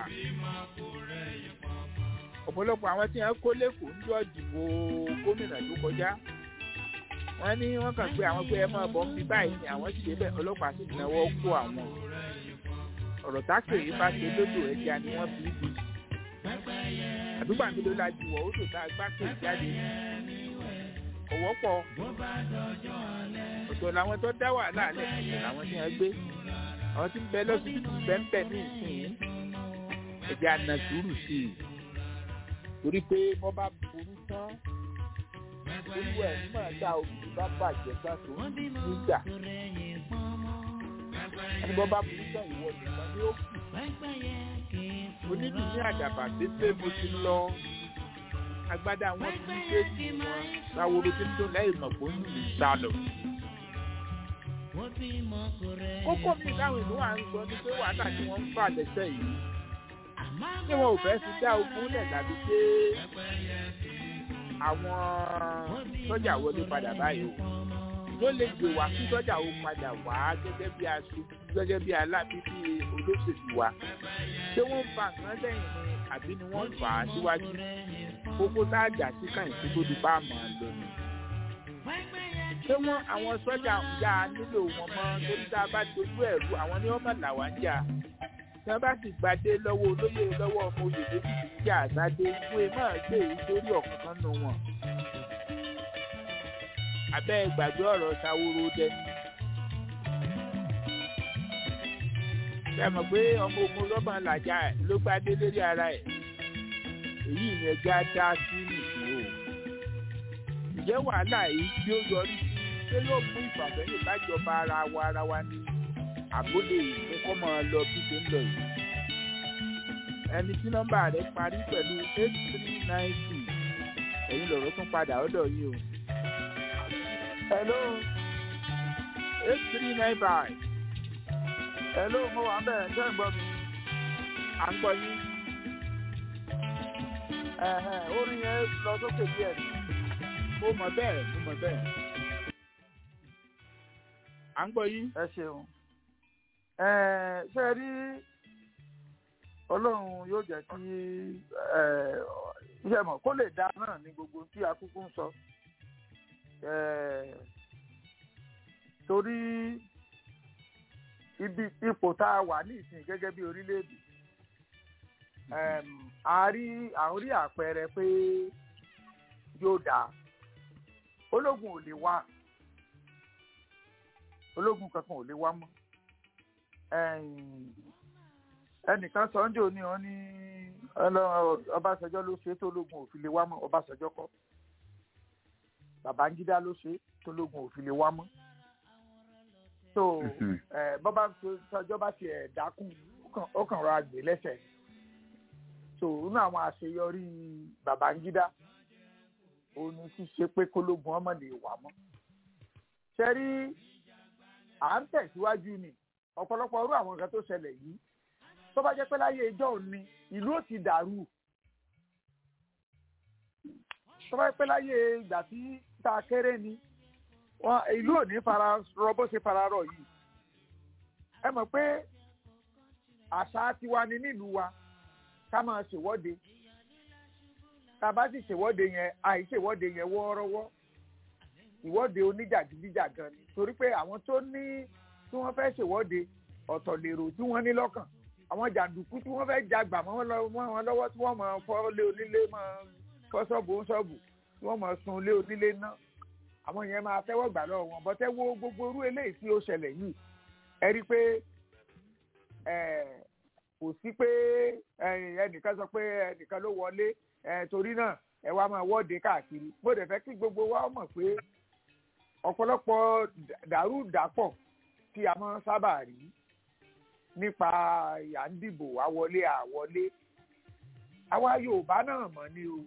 ọ̀pọ̀lọpọ̀ àwọn tí wọ́n kó lẹ́kọ̀ọ́ ń jọ dìbò gómìnà tó kọjá wọ́n ní wọ́n kàn pé àwọn pé ẹ máa bọ̀ ń bí báyìí ni àwọn sì débẹ̀ ọlọ́pàá sì náwó kó àwọn ọ̀rọ̀ tákèrè bá ṣe lódò ẹja ni wọ́n fi bí àdúgbò àmìlò la ju wọ̀ odò tá a gbá pè jáde ọ̀wọ́ pọ̀ ọ̀tọ̀ làwọn tó dá wàhálà lẹ̀ ọ̀tọ̀ làwọn tí wọ́n gbé àwọn tí ń bẹ lọ́sibítù bẹ́ńbẹ́ ní ìsìn ẹ̀jẹ̀ àna sùúrù sí i torí pé wọ́n bá burú tán olúwa ẹ̀ máa dá omi bá bàjẹ́ tán tó ń nígbà ẹni bọ́ bá burú tán ìwọ nìkan ni ó kù onídùú ní àdàbà pépé mo ti lọ agbádá wọn fi ń dé sí wọn sáworo tí ń dún lẹ́yìn mọ̀ pé ó ń lù sá lọ. kókó mi láwọn ìlú wa ń sọ ní pé wàhálà tí wọ́n ń fà lẹ́sẹ̀ yìí tí wọn ò fẹ́ fi dá ogun lẹ̀ tàbí pé àwọn sọ́jà wọlé padà báyìí o ló lè gbé wá kí sọ́jà ó padà wá gẹ́gẹ́ bí aṣojú gẹ́gẹ́ bí alábíbí olóṣèlú wa ṣé wọ́n fa nǹkan lẹ́yìn ni àbí ni wọ́n fà á síwájú kókó tá a jà sí kàyìntì tó di bá a mọ̀ ọ́ lónìí. ṣé wọ́n àwọn sọ́jà ń yá a nílò wọn mọ́ torí tá a bá dojú ẹ̀rú àwọn ni wọ́n mọ̀ làwa ń jà tí wọ́n bá sì gbadé lọ́wọ́ olóyè lọ́wọ́ ọmọ oyè méjì tí jà àgbádé fún ẹ máa gbé èyí sórí ọ̀kankan nù wọn. abẹ́ ìgbàgbé ọ̀rọ̀ ṣàwòrò dẹni. ṣe mọ̀ pé ọmọ ogun lọ́gbọ̀n làjà ló gbadé lórí ara ẹ̀ èyí ìyẹn já dá sí nìkan o. ìjẹ́ wàhálà yìí tí ó yọrí ṣé yóò mú ìfàsẹ́yìn bájọba ara wa ara wa ní àbólé ìfún kọ́ máa lọ bí ṣe ń lọ yìí. ẹni tí nọ́mbà rẹ̀ parí pẹ̀lú eight three nine two ẹ̀yin lọ̀rọ̀ tún padà ọ̀dọ̀ yín o. hello eight three nine five. hello mo wà ń bẹ̀rẹ̀ ṣé ń gbọ́ mi. à ń gbọ́ yín. orin yẹn lọ sókè díẹ̀ mo mọ̀ bẹ́ẹ̀ mo mọ̀ bẹ́ẹ̀. à ń gbọ́ yín. ẹ ṣeun ṣe rí ọlọ́run yóò jẹ́ kí iṣẹ́ mọ̀ kó lè dá náà ní gbogbo tí akúkú ń sọ torí ibi ipò tá a wà ní ìsìn gẹ́gẹ́ bí orílẹ̀-èdè a rí àwọn rí àpẹẹrẹ pé yóò dáa ológun ò lè wá ológun kankan ò lè wá mọ́ ẹnìkan sọ ń jò ní ọ ní Ọbásanjọ́ ló ṣe tó lógun òfin lè wá mọ́ Ọbásanjọ́ kọ́ Babangida ló ṣe tó lógun òfin lè wá mọ́ so bọ́bá sọjọ́ bá tiẹ̀ dákún ó kàn rọra gbé lẹ́sẹ̀ so inú àwọn àṣeyọrí Babangida òun ni ṣíṣe pé kólógun ọmọ lè wà mọ́ ṣe rí à ń tẹ̀síwájú ni ọ̀pọ̀lọpọ̀ ọrú àwọn nǹkan tó ṣẹlẹ̀ yìí tó bá jẹ́ pé láyé ìjọ òní ìlú ò ti dàrú tó bá jẹ́ pé láyé ìgbà tí ta kéré ni ìlú ò ní fara rọ bó ṣe fara rọ yìí ẹ mọ̀ pé àṣà tiwa ni nílùú wa ká máa ṣèwọ́de tá a bá sì ṣèwọ́de yẹn àìṣèwọ́de yẹn wọ́ọ́rọ́wọ́ ìwọ́de oníjàgídíjàgan ni torí pé àwọn tó ní tí wọ́n fẹ́ ṣèwọ́de ọ̀tọ̀ lèrò tí wọ́n ní lọ́kàn àwọn jàǹdùkú tí wọ́n fẹ́ jagbà mọ́ wọn lọ́wọ́ tí wọ́n máa fọ́ lé onílé máa fọ́ ṣọ́ọ̀bù ń ṣọ́ọ̀bù tí wọ́n máa sun lé onílé náà àwọn yẹn máa tẹ́wọ́ gbà lọ́wọ́ wọn bọ́tẹ́ wo gbogbo irú eléyìí tí ó ṣẹlẹ̀ yìí ẹ rí i pé kò sí pé ẹnìkan sọ pé ẹnìkan ló wọlé torí náà ẹ wá máa wọ́de káàkiri mo dẹ̀ fẹ́ kí gbogbo wa mọ̀ pé ọ̀pọ̀lọpọ̀ dàrúdàpọ̀ tí a máa ń sábà rí nípa à ń dìbò àwọlé àwọlé àwa Yorùbá náà mọ̀ ni o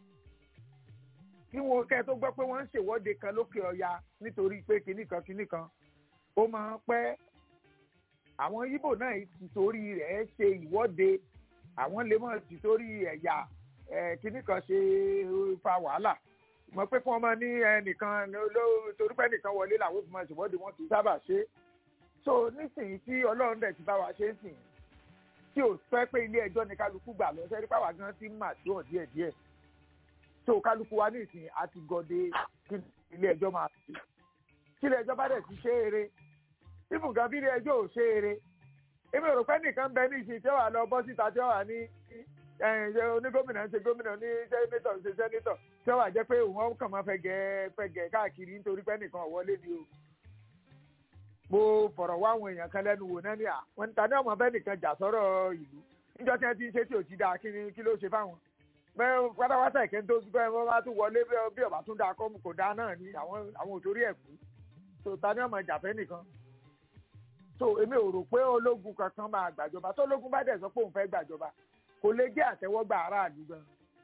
kí wọn kẹ́ tó gbọ́ pé wọ́n ń ṣèwọ́de kan lókè ọya nítorí pé kinní kan kinní kan ó máa ń pẹ́ àwọn Ìgbò náà ti torí rẹ̀ ṣe ìwọ́de àwọn lè mọ̀ ti torí ẹ̀yà kinní kan ṣe fa wàhálà mọ̀ pé kí wọ́n máa ní ẹnìkan torí pé ẹnìkan wọlé làwọn fi máa ṣèwọ́de wọn kì í sábà ṣe so nísìnyí tí ọlọ́run dẹ̀ ti bá wa ṣe ń sìn tí ò fẹ́ pé ilé ẹjọ́ ni kálukú gbà lọ sẹ́rí pàwọ́ gan ti ń mà tí wọ́n díẹ̀ díẹ̀ so kálukú wa nísìnyí a ti gọdẹ kí ilé ẹjọ́ máa ṣe kí ilé ẹjọ́ bá dẹ̀ ti ṣe eré ibùn kan bí ilé ẹjọ́ ò ṣe eré èmi ò rò pé nìkan bẹ ní ìsìn tí ó wà lọ bọ́ síta tí ó wà ní ẹ, ṣe onígómìnà ń ṣe gómìnà ní sẹ́nétọ̀ ń ṣe sẹ́nétọ̀ tí ó wà jẹ́ pé òun kàn máa fẹ́ gẹ́ fẹ́ gẹ́ káàkiri nítorí pé nìkan ò wọlé ni o. mo fọ̀rọ̀ wá àwọn èèyàn kan lẹ́nu wò náà ní à wọ́n ta ní ọmọ bẹ́ẹ̀ nìkan jà sọ́rọ̀ ìlú níjọ́ tí wọ́n ti ń ṣe tí ò ti dáa kí ni kí ló ṣe fáwọn. bẹ́ẹ̀ pátápátá ìkẹ́ tó bẹ́ẹ̀ wọ́n bá tún wọlé bí- bí ọ̀bá tún dáa kọ́ kò dáa náà ni àwọn àwọn ò torí ẹ̀ kú. tó ta ní ọmọ ìjàfẹ́ nìkan so èmi ò rò pé ológun kankan máa gbàjọba tó ológun bá dẹ̀ sọ pé òun fẹ́ gbàjọba kò lè jẹ́ àtẹ́wọ́gbà aráàlú gan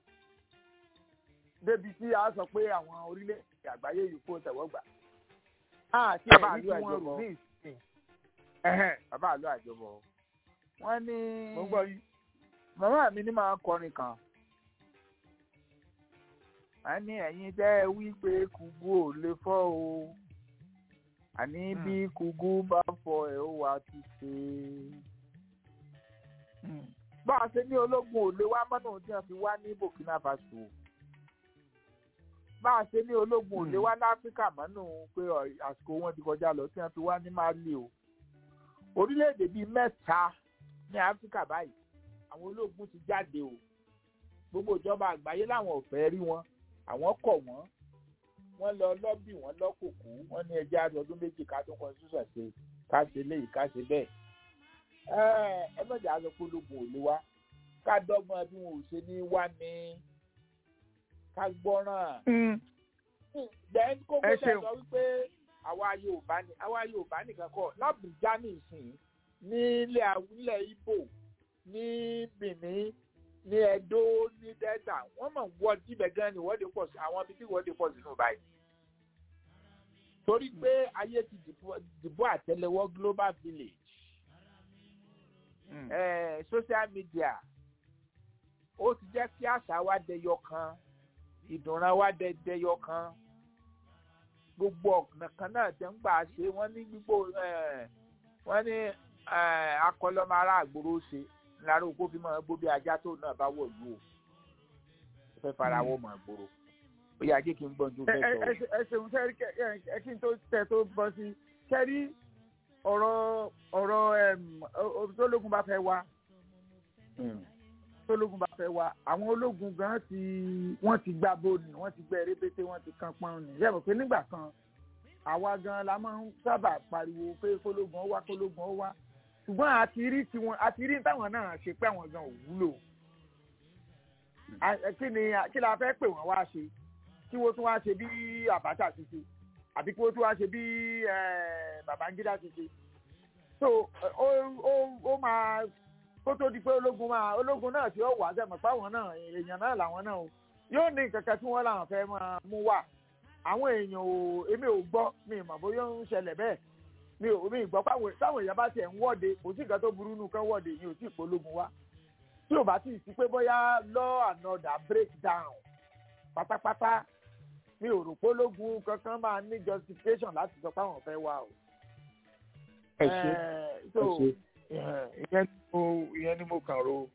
débi tí a sọ pé àwọn orílẹ̀-èdè àgbáyé yìí kó tẹ̀wọ́gbà àti Bàbá ẹ̀rí tí àlú wọ́n rò àjọbọ. ní ìsìn ẹ̀hẹ́n, bàbá àlọ́ àjọbọ wọ́n ní mo ń gbọ́ yín. màmá mi ní máa ń kọrin kan wọ́n ní ẹ̀yin tẹ́ ẹ wí pé kùgú ò lè fọ́ o àní bí kùgú bá fọ́ ẹ̀ ó wà ti ṣe bá a ṣe ní ológun ò lè wá mọ́nà tí wọ́n fi wá ní Burkina Faso bá a ṣe ní ológun ò lè wá láfíríkà mọ́nà pé ọ̀- àsìkò wọn ti kọjá lọ tí wọ́n fi wá ní Mali o orílẹ̀-èdè bíi mẹ́ta ní áfíríkà báyìí àwọn ológun ti jáde o gbogbo ìjọba àgbáyé làwọn ò fẹ́ rí wọn àwọn kọ̀ wọ́n wọ́n lọ lọ́bì wọ́n lọ́kùnkù wọ́n ní ẹjẹ́ àti ọdún méjì ká tó constitution ṣe ká ṣe léyìí ká ṣe bẹ́ẹ̀. ẹ ẹ mọ̀jà á sọ pé ológun ò lè wá ká dọ́gbọ́n bí wọn ò ṣe ní wá ní ká gbọ́ràn. then kókó Ẹ náà ṣeun. sọ wípé àwa Yorùbá ni àwa Yorùbá nìkan kọ́ lábùjá nìsín nílẹ̀ àwùlẹ̀ Ìgbò ní Benin ní Ẹdó ní Delta wọ́n mọ̀ wọ́ jíbẹ̀ gan ni ìwọ́de pọ̀ sí àwọn ibi tí ìwọ́de pọ̀ sínú báyìí. torí pé ayé ti dìbò- dìbò àtẹ́lẹwọ́ global village eh, social media ó ti jẹ́ kí àṣà wa dẹyọ kan ìdùnrán wa dẹ dẹyọ kan gbogbo ọ̀nà kan náà tẹ̀ ń gbà ṣe wọ́n ní gbogbo eh, wọ́n ní eh, akọlọ́mọ ará àgbòrò ṣe lára òkú fi máa gbó bí ajá tó náà bá wọ̀ lù ó ó fẹ́ fara wọ́ mọ̀ àgbòrò ó yà jẹ́ kí n gbọ́n ju ẹ fẹ́ ẹ- sọ. ẹ ṣe- ẹ ṣeun sẹ́rí kẹ- ẹ ẹ kí n tó tẹ tó bọ́ sí sẹ́rí ọ̀rọ̀ ọ̀rọ̀ ẹm, o- o- tólógun bá fẹ́ wá tólógun bá fẹ́ wá àwọn ológun gan ti wọ́n ti gbá bóni wọ́n ti gbẹ́ rébété wọ́n ti kan pọ́n ní yẹ́n mọ̀ pé nígbà kan àwa gan la máa ń sábà pariwo pé kólógun ó wá kólógun ó wá ṣùgbọ́n àti rí tiwọn àti rí táwọn náà ṣe pé àwọn gan ò wúlò A- ẹ, kí ni kí la fẹ́ pè wọ́n wá ṣe kí wọ́n tún wá ṣe bí Abacha ti ṣe àbí kí wọ́n tún wá ṣe bí eh, Babangida ti ṣe so eh, ó ó ó máa kó tó di pé ológun máa ológun náà tí ó wà sẹ́mọ̀ páwọn náà èèyàn náà làwọn náà o yóò ní nǹkan kan tí wọ́n làwọn fẹ́ máa mú wá àwọn èèyàn ò èmi ò gbọ́ mi ì mọ̀ bóyá ó ń ṣẹlẹ̀ bẹ́ẹ̀ mi ò mi ì gbọ́ páwọn táwọn èèyàn bá tiẹ̀ ń wọ́de kò sí nǹkan tó burú nù kán wọ́de yìí ò tí ì pológun wá tí ò bá tí ì sí pé bóyá law and order break down pátápátá mi ò rò pé ológun kankan máa ní justification láti sọ pé àwọn fẹ́ wá o. ẹ ṣe Eh, so ẹ ṣe. eh, ìyẹn ni mo ìyẹn ni mo kàn ro.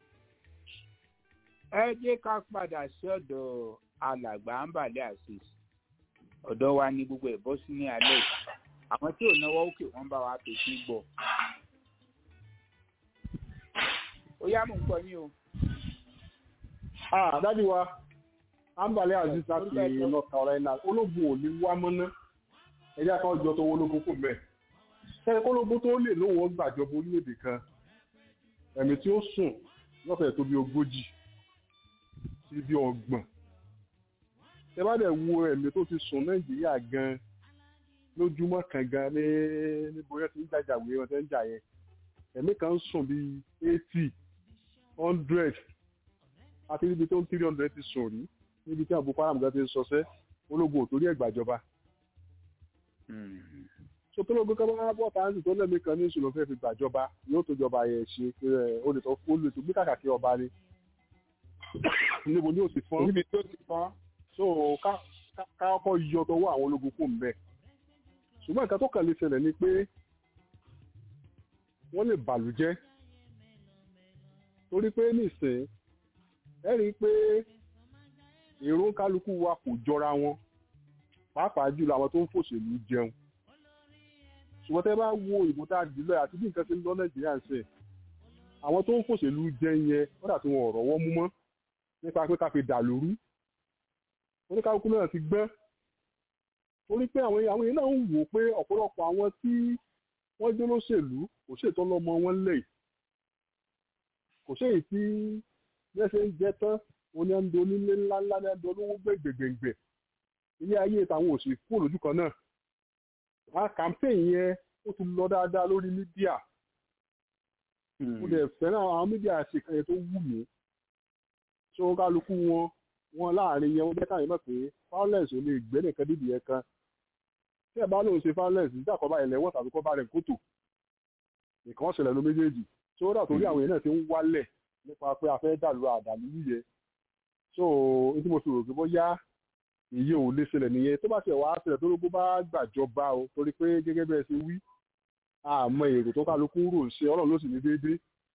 ẹ jẹ́ ká padà sí ọ̀dọ̀ alàgbà ambale asis ọ̀dọ̀ wa ní gbogbo ẹ̀ bọ́ sí ní alẹ́ yìí. àwọn tí ò náwó òkè wọ́n bá wa pè sí gbọ́. ó yá mò ń gbọ́ yín o. Ah, dádì wa ambale aziz láti Orúkọ ẹ̀jẹ̀. north carolina ológun ò ní wá mọ́ná ẹjẹ́ kan jọ tó ológun kò mẹ́ sẹ́ni kólógún tó lè lówó gbàjọba orílẹ̀-èdè kan ẹ̀mí tí ó sùn lọ́fẹ̀ẹ́ tó bí ogójì sí bí ọgbọ̀n ẹ bá dẹ̀ wo ẹ̀mí tó ti sùn nàìjíríà gan lójúmọ́ kan gan ní níbo yẹn ti ń jàjàwé wọn ti ń jà yẹn ẹ̀mí kan ń sùn bíi eighty hundred àti níbi tó ń three hundred ti sùn rí níbi tí àbúkọ aram gan ti ń sọsẹ́ ológun ò torí ẹ̀ gbàjọba so tó lóògùn kan bá bọ́ táǹsì tó lẹ́mí kan ní ìṣòro fẹ́ fi gbàjọba yóò tó jọba yẹn ṣe ẹ o lè tó o lè tó gbé kàkà kí ọba ni níbo ni ó ti fọ́n níbi tó ti fọ́n. so ká ká- ká kọ́ yọ tọwọ́ àwọn ológun kò ń bẹ̀ ṣùgbọ́n nǹkan tó kàn lè ṣẹlẹ̀ ni pé wọ́n lè bàlújẹ́ torí pé nísìnyí ẹ rí i pé èrò kálukú wa kò jọra wọn pàápàá jùlọ àwọn tó ń fòṣèlú jẹun ṣùgbọ́n tẹ́ bá wo ìbò tá a dì lọ àti bí nǹkan ṣe ń lọ nàìjíríà ń ṣe àwọn tó ń fòṣèlú jẹ yẹn wọ́n dà tí wọn ò rọ́wọ́ mú mọ́ nípa pé ká fi dà lóru oníkálukú náà ti gbẹ́ torí pé àwọn àwọn èèyàn náà ń wò pé ọ̀pọ̀lọpọ̀ àwọn tí wọ́n jẹ́ lóṣèlú kò ṣètò ọlọ́mọ wọn lẹ̀ kò ṣèyí tí bẹ́ẹ̀ ṣe ń jẹ tán oní ẹni onílé ńláńlá ní ẹni olówó gbẹ̀gbẹ̀gbẹ̀ ilé ayé táwọn òsì kúrò lójú kan náà a campaign yẹn ó ti lọ dáadáa lórí mídíà mo dẹ̀ fẹ́ràn àwọn mídíà ṣèkànnì tó wù mí tí wọ́n kálukú wọn wọn láàrin yẹn wọ́n jẹ́ káyọ̀ mọ̀ pé violence ò lè gbé nìkan dídì yẹn kan tí ẹ bá lóun ṣe violence nígbà kan bá ẹlẹ́wọ̀n tàbí kọ́ bá rẹ̀ kótó nǹkan ṣẹlẹ̀ ló méjèèjì tí ó dà torí àwọn èèyàn náà ti ń wálẹ̀ nípa pé a fẹ́ dàlú àdàlú yíyẹ so ní tí mo fi rò pé bóyá èyí ò lè ṣẹlẹ̀ nìyẹn tó bá ṣe wàá ṣẹlẹ̀ tó ló bó bá gbàjọba o torí pé gẹ́gẹ́ bẹ́ẹ̀ ṣe wí àmọ́ èrò tó kálukú rò ń ṣe ọlọ́run ló sì ní déédéé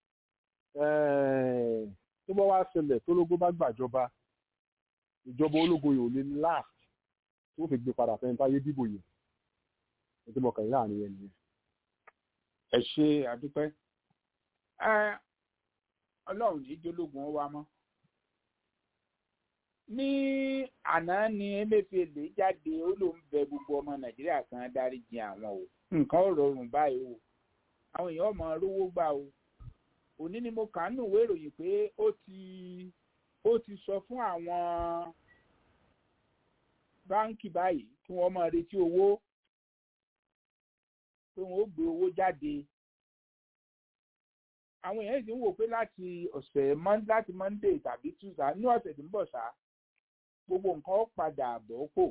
tó bá wá ṣẹlẹ̀ tó lógó bá gbàjọba ìjọba ológun yìí ò lè last tó fi gbé padà fẹ́ táyé dìbò yìí ètò ìmọ̀kànlá láàrin yẹn nìyẹn. ẹ ṣe àdúpẹ́ ọlọ́run ní jólógun wa mọ́ ní àná ni emefiele jáde ó lóun bẹ gbogbo ọmọ nàìjíríà kan dáríjì àwọn o nǹkan ò rọrùn báyìí o àwọn èèyàn mọ rówó gbà o òní ni mo kà ń nùwé ìròyìn pé ó ti ó ti sọ fún àwọn báńkì báyìí kí wọ́n máa retí owó pé wọ́n ó gbé owó jáde àwọn èèyàn sì ń wò pé láti ọ̀sẹ̀ láti monday tàbí tuesday ní ọ̀sẹ̀ tó ń bọ̀ ṣá gbogbo nǹkan ó padà bọ̀ pò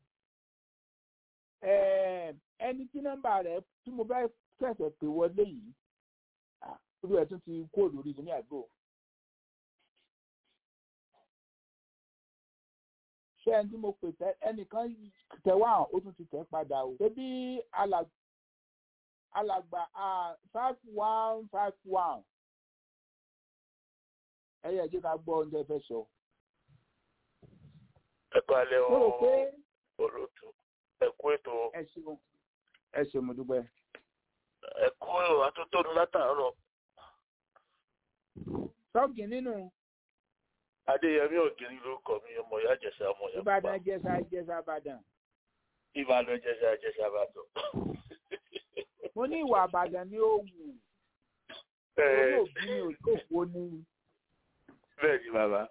ẹni tí nọ́mbà rẹ̀ tí mo bá kẹsẹ̀ pé wọlé yìí olú ẹ̀ tún ti kó lórí ní àgbo. ṣé ẹni tí mo pè tẹ ẹnìkan tẹwà ó tún ti tẹ padà o. ṣébí alàgbà five one five one ẹ yẹ kí ká gbọ́ oúnjẹ fẹ́ sọ. ẹ kalẹ̀ o mo rò pé olóòtú ẹ kú ètò ẹ ṣeun ẹ ṣeun mo dúpẹ́. ẹ kú atótónu látàárọ̀ sọ́ọ̀gì nínú adéyẹmí ògiri lórúkọ mi ọmọ ìyá jẹsà ọmọ ìyá ìbàdàn jẹsà jẹsà ìbàdàn. ìbàdàn jẹsà jẹsà ìbàdàn. mo ní ìwà àbàdàn ni ó wù orí òbí mi ò tó wo ni. bẹ́ẹ̀ ni bàbá.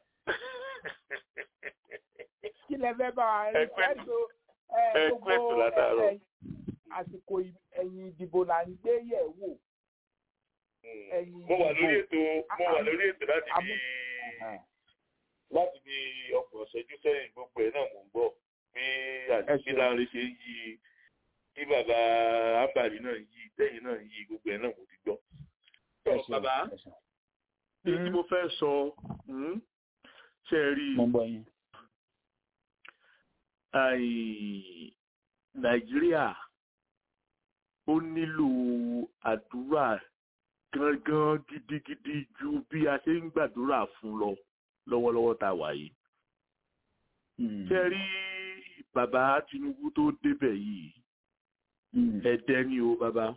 kí lẹ fẹ́ bá wa ẹ ẹ kú ètò látàárọ̀. àsìkò ẹ̀yìn ìdìbò là ń gbé yẹ̀ wò. mo wà lórí ètò mo wà lórí ètò láti bí láti bí ọgbọ̀n ṣẹ́jú sẹ́yìn gbogbo ẹ̀ náà mò ń gbọ́ bí àdìsí láàrin ṣe ń yí bí bàbá ábàrí náà yí tẹ́yìn náà yí gbogbo ẹ̀ náà mo ti gbọ́. tọ́ bàbá bí tí mo fẹ́ sọ ṣe rí nàìjíríà ó nílò àdúrà gangan gidigidi ju bí a ṣe ń gbàdúrà fún lọ lọ́wọ́lọ́wọ́ tá a wà yìí. ṣe rí bàbá Tinubu tó débẹ̀ yìí ẹ̀dẹ́ ni o bàbá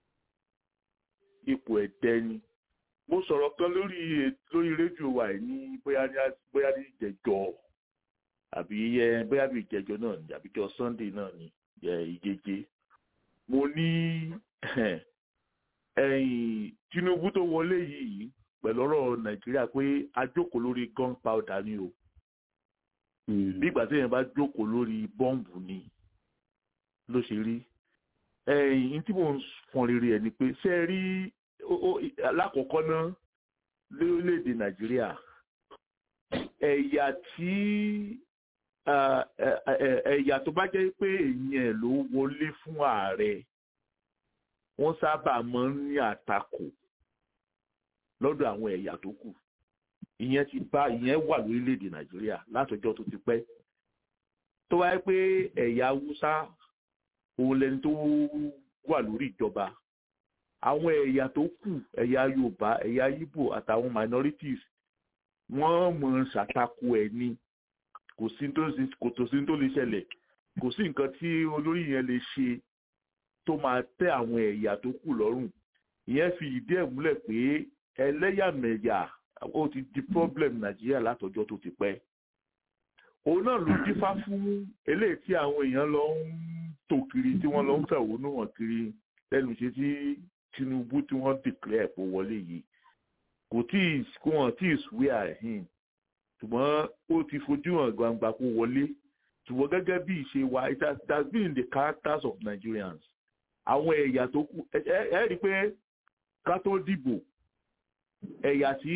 ipò ẹ̀dẹ́ ni mo sọ̀rọ̀ kan lórí lórí rédíò wa yìí ní bóyá ní bóyá ní ìjẹjọ àbí ẹ bóyá bí ìjẹjọ náà ni àbí jọ Sunday náà ni ìjeje mo ní ẹ̀yìn Tinubu tó wọlé yìí pẹ̀lú ọ̀rọ̀ Nàìjíríà pé a jókòó lórí gunpowder ni o bí ìgbà tí èèyàn bá jókòó lórí bọ́ǹbù ni ló ṣe rí ẹ̀yìn tí mò ń fọn rere ẹ̀ ni pé ṣé ẹ rí lákọ̀ọ́kọ́ náà lórílẹ̀‐èdè Nàìjíríà ẹ̀yà tí ẹ̀yà tó bá jẹ́ pé èèyàn ló wọlé fún ààrẹ wọ́n sábà máa ń ní àtakò lọ́dọ̀ àwọn ẹ̀yà tó kù ìyẹn ti bá ìyẹn wà lórílẹ̀‐èdè nàìjíríà látọjọ́ tó ti pẹ́ tó wáyé pé ẹ̀yà haúsá òun lẹni tó wà lórí ìjọba àwọn ẹ̀yà tó kù ẹ̀yà yorùbá ẹ̀yà ìgbò àtàwọn minorities wọ́n mọ̀ ń ṣàtakò ẹ̀ ni kò sí tó lè ṣẹlẹ̀ kò sí nǹkan tí olórí yẹn lè ṣe tó máa tẹ́ àwọn ẹ̀yà tó kù lọ́rùn ìyẹn fi ìdí ẹ̀ múlẹ̀ pé ẹlẹ́yàmẹ̀yà ó ti di problem nàìjíríà látọjọ́ tó ti pẹ́ òun náà ló dífá fún eléyìí tí àwọn èèyàn lọ ń tò kiri tí wọ́n lọ ń fẹ̀hónú hàn kiri lẹ́nu ṣe tí tinubu tí wọ́n declare pé wọlé yìí kò tí ì kó wọn tí ì swear him ṣùgbọ́n ó ti fojú hàn gbangba kó wọlé ṣùgbọ́n gẹ́gẹ́ bí ìṣe wa it has, it has been in the characters of Nigerians àwọn ẹ̀yà tó kù ẹ ẹ rí i pé ká tó dìbò ẹ̀yà tí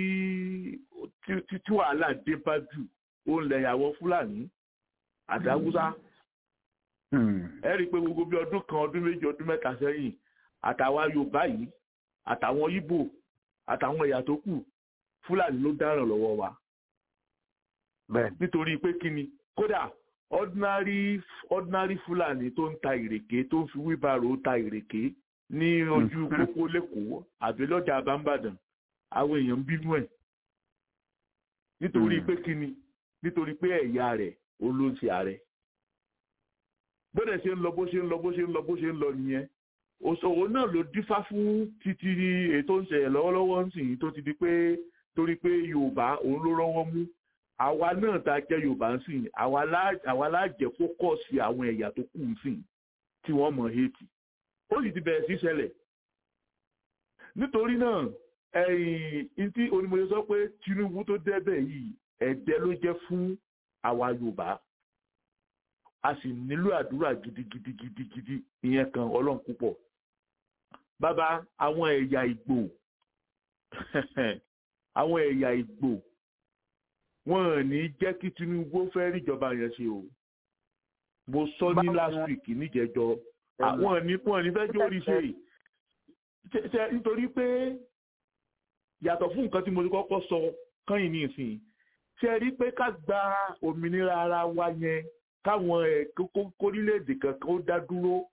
tí tí wàhálà dé bá jù ó ń lẹ̀yàwó fúlàní àdáwúsá ẹ rí i pé gbogbo bí ọdún kan ọdún méjì ọdún mẹ́ta sẹ́yìn àtàwọn yorùbá yìí àtàwọn ìgbò àtàwọn ẹ̀yà tó kù fúlàní ló dáràn lọ́wọ́ wa nítorí pé kí ni kódà ordinary ordinary fúlàní tó ń ta ìrèké tó ń fi wíbàrò ta ìrèké ní ojú pópó lẹ́kọ̀ọ́ àbí lọ́jà àbámbàdàn àwọn èèyàn ń bínú ẹ̀ nítorí pé kí ni nítorí pé ẹ̀yà rẹ̀ ó ló ń ṣe ààrẹ bóde ṣe ń lọ bó ṣe ń lọ bó ṣe ń lọ bó ṣe ń lọ nìyẹn òṣòwò náà ló dífá fún títí ètò ń ṣẹlẹ̀ lọ́wọ́lọ́wọ́ ń sìn tó ti di pé torí pé yorùbá òun ló rọ́wọ́ mú àwa náà tá a jẹ́ yorùbá ń sìn àwa lájẹ́ fókọ̀sì àwọn ẹ̀yà tó kù ń sìn tí wọ́n mọ̀ hétì ó sì ti bẹ̀rẹ̀ sí ṣẹlẹ̀ nítorí náà ẹ̀yìn tí onímọ̀ye sọ pé tinubu tó débẹ̀ yìí ẹ̀dẹ́ ló jẹ́ fún àwa yorùbá a sì nílò àdúrà gidigidigidigidi ìyẹn kan ọlọ́run púpọ̀ bàbá àwọn ẹ̀yà ìgbò àwọn ẹ̀yà ìgbò wọn ò ní jẹ́ kí tinubu fẹ́ ríjọba yẹn ṣe o mo sọ ní last week níjẹjọ àwọn ní wọn ní fẹ́ jórí ṣe nítorí pé yàtọ̀ fún nǹkan tí mo ti kọ́kọ́ sọ kányìn ní ìsìn ṣe rí pé ká gba òmìnira ara wa yẹn káwọn ẹ̀ kórílẹ̀-èdè kankan ó dá dúró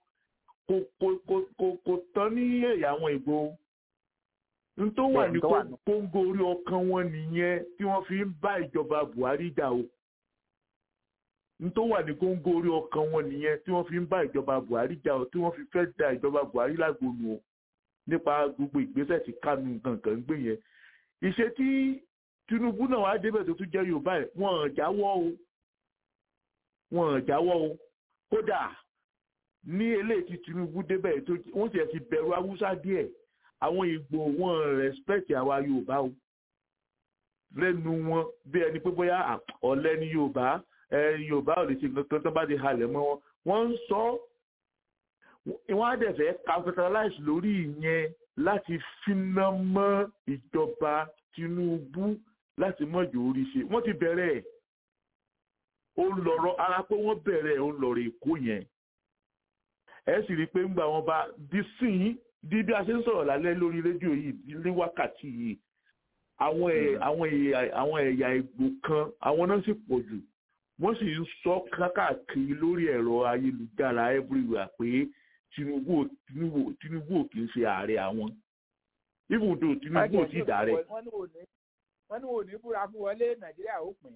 kò tán ní ẹ̀yà àwọn ìbò n tó wà ní kóńgó orí ọkàn wọn nìyẹn tí wọ́n fi ń bá ìjọba buhari jà o n tó wà ní kóńgó orí ọkàn wọn nìyẹn tí wọ́n fi ń bá ìjọba buhari jà o tí wọ́n fi fẹ́ da ìjọba buhari lágbónú o nípa gbogbo ìgbésẹ̀ tí kánú kankan ń gbé yẹn ìṣe tí tinubu náà wá débẹ̀ tó tún jẹ́ yorùbá ẹ̀ wọ́n jáwọ́ o wọ́n jáwọ́ o kódà ní eléyìí tí tinubu débẹ̀ tó wọ́n sì ti bẹ̀rù haúsá díẹ̀ àwọn ìgbò wọn rẹ́spẹ̀tì àwa yorùbá o lẹ́nu wọn bí ẹni pé bóyá ọ̀lẹ ní yorùbá yorùbá ò lè ṣe nǹkan tó bá ti halẹ̀ mọ́ wọn wọ́n ń sọ wọ́n á dẹ̀ fẹ́ capitalize lórí ìyẹn láti finá mọ́ ìjọba tinubu láti mọ̀jọ orí ṣe wọ́n ti bẹ̀rẹ̀ ẹ̀ ó ń lọ̀rọ̀ ara pé wọ́n bẹ̀rẹ̀ ẹ̀ ó ń lọ̀rọ̀ èkó yẹn ẹ sì rí i pé ńgbà wọn bá di sín di bí a ṣe ń sọ̀rọ̀ lálẹ́ lórí rédíò yìí ní wákàtí yìí àwọn àwọn àwọn ẹ̀yà ìgbò kan àwọn náà sì pọ̀ jù wọ́n sì ń sọ káàkiri lórí ẹ̀rọ ayélujára everywhere pé tinubu tinubu tinubu ò kì í ṣe ààrẹ àwọn even though tinubu ò tí ì dàrẹ. wọ́n ní òní búra fún wọlé nàìjíríà ó pín.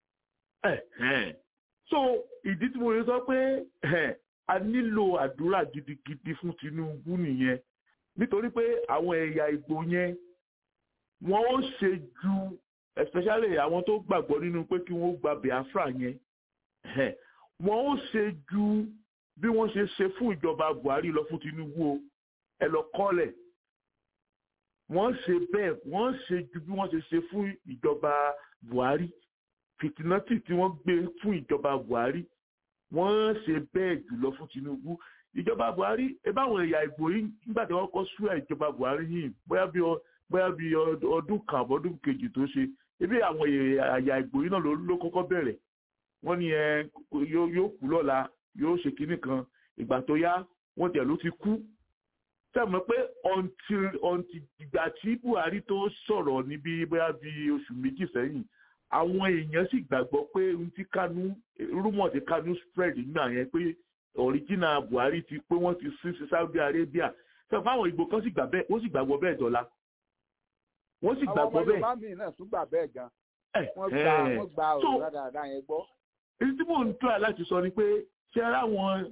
so ìdí tí mo yẹ sọ pé a nílò àdúrà gidigidi fún tinubu nìyẹn nítorí pé àwọn ẹ̀yà ìgbò yẹn wọ́n ó ṣe ju especially àwọn tó gbàgbọ́ nínú pé kí wọ́n gba biafra yẹn wọ́n ó ṣe ju bí wọ́n ṣe ṣe fún ìjọba buhari lọ fún tinubu o ẹ lọ kọ́lẹ̀ wọ́n ṣe bẹ́ẹ̀ wọ́n ṣe ju bí wọ́n ṣe ṣe fún ìjọba buhari fìtínátì tí wọ́n gbé fún ìjọba buhari wọ́n ṣe bẹ́ẹ̀ jùlọ fún tinubu ìjọba buhari ebáwọn ẹ̀yà ìgbò yìí nígbà tí wọ́n kọ́ súwẹ̀ ìjọba buhari yìí bóyá bí bóyá bí ọdún kan àbọ̀dún kejì tó ṣe ebi àwọn ẹ̀yà ìgbò yìí náà ló kọ́kọ́ bẹ̀rẹ̀ wọ́n ní ẹ yóò kú lọ́la yóò ṣe kinní kan ìgbà tó yá wọ́n tẹ̀ ló ti kú sẹ́mi pé ọ̀ǹtì ìgbà tí buhari tó sọ̀rọ̀ níbi bóyá bí oṣù méjì sẹ́yìn àwọn èèyàn sì gbàgbọ́ pé ohun tí kánú rúmọ̀ tí kánú spread nígbà yẹn pé ọ̀ríjìnà buhari ti pé wọ́n ti sin sí saudi arabia sẹ́mi fáwọn ìgbò kan sì gbà bẹ́ẹ̀ wọ́n sì gbàgbọ́ bẹ́ẹ̀ dọ́là wọ́n sì gbàgbọ́ bẹ́ẹ̀. àwọn ọmọ yorùbá mi náà tún gbà bẹ́ẹ̀ gan wọ́n gba wọ́n gba ọ̀rọ̀ dáadáa yẹn gbọ́. èyí tí mò ń tọ́ láti sọ ni pé ṣé ara àwọn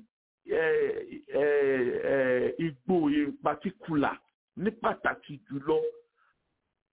ìgbò in particular ní pàtàkì jùlọ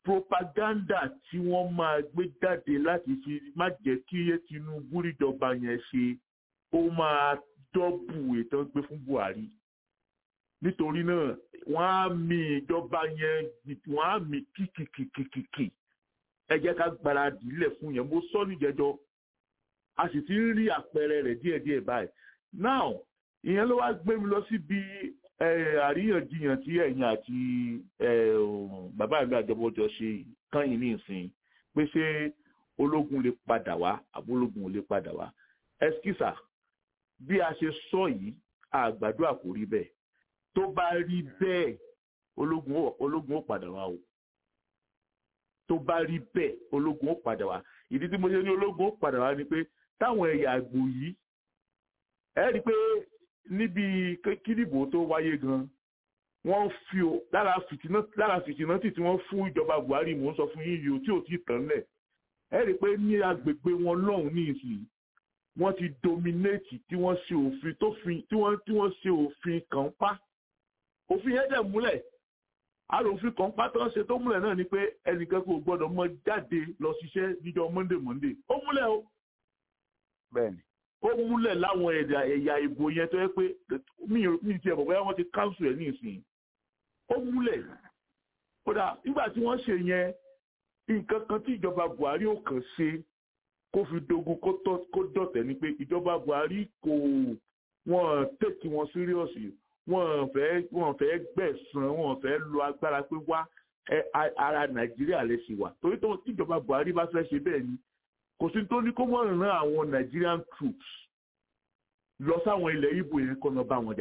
propaganda tí wọ́n máa gbé jáde láti fi má jẹ́ kí Tinubu ríjọba yẹn ṣe ó máa dọ́bù ètò gbé fún Buhari nítorí náà wọ́n á mi ìjọba yẹn wọ́n á mi kìkìkìkìkì ẹ jẹ́ ká gbáradì lẹ̀ fún yẹn mo sọ níjẹjọ́ a sì ti ń rí àpẹẹrẹ rẹ̀ díẹ̀díẹ̀ báyìí now ìyẹn ló wá gbé mi lọ síbi àríyànjiyàn tí ẹ̀yin àti bàbá mi àjọbọjọ ṣe kányìn ní ìsìn pé ṣé ológun lè padà wá àbólógun ò lè padà wá ẹskísà bí a ṣe sọ yìí àgbàdo àkórí bẹ́ẹ̀ tó bá rí bẹ́ẹ̀ ológun ó padà wá o tó bá rí bẹ́ẹ̀ ológun ó padà wá ìdí tí mo ṣe ní ológun ó padà wá ni pé táwọn ẹ̀yà àgbò yìí ẹ rí i pé níbi kídìbò tó wáyé gan wọ́n fi o lára fìtínátì tí wọ́n fún ìjọba Buhari mò ń sọ fún yín yìí o tí ò tí ì tán lẹ̀ ẹ rí i pé ní agbègbè wọn lọ́hùn ní ìsìn wọ́n ti dominate tí wọ́n ṣe òfin tó fi tí wọ́n tí wọ́n ṣe òfin kan pa òfin yẹn dẹ̀ múlẹ̀ àrò òfin kan pa tó ń ṣe tó múlẹ̀ náà ni pé ẹnìkan kò gbọ́dọ̀ mọ jáde lọ ṣiṣẹ́ níjọ́ Monday Monday ó múlẹ̀ o. bẹ́ẹ̀ni ó múlẹ̀ láwọn ẹ̀yà ẹ̀yà ìbò yẹn tó yẹ pé mi ti ẹ̀bọ̀ bóyá wọ́n ti káńsù ẹ̀ ní ìsìn ó múlẹ̀ kódà nígbà tí wọ́n ṣe yẹn nǹkan kan tí ìjọba Buhari ò kàn ṣe kó fi dogun kó dọ̀tẹ̀ ni pé ìjọba Buhari kò wọ́n tètè wọn síríọ̀sì wọ́n fẹ́ wọ́n fẹ́ gbẹ̀san wọ́n fẹ́ lo agbára pé wá ara Nàìjíríà lè ṣì wà torí tó tíjọba Buhari bá fẹ́ ṣe bẹ́ẹ̀ ni kò sí tó ní kó mọ̀ ràn àwọn Nigerian troops lọ sáwọn ilẹ̀ Ìgbò yẹn kọ́ lọ bá wọn jà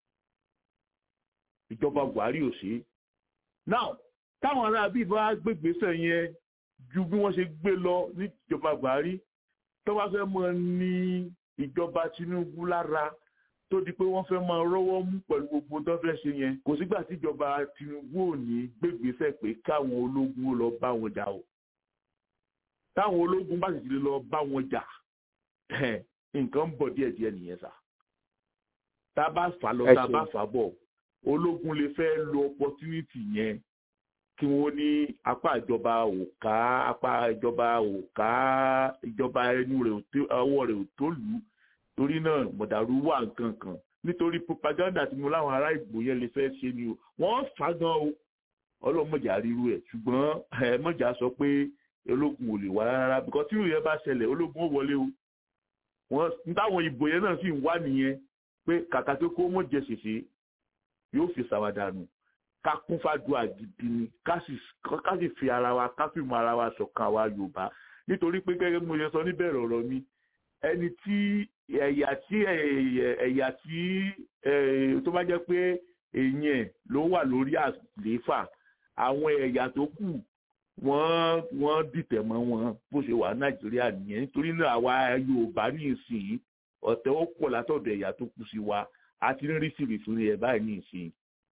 ìjọba Buhari ò ṣe é now táwọn ará bíi bá gbégbèsè yẹn ju bí wọ́n ṣe gbé lọ níjọba Buhari tó bá fẹ́ mọ ní ìjọba Tinubu lára tó di pé wọ́n fẹ́ máa rọ́wọ́ mú pẹ̀lú gbogbo tó fẹ́ ṣe yẹn kò sígbà tíjọba Tinubu ò ní gbégbèsè pé káwọn ológun lọ bá wọn jà o táwọn ológun bá sì ti lọ bá wọn jà nǹkan ń bọ̀ díẹ̀díẹ̀ nìyẹn sà tá a bá fà lọ tá a bá fà bọ̀ ológun lè fẹ́ lo opportunity yẹn kí wọ́n ní apá ìjọba ò ká apá ìjọba ò ká ìjọba ẹnu rẹ̀ ọwọ́ rẹ̀ ò tó lù ú torí náà mọ̀dàrú wà nǹkan kan nítorí propaganda tí mo láwọn ará ìgbò yẹn lè fẹ́ ṣe ni o wọ́n fà gan o ọlọ́mọjà ríru ẹ̀ ṣùgbọ́n ẹ̀ mọ̀jà sọ pé ológun ò lè wá rárá bíkọ́ tí ìròyìn bá ṣẹlẹ̀ ológun ó wọlé o wọ́n táwọn ìbò yẹn náà sì ń wá nìyẹn pé kàkà tó kó mọ̀ jẹ ṣèṣe yóò fi ṣàwádànù ká kún fàdúrà gidi ni ká sì fi ara wa ká fi mọ ara wa ṣọ̀kan àwa Yorùbá nítorí pé gẹ́gẹ́ bí mo ṣe sọ níbẹ̀rẹ̀ ọ̀rọ̀ mi ẹni tí ẹ̀yà tí ẹ̀yà tí tó bá jẹ́ pé èèyàn ló wà lórí àlééfà àwọn ẹ̀yà tó kù wọ́n wọ́n dìtẹ̀ mọ́ wọn bó ṣe wà Nàìjíríà nìyẹn nítorí náà àwa Yorùbá ní ìsìn ọ̀tẹ̀ ó pọ̀ látọ̀dọ̀ ẹ̀yà tó kù sí wa àti rí sìrìsìrì ẹ̀ báyìí ní ìsìn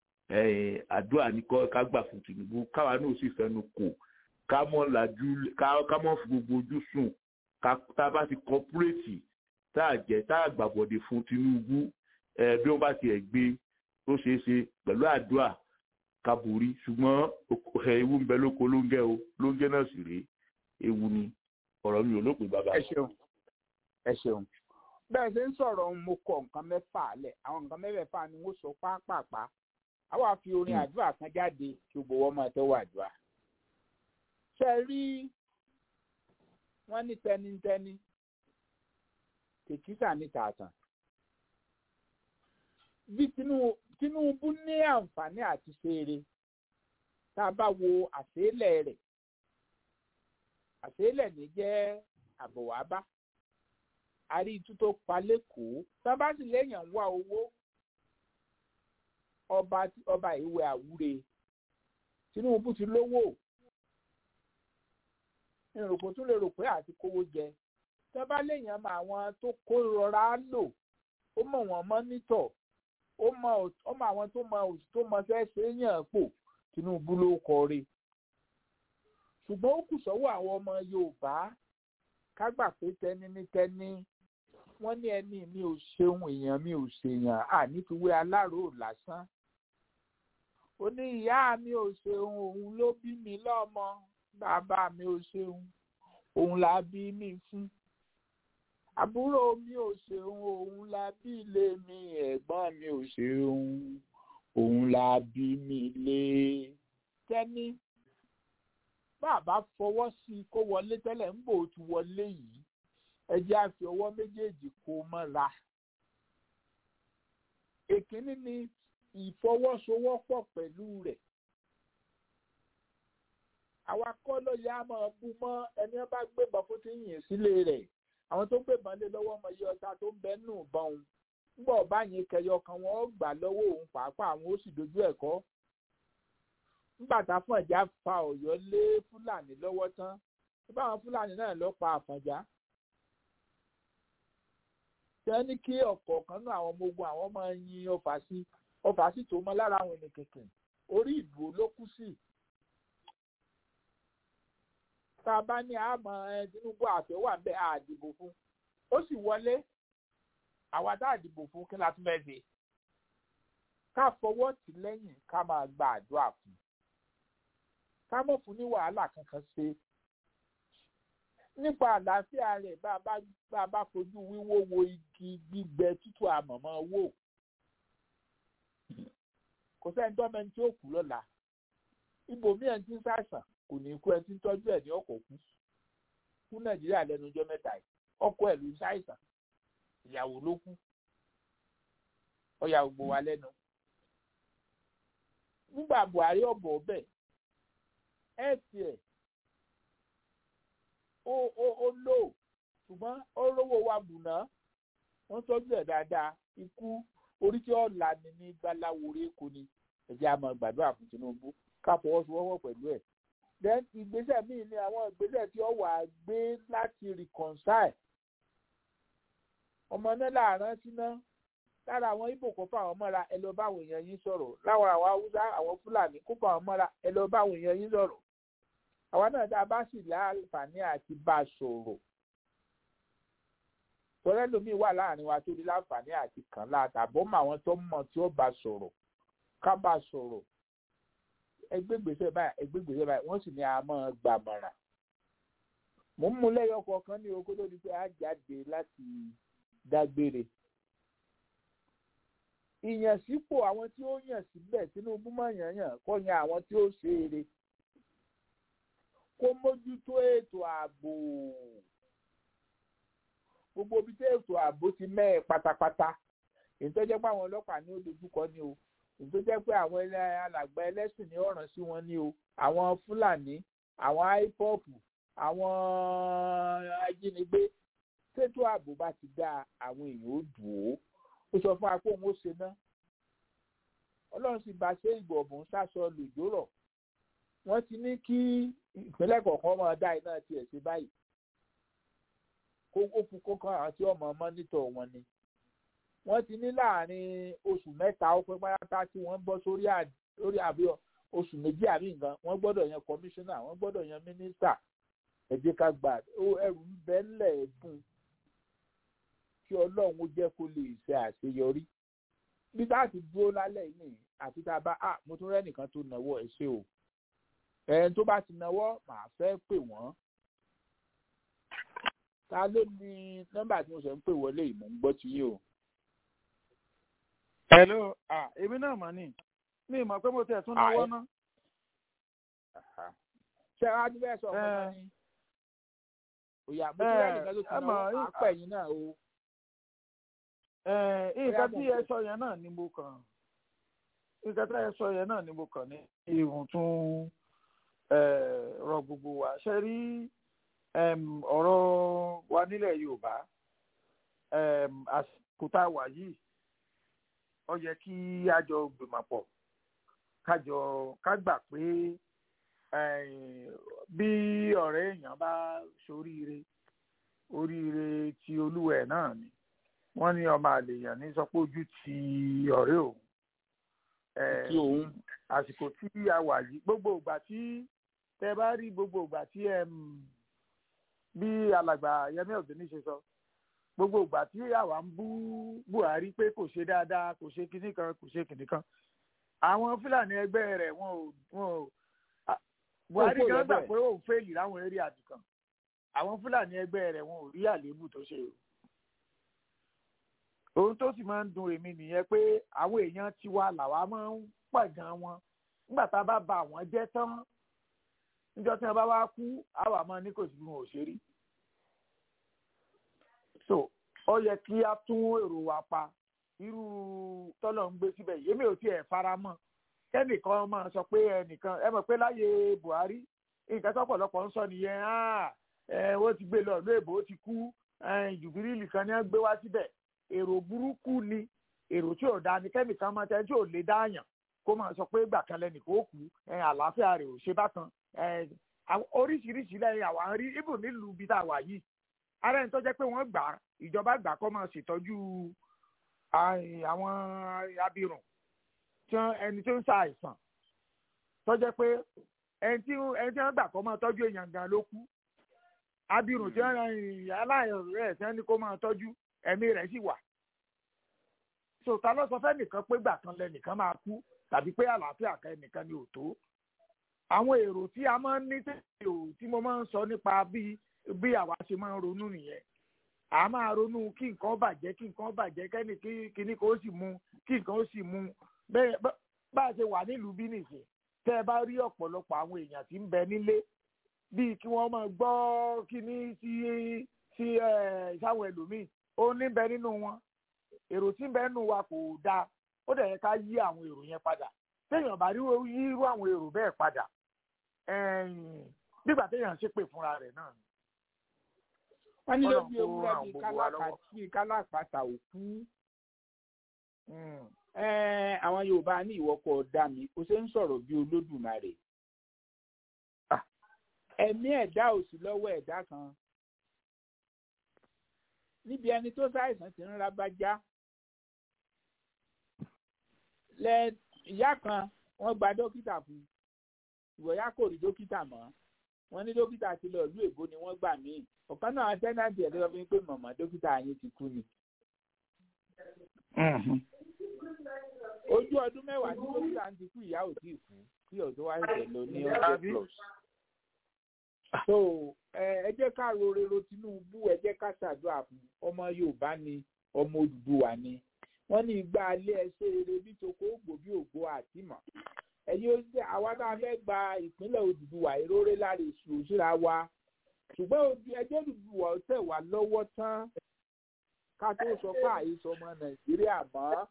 àdúrà ní ká gbà fún Tinubu káwa náà sì fẹnu kò ká mọ́ làjú ká mọ́ fi gbogbo ojú sùn ká tá a bá ti kọ́púrẹ́tì tá a jẹ́ tá a gbàbọ̀dé fún Tinubu bí wọ́n bá tiẹ̀ gbé tó ṣeé ṣe pẹ̀lú àdúrà ká borí ṣùgbọ́n ewu ń bẹ lóko lóńgẹ́ o lóńgẹ́ náà sì rèé ewu ni ọ̀rọ̀ mi ò lópin bàbá. ẹ ṣeun ẹ ṣeun bẹ́ẹ̀ ṣe ń sọ̀rọ̀ mo kọ nǹkan mẹ́fà lẹ̀ àwọn nǹkan mẹ́fẹ̀ẹ̀fà ni wọ́n sọ pápápá àwa fi orin àdúrà kan jáde kí gbogbo wọn máa tẹ́wọ́ àdúrà. ṣe rí wọ́n ní tẹnitẹni tèkítà ní tààtàn. bí Tinubu ní àǹfààní àti ṣeré tá a bá wo àṣeélẹ̀ rẹ̀ àṣeélẹ̀ ní jẹ́ àbọ̀wábá àrí itú tó pa lẹ́kọ̀ọ́ tá a bá sì léèyàn wá owó ọba ọba ìwé àwúre Tinubu ti lówó ìròpò tún lè rò pé àti kówó jẹ tá a bá léèyàn mọ àwọn tó kó rọra lò ó mọ wọn mọ́nítọ̀ ó mọ àwọn tó mọ tó mọ fẹ́ ṣe é yàn pò Tinubu ló kọre ṣùgbọ́n ó kù sọ́wọ́ àwọn ọmọ Yorùbá ká gbà pé tẹni ní tẹni wọ́n ní ẹni mi ò ṣeun èèyàn mi ò ṣèyàn ànífiwé aláró lásán ó ní ìyá mi ò ṣeun òun ló bí mi lọ́mọ bàbá mi ò ṣeun òun la bí mi fún àbúrò mi ò ṣeun òun la bí ilé mi ẹ̀gbọ́n mi ò ṣeun òun la bí mi lé tẹ́ni bàbá fọwọ́ sí i kó wọlé tẹ́lẹ̀ ń bò ó wọlé yìí ẹ jẹ́ á fi ọwọ́ méjèèjì kó mọ́ra èkínní ni ìfọwọ́sowọ́pọ̀ pẹ̀lú rẹ̀ àwa kọ́ ló yá máa bú mọ́ ẹni wọn bá gbébọn fún ti yìn sílé rẹ̀ àwọn tó gbébọn lé lọ́wọ́ ọmọ iye ọta tó ń bẹ nù bọ́n òun nígbà ọba yẹn kẹyọ kan wọn ó gbà lọ́wọ́ òun pàápàá àwọn ó sì dojú ẹ̀ kọ́ nígbà táfọ̀n ìjà fa ọ̀yọ́ lé fúlàní lọ́wọ́ tán báwọn fúlàní náà lọ pa àfọ̀njá tẹ́ ní kí ọ̀kọ̀ọ̀kan náà àwọn ọmọ ogun àwọn máa yin ọfà sí ọfà sí tó mọ́ lára àwọn ènìyàn kẹ̀kẹ́ orí ìdúró ló kú sí tá a bá ní àmọ́ ẹ Tinubu àfẹ́ wà ń bẹ àdìbò fún ó sì wọlé àwa tá àdìbò fún kí la tún fẹ́ ṣe ká fọwọ́ tì lẹ́yìn ká máa gba àdúrà fún ká mọ̀ fún ní wàhálà kankan ṣe nípa àlàáfíà rẹ̀ bá a bá fojú wíwó wo igi gbígbẹ tútù àmọ̀mọ́ wò kò sẹ́ni tó mẹ́ni tí ó kú lọ́la ibòmí ẹ̀ ti ń ṣàìsàn kò ní kú ẹ ti ń tọ́jú ẹ̀ ní ọkọ̀ kú kú nàìjíríà lẹ́nu ọjọ́ mẹ́ta yìí ọkọ ẹ̀ ló ń ṣàìsàn ìyàwó ló kú ọyà gbogbo wa lẹ́nu nígbà buhari ọ̀bọ̀ ọbẹ̀ ẹ̀ tiẹ̀ ó ó ó lò ṣùgbọ́n ó rówó wa bùnà wọ́n tọ́jú ẹ̀ dáadáa ikú orí tí ó là ní ní gbaláwore kò ní ẹ̀jẹ̀ àmọ́ gbàdúrà fún Tinubu ká fọwọ́sowọ́pọ̀ pẹ̀lú ẹ̀ then ìgbésẹ̀ míì ni àwọn ìgbésẹ̀ tí ó wà gbé láti reconcile ọmọ náà láàrán síná lára àwọn Ìgbò kó fáwọn mọ́ra ẹ lọ báwọn èèyàn yín sọ̀rọ̀ láwọn àwọn Haúsá àwọn Fúlàní kó fáwọn mọ́ra ẹ lọ báwọn èèyàn yín sọ̀rọ̀ àwa náà tá a bá sì láǹfààní àti bá a sọ̀rọ̀ tọ́lẹ́ lómi wà láàrin wa tó ní láǹfààní àti kàn látàbọ̀ mọ́ àwọn tó mọ̀ tí ó bá sọ̀rọ̀ ká bá sọ̀rọ̀ ẹgbẹ́gbèsè báyìí ẹgbẹ́gbèsè báyìí wọ́n sì ní a máa gbàmọ̀ràn mò ń mú lẹ́yọ kọ̀ọ̀kan ní oko tó di pé a jáde láti dágbére ìyànsípò àwọn tí ó yàn síbẹ̀ Tinubu máa yàn yàn kó yan àwọn tí ó ṣe eré kó mójútó ètò ààbò gbogbo ibi tí ètò ààbò ti mẹ́ẹ̀ pátápátá èyí tó jẹ́ pé àwọn ọlọ́pàá ní ó dojúkọ ní o èyí tó jẹ́ pé àwọn alàgbà ẹlẹ́sìn ní ọ̀ràn sí wọn ní o àwọn Fúlàní àwọn IPOB àwọn ajínigbé tètò ààbò bá ti dá àwọn èèyàn ó dùn ó ó sọ fún wa pé òun ó ṣe ná Ọlọ́run sì bá ṣe ìgbọ̀ ọ̀bùn sásọ lòjó rọ̀ wọ́n ti ní kí ìpínlẹ̀ kọ̀ọ̀kan máa dá iná tiẹ̀ sí báyìí kó ó fún kó kan àwọn tí ọmọ mọ́nítọ̀ wọn ni wọ́n ti ní láàrin oṣù mẹ́ta ó pẹ́ pátá tí wọ́n bọ́ sórí lórí àbí oṣù méjì àbí nǹkan wọ́n gbọ́dọ̀ yan kọmíṣánná wọ́n gbọ́dọ̀ yan mínísítà ẹ jẹ́ ká gbà ẹrù ń bẹ ńlẹ̀ ẹ̀dùn kí ọlọ́run ó jẹ́ kó lè ṣe àṣeyọrí bí tá a ti dúró lálẹ́ yìí nìyí àti tá a bá a mo tún rẹ́nìkan tó náwó ẹ ṣe o ẹni tó bá ti náwó màá fẹ́ pè wọ́n ta ló ní nọ́mbà tí mo sọ ń pè wọlé yìí mò ń gbọ́ ti yín o. hello ah èmi náà mọ̀ ní mi ì mọ̀ pé mo tẹ̀ tún náwó ná. ṣé wàá ti bẹ́ẹ̀ sọ ọmọ náà ni. òyà mo ti rẹ́ nìkan tó ti náwó àpẹ̀yìn náà o. nǹkan tí ẹ sọ yẹn náà ni mo kàn nǹkan tí ẹ sọ yẹn náà ni mo kàn ní ìhùn tún rọ gbogbo wa ṣe rí ọ̀rọ̀ wa nílẹ̀ Yorùbá àsìkò tá a wà yìí ó yẹ kí a jọ gbìmọ̀ pọ̀ kájọ ká gbà pé bí ọ̀rẹ́ èèyàn bá ṣoríire oríire ti olúwẹ̀ náà ni wọ́n ní ọmọ àlèyàn ní sọ pé ojú ti ọ̀rẹ́ òun àsìkò tí a wà yìí gbogbo ìgbà tí tẹ bá rí gbogbo ìgbà tí bí alàgbà Yẹmí Ọ̀gbẹ́ni ṣe sọ gbogbo ìgbà tí àwa ń bú Buhari pé kò ṣe dáadáa kò ṣe kinní kan kò ṣe kinní kan àwọn fúlàní ẹgbẹ́ rẹ̀ wọn ò wọn ò a- buhari kò gan gbà lọ́bẹ̀. pé òun fẹ́ẹ̀lì láwọn eré àdìkan àwọn fúlàní ẹgbẹ́ rẹ̀ wọn ò rí àléébù tó ṣe o ohun tó sì máa ń dùn èmi nìyẹn pé àwọn èèyàn tiwa làwa máa ń pàgàn wọn nígbà tá a bá ba àwọn jẹ́ tán níjọ́ tí wọ́n bá wá kú àwa máa ní kò sí bí wọn ò ṣe rí so ó yẹ kí a tún èrò wa pa irú tọ́lọ̀ ń gbé síbẹ̀ yìí èmi ò tiẹ̀ fara mọ́ kẹ́nìkan máa sọ pé ẹnìkan ẹ mọ̀ pé láyé buhari nǹkan tọ́pọ̀lọpọ̀ ń sọ nìyẹn "Ah, ẹ ó ti gbé lọ ìlú èbó ó ti kú ẹ, jùbírìlì kan ní wọ́n gbé wá síbẹ̀ èrò burúkú ni èrò tí ò da ni kẹ́nìkan máa tẹ́ tí ò lè dáàyàn kó máa sọ pé ìgbà kan lẹ́nìkan ó kú ẹ, àlàáfíà rẹ̀ ò ṣe bákan ẹ, àwọn- oríṣiríṣi lẹ́yìn àwọn àrí ibù nílùú bí tá a wà yìí ara ẹni tó jẹ́ pé wọ́n gbà á, ìjọba gbà kọ́ máa ṣètọ́jú àì- àwọn abirùn tí wọ́n- ẹni tó ń sa àìsàn tó jẹ́ pé ẹni tí ẹni tí wọ́n gbà kọ́ máa tọ́jú èèyàn gan ló kú abirùn tí wọ́n aláìrẹ̀ rẹ̀ tí wọ́n ní kó máa tọ́jú ẹ̀mí rẹ̀ sì wà so ta ló sọ fẹ́ nìkan pé gbà kan lẹ́nìkan máa kú tàbí pé àlàáfíà kan ẹnìkan ni ò tó àwọn èrò tí a máa ń ní tètè ò tí mo máa ń sọ nípa bí bí àwa ṣe máa ń ronú nìyẹn a máa ronú kí nǹkan bàjẹ́ kí nǹkan bàjẹ́ kẹ́ni kí kíní kan ó sì mú kí nǹkan ó sì mú bẹ́ẹ̀ bá- bá a ṣe wà nílùú bí nìsín tẹ́ ẹ bá rí ọ̀pọ̀lọpọ̀ àwọn èèyàn tí ń bẹ nílé bíi kí wọ́n máa gbọ́ kíní sí sí ẹ̀ sáwọn ẹlòmíì ó ní bẹ nínú wọn èrò tí ń bẹ nínú wa kò dáa ó dẹ̀ yẹ ká yí àwọn èrò yẹn padà téèyàn bá rí yí irú àwọn èrò bẹ́ẹ̀ padà ẹ̀yìn nígbà téèyàn ṣépè fúnra rẹ̀ náà ni. wọ́n ní Ọlọ́run lójú kó ewúrẹ́ ràn bíi gbogbo wa kálákà lọ́wọ́. bíi kálápàtà òkú Mm. Ẹ́ẹ̀, àwọn yorùbá ní ìwọ́kọ̀ dá mi kò ṣe ń sọ̀rọ̀ bí olódùmarè Ah. ẹ̀mí ẹ̀dá ò sí lọ́wọ́ ẹ̀dá kan níbi ẹni tó ṣàìsàn ti ń rábájá lẹ ìyá kan wọ́n gba dókítà fún ìwọ̀yá kò rí dókítà mọ́ wọ́n ní dókítà ti lọ ìlú èbó ni wọ́n gbà mí ọ̀kan náà tẹ́nàtì ẹ̀ lọ́wọ́ fi ń pè mọ̀mọ́ dókítà yín ti kú ni ojú ọdún mẹ́wàá tí dókítà ń ti kú ìyá ò tíì kú kí ọ̀dọ́ wa ṣẹ̀ lọ ní hundred plus. so ẹ ẹ jẹ́ ká ro rero Tinubu ẹ jẹ́ ká ṣàdúrà fún ọmọ Yorùbá ni ọmọ Odùduwà ni wọ́n ní igba alẹ́ ẹṣẹ́ rere bí toko ògbò bí ògbó àtìmọ̀ ẹ̀yin ó jẹ́ àwa tá a fẹ́ gba ìpínlẹ̀ Odùduwà ìróré lára èṣù òṣìṣẹ́ wa ṣùgbọ́n ojú ẹjẹ́ Odùduwà ó tẹ̀ wá lọ́wọ́ tán ká tó sọ pé àìsàn ọmọ Nàìjíríà mọ́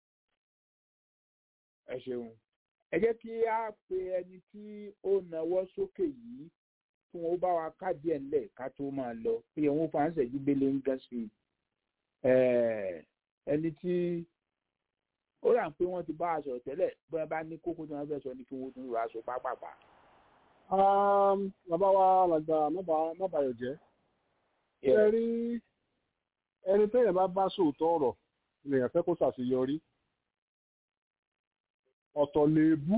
ẹ ṣeun ẹ jẹ́ kí a pe ẹni tí ó nawọ́ sókè yìí kí wọ́n bá wa ká díẹ̀ ńlẹ̀ ká tó máa lọ pé òun fa ń ṣẹ́jú gbélé ń gán sí i Eh, ẹni tí ó rà pé wọ́n ti bá a sọ̀rọ̀ tẹ́lẹ̀ bí wọ́n bá ní kókó tí wọ́n fẹ́ sọ ní kí wọ́n tún rọ aṣọ pápápá. Um, bàbá wa làgbà mábàyọ̀ jẹ́ ẹ rí ẹni téèyàn bá bá sòótọ́ ọ̀rọ̀ lèèyàn fẹ́ kó ṣàṣeyọrí ọ̀tọ̀ lèébú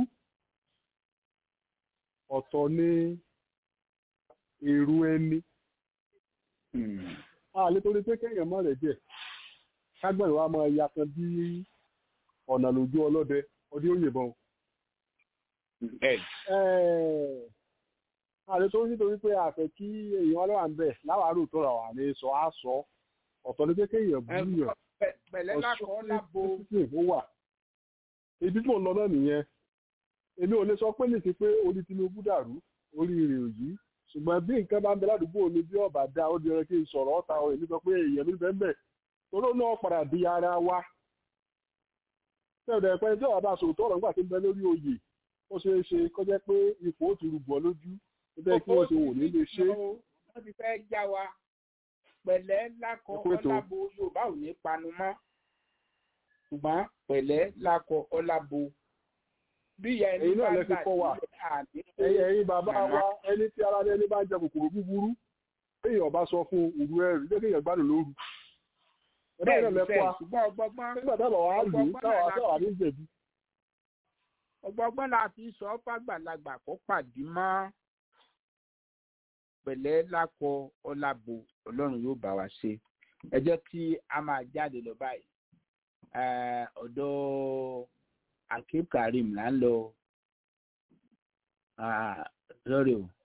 ọ̀tọ̀ ní èrú ẹni a lè torí pé kéèyàn mọ̀ rẹ̀ díẹ̀ kágbọ̀n wa máa ya kan bí ọ̀nà lójú ọlọ́dẹ ọdí ó yìnbọn àlè tó nítorí pé a fẹ́ kí èèyàn ọlọ́wà ń bẹ̀ láwàárò tó rà wà ní sọ á sọ ọ̀tọ̀ ní pé kéèyàn bú yàn pẹ̀lẹ́ lákọ̀ọ́ lábo ó wà ibi tí mò ń lọ náà nìyẹn èmi ò lè sọ pé nìsí pé orí Tinubu dàrú orí rẹ̀ ò yí ṣùgbọ́n bí nǹkan bá ń bẹ ládùúgbò mi bí ọ̀bà dá ó di ẹran kí n sọ̀rọ̀ ọ̀tá ọ̀ èmi sọ pé èèyàn mi bẹ́ẹ̀ bẹ́ẹ̀ toró náà padà di ara wa tẹ̀lé ẹ̀pẹ́ tí ọ̀bà bá sòótọ́ ọ̀rọ̀ nígbà tí ń bẹ lórí oyè ó ṣeé ṣe kó jẹ́ pé ipò ó ti rúbọ lójú níbẹ̀ kí wọ́n ṣe wò ní lè ṣe. wọ́n ti fẹ́ já wa pẹ̀lẹ́ lákọ̀ ọlábo Yorùbá ò ní panu mọ́ ṣùgbọ́n pẹ̀lẹ́ lákọ̀ ọlábo bí ìyá ẹni èyí náà bá lẹ fi gbà kọ́ wa sílẹ̀ ẹ̀yin ẹ̀yin bàbá wa ẹni tí ara ẹni bá ń jẹ kòkòrò búburú èèyàn bá sọ fún òru ẹrù jẹ́ kéèyàn gbádùn lóru ẹ̀dá ìrẹ̀ lẹ́kọ́ a ṣùgbọ́n ọgbọ́gbọ́n nígbà tábà wà á lù ú táwa táwa ní jẹ̀bi. ọgbọ́gbọ́n la fi sọ fàgbàlagbà kó pàdé mọ́ pẹ̀lẹ́ lákọ ọlábo ọlọ́run yóò bá wa ṣe ẹ jẹ́ kí a máa jáde lọ báyìí Eh, ọ̀dọ̀ akib karim là ń lọ Ah, sorry o.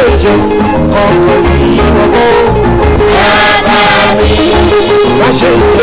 Bàbá mi, má ṣe jẹ́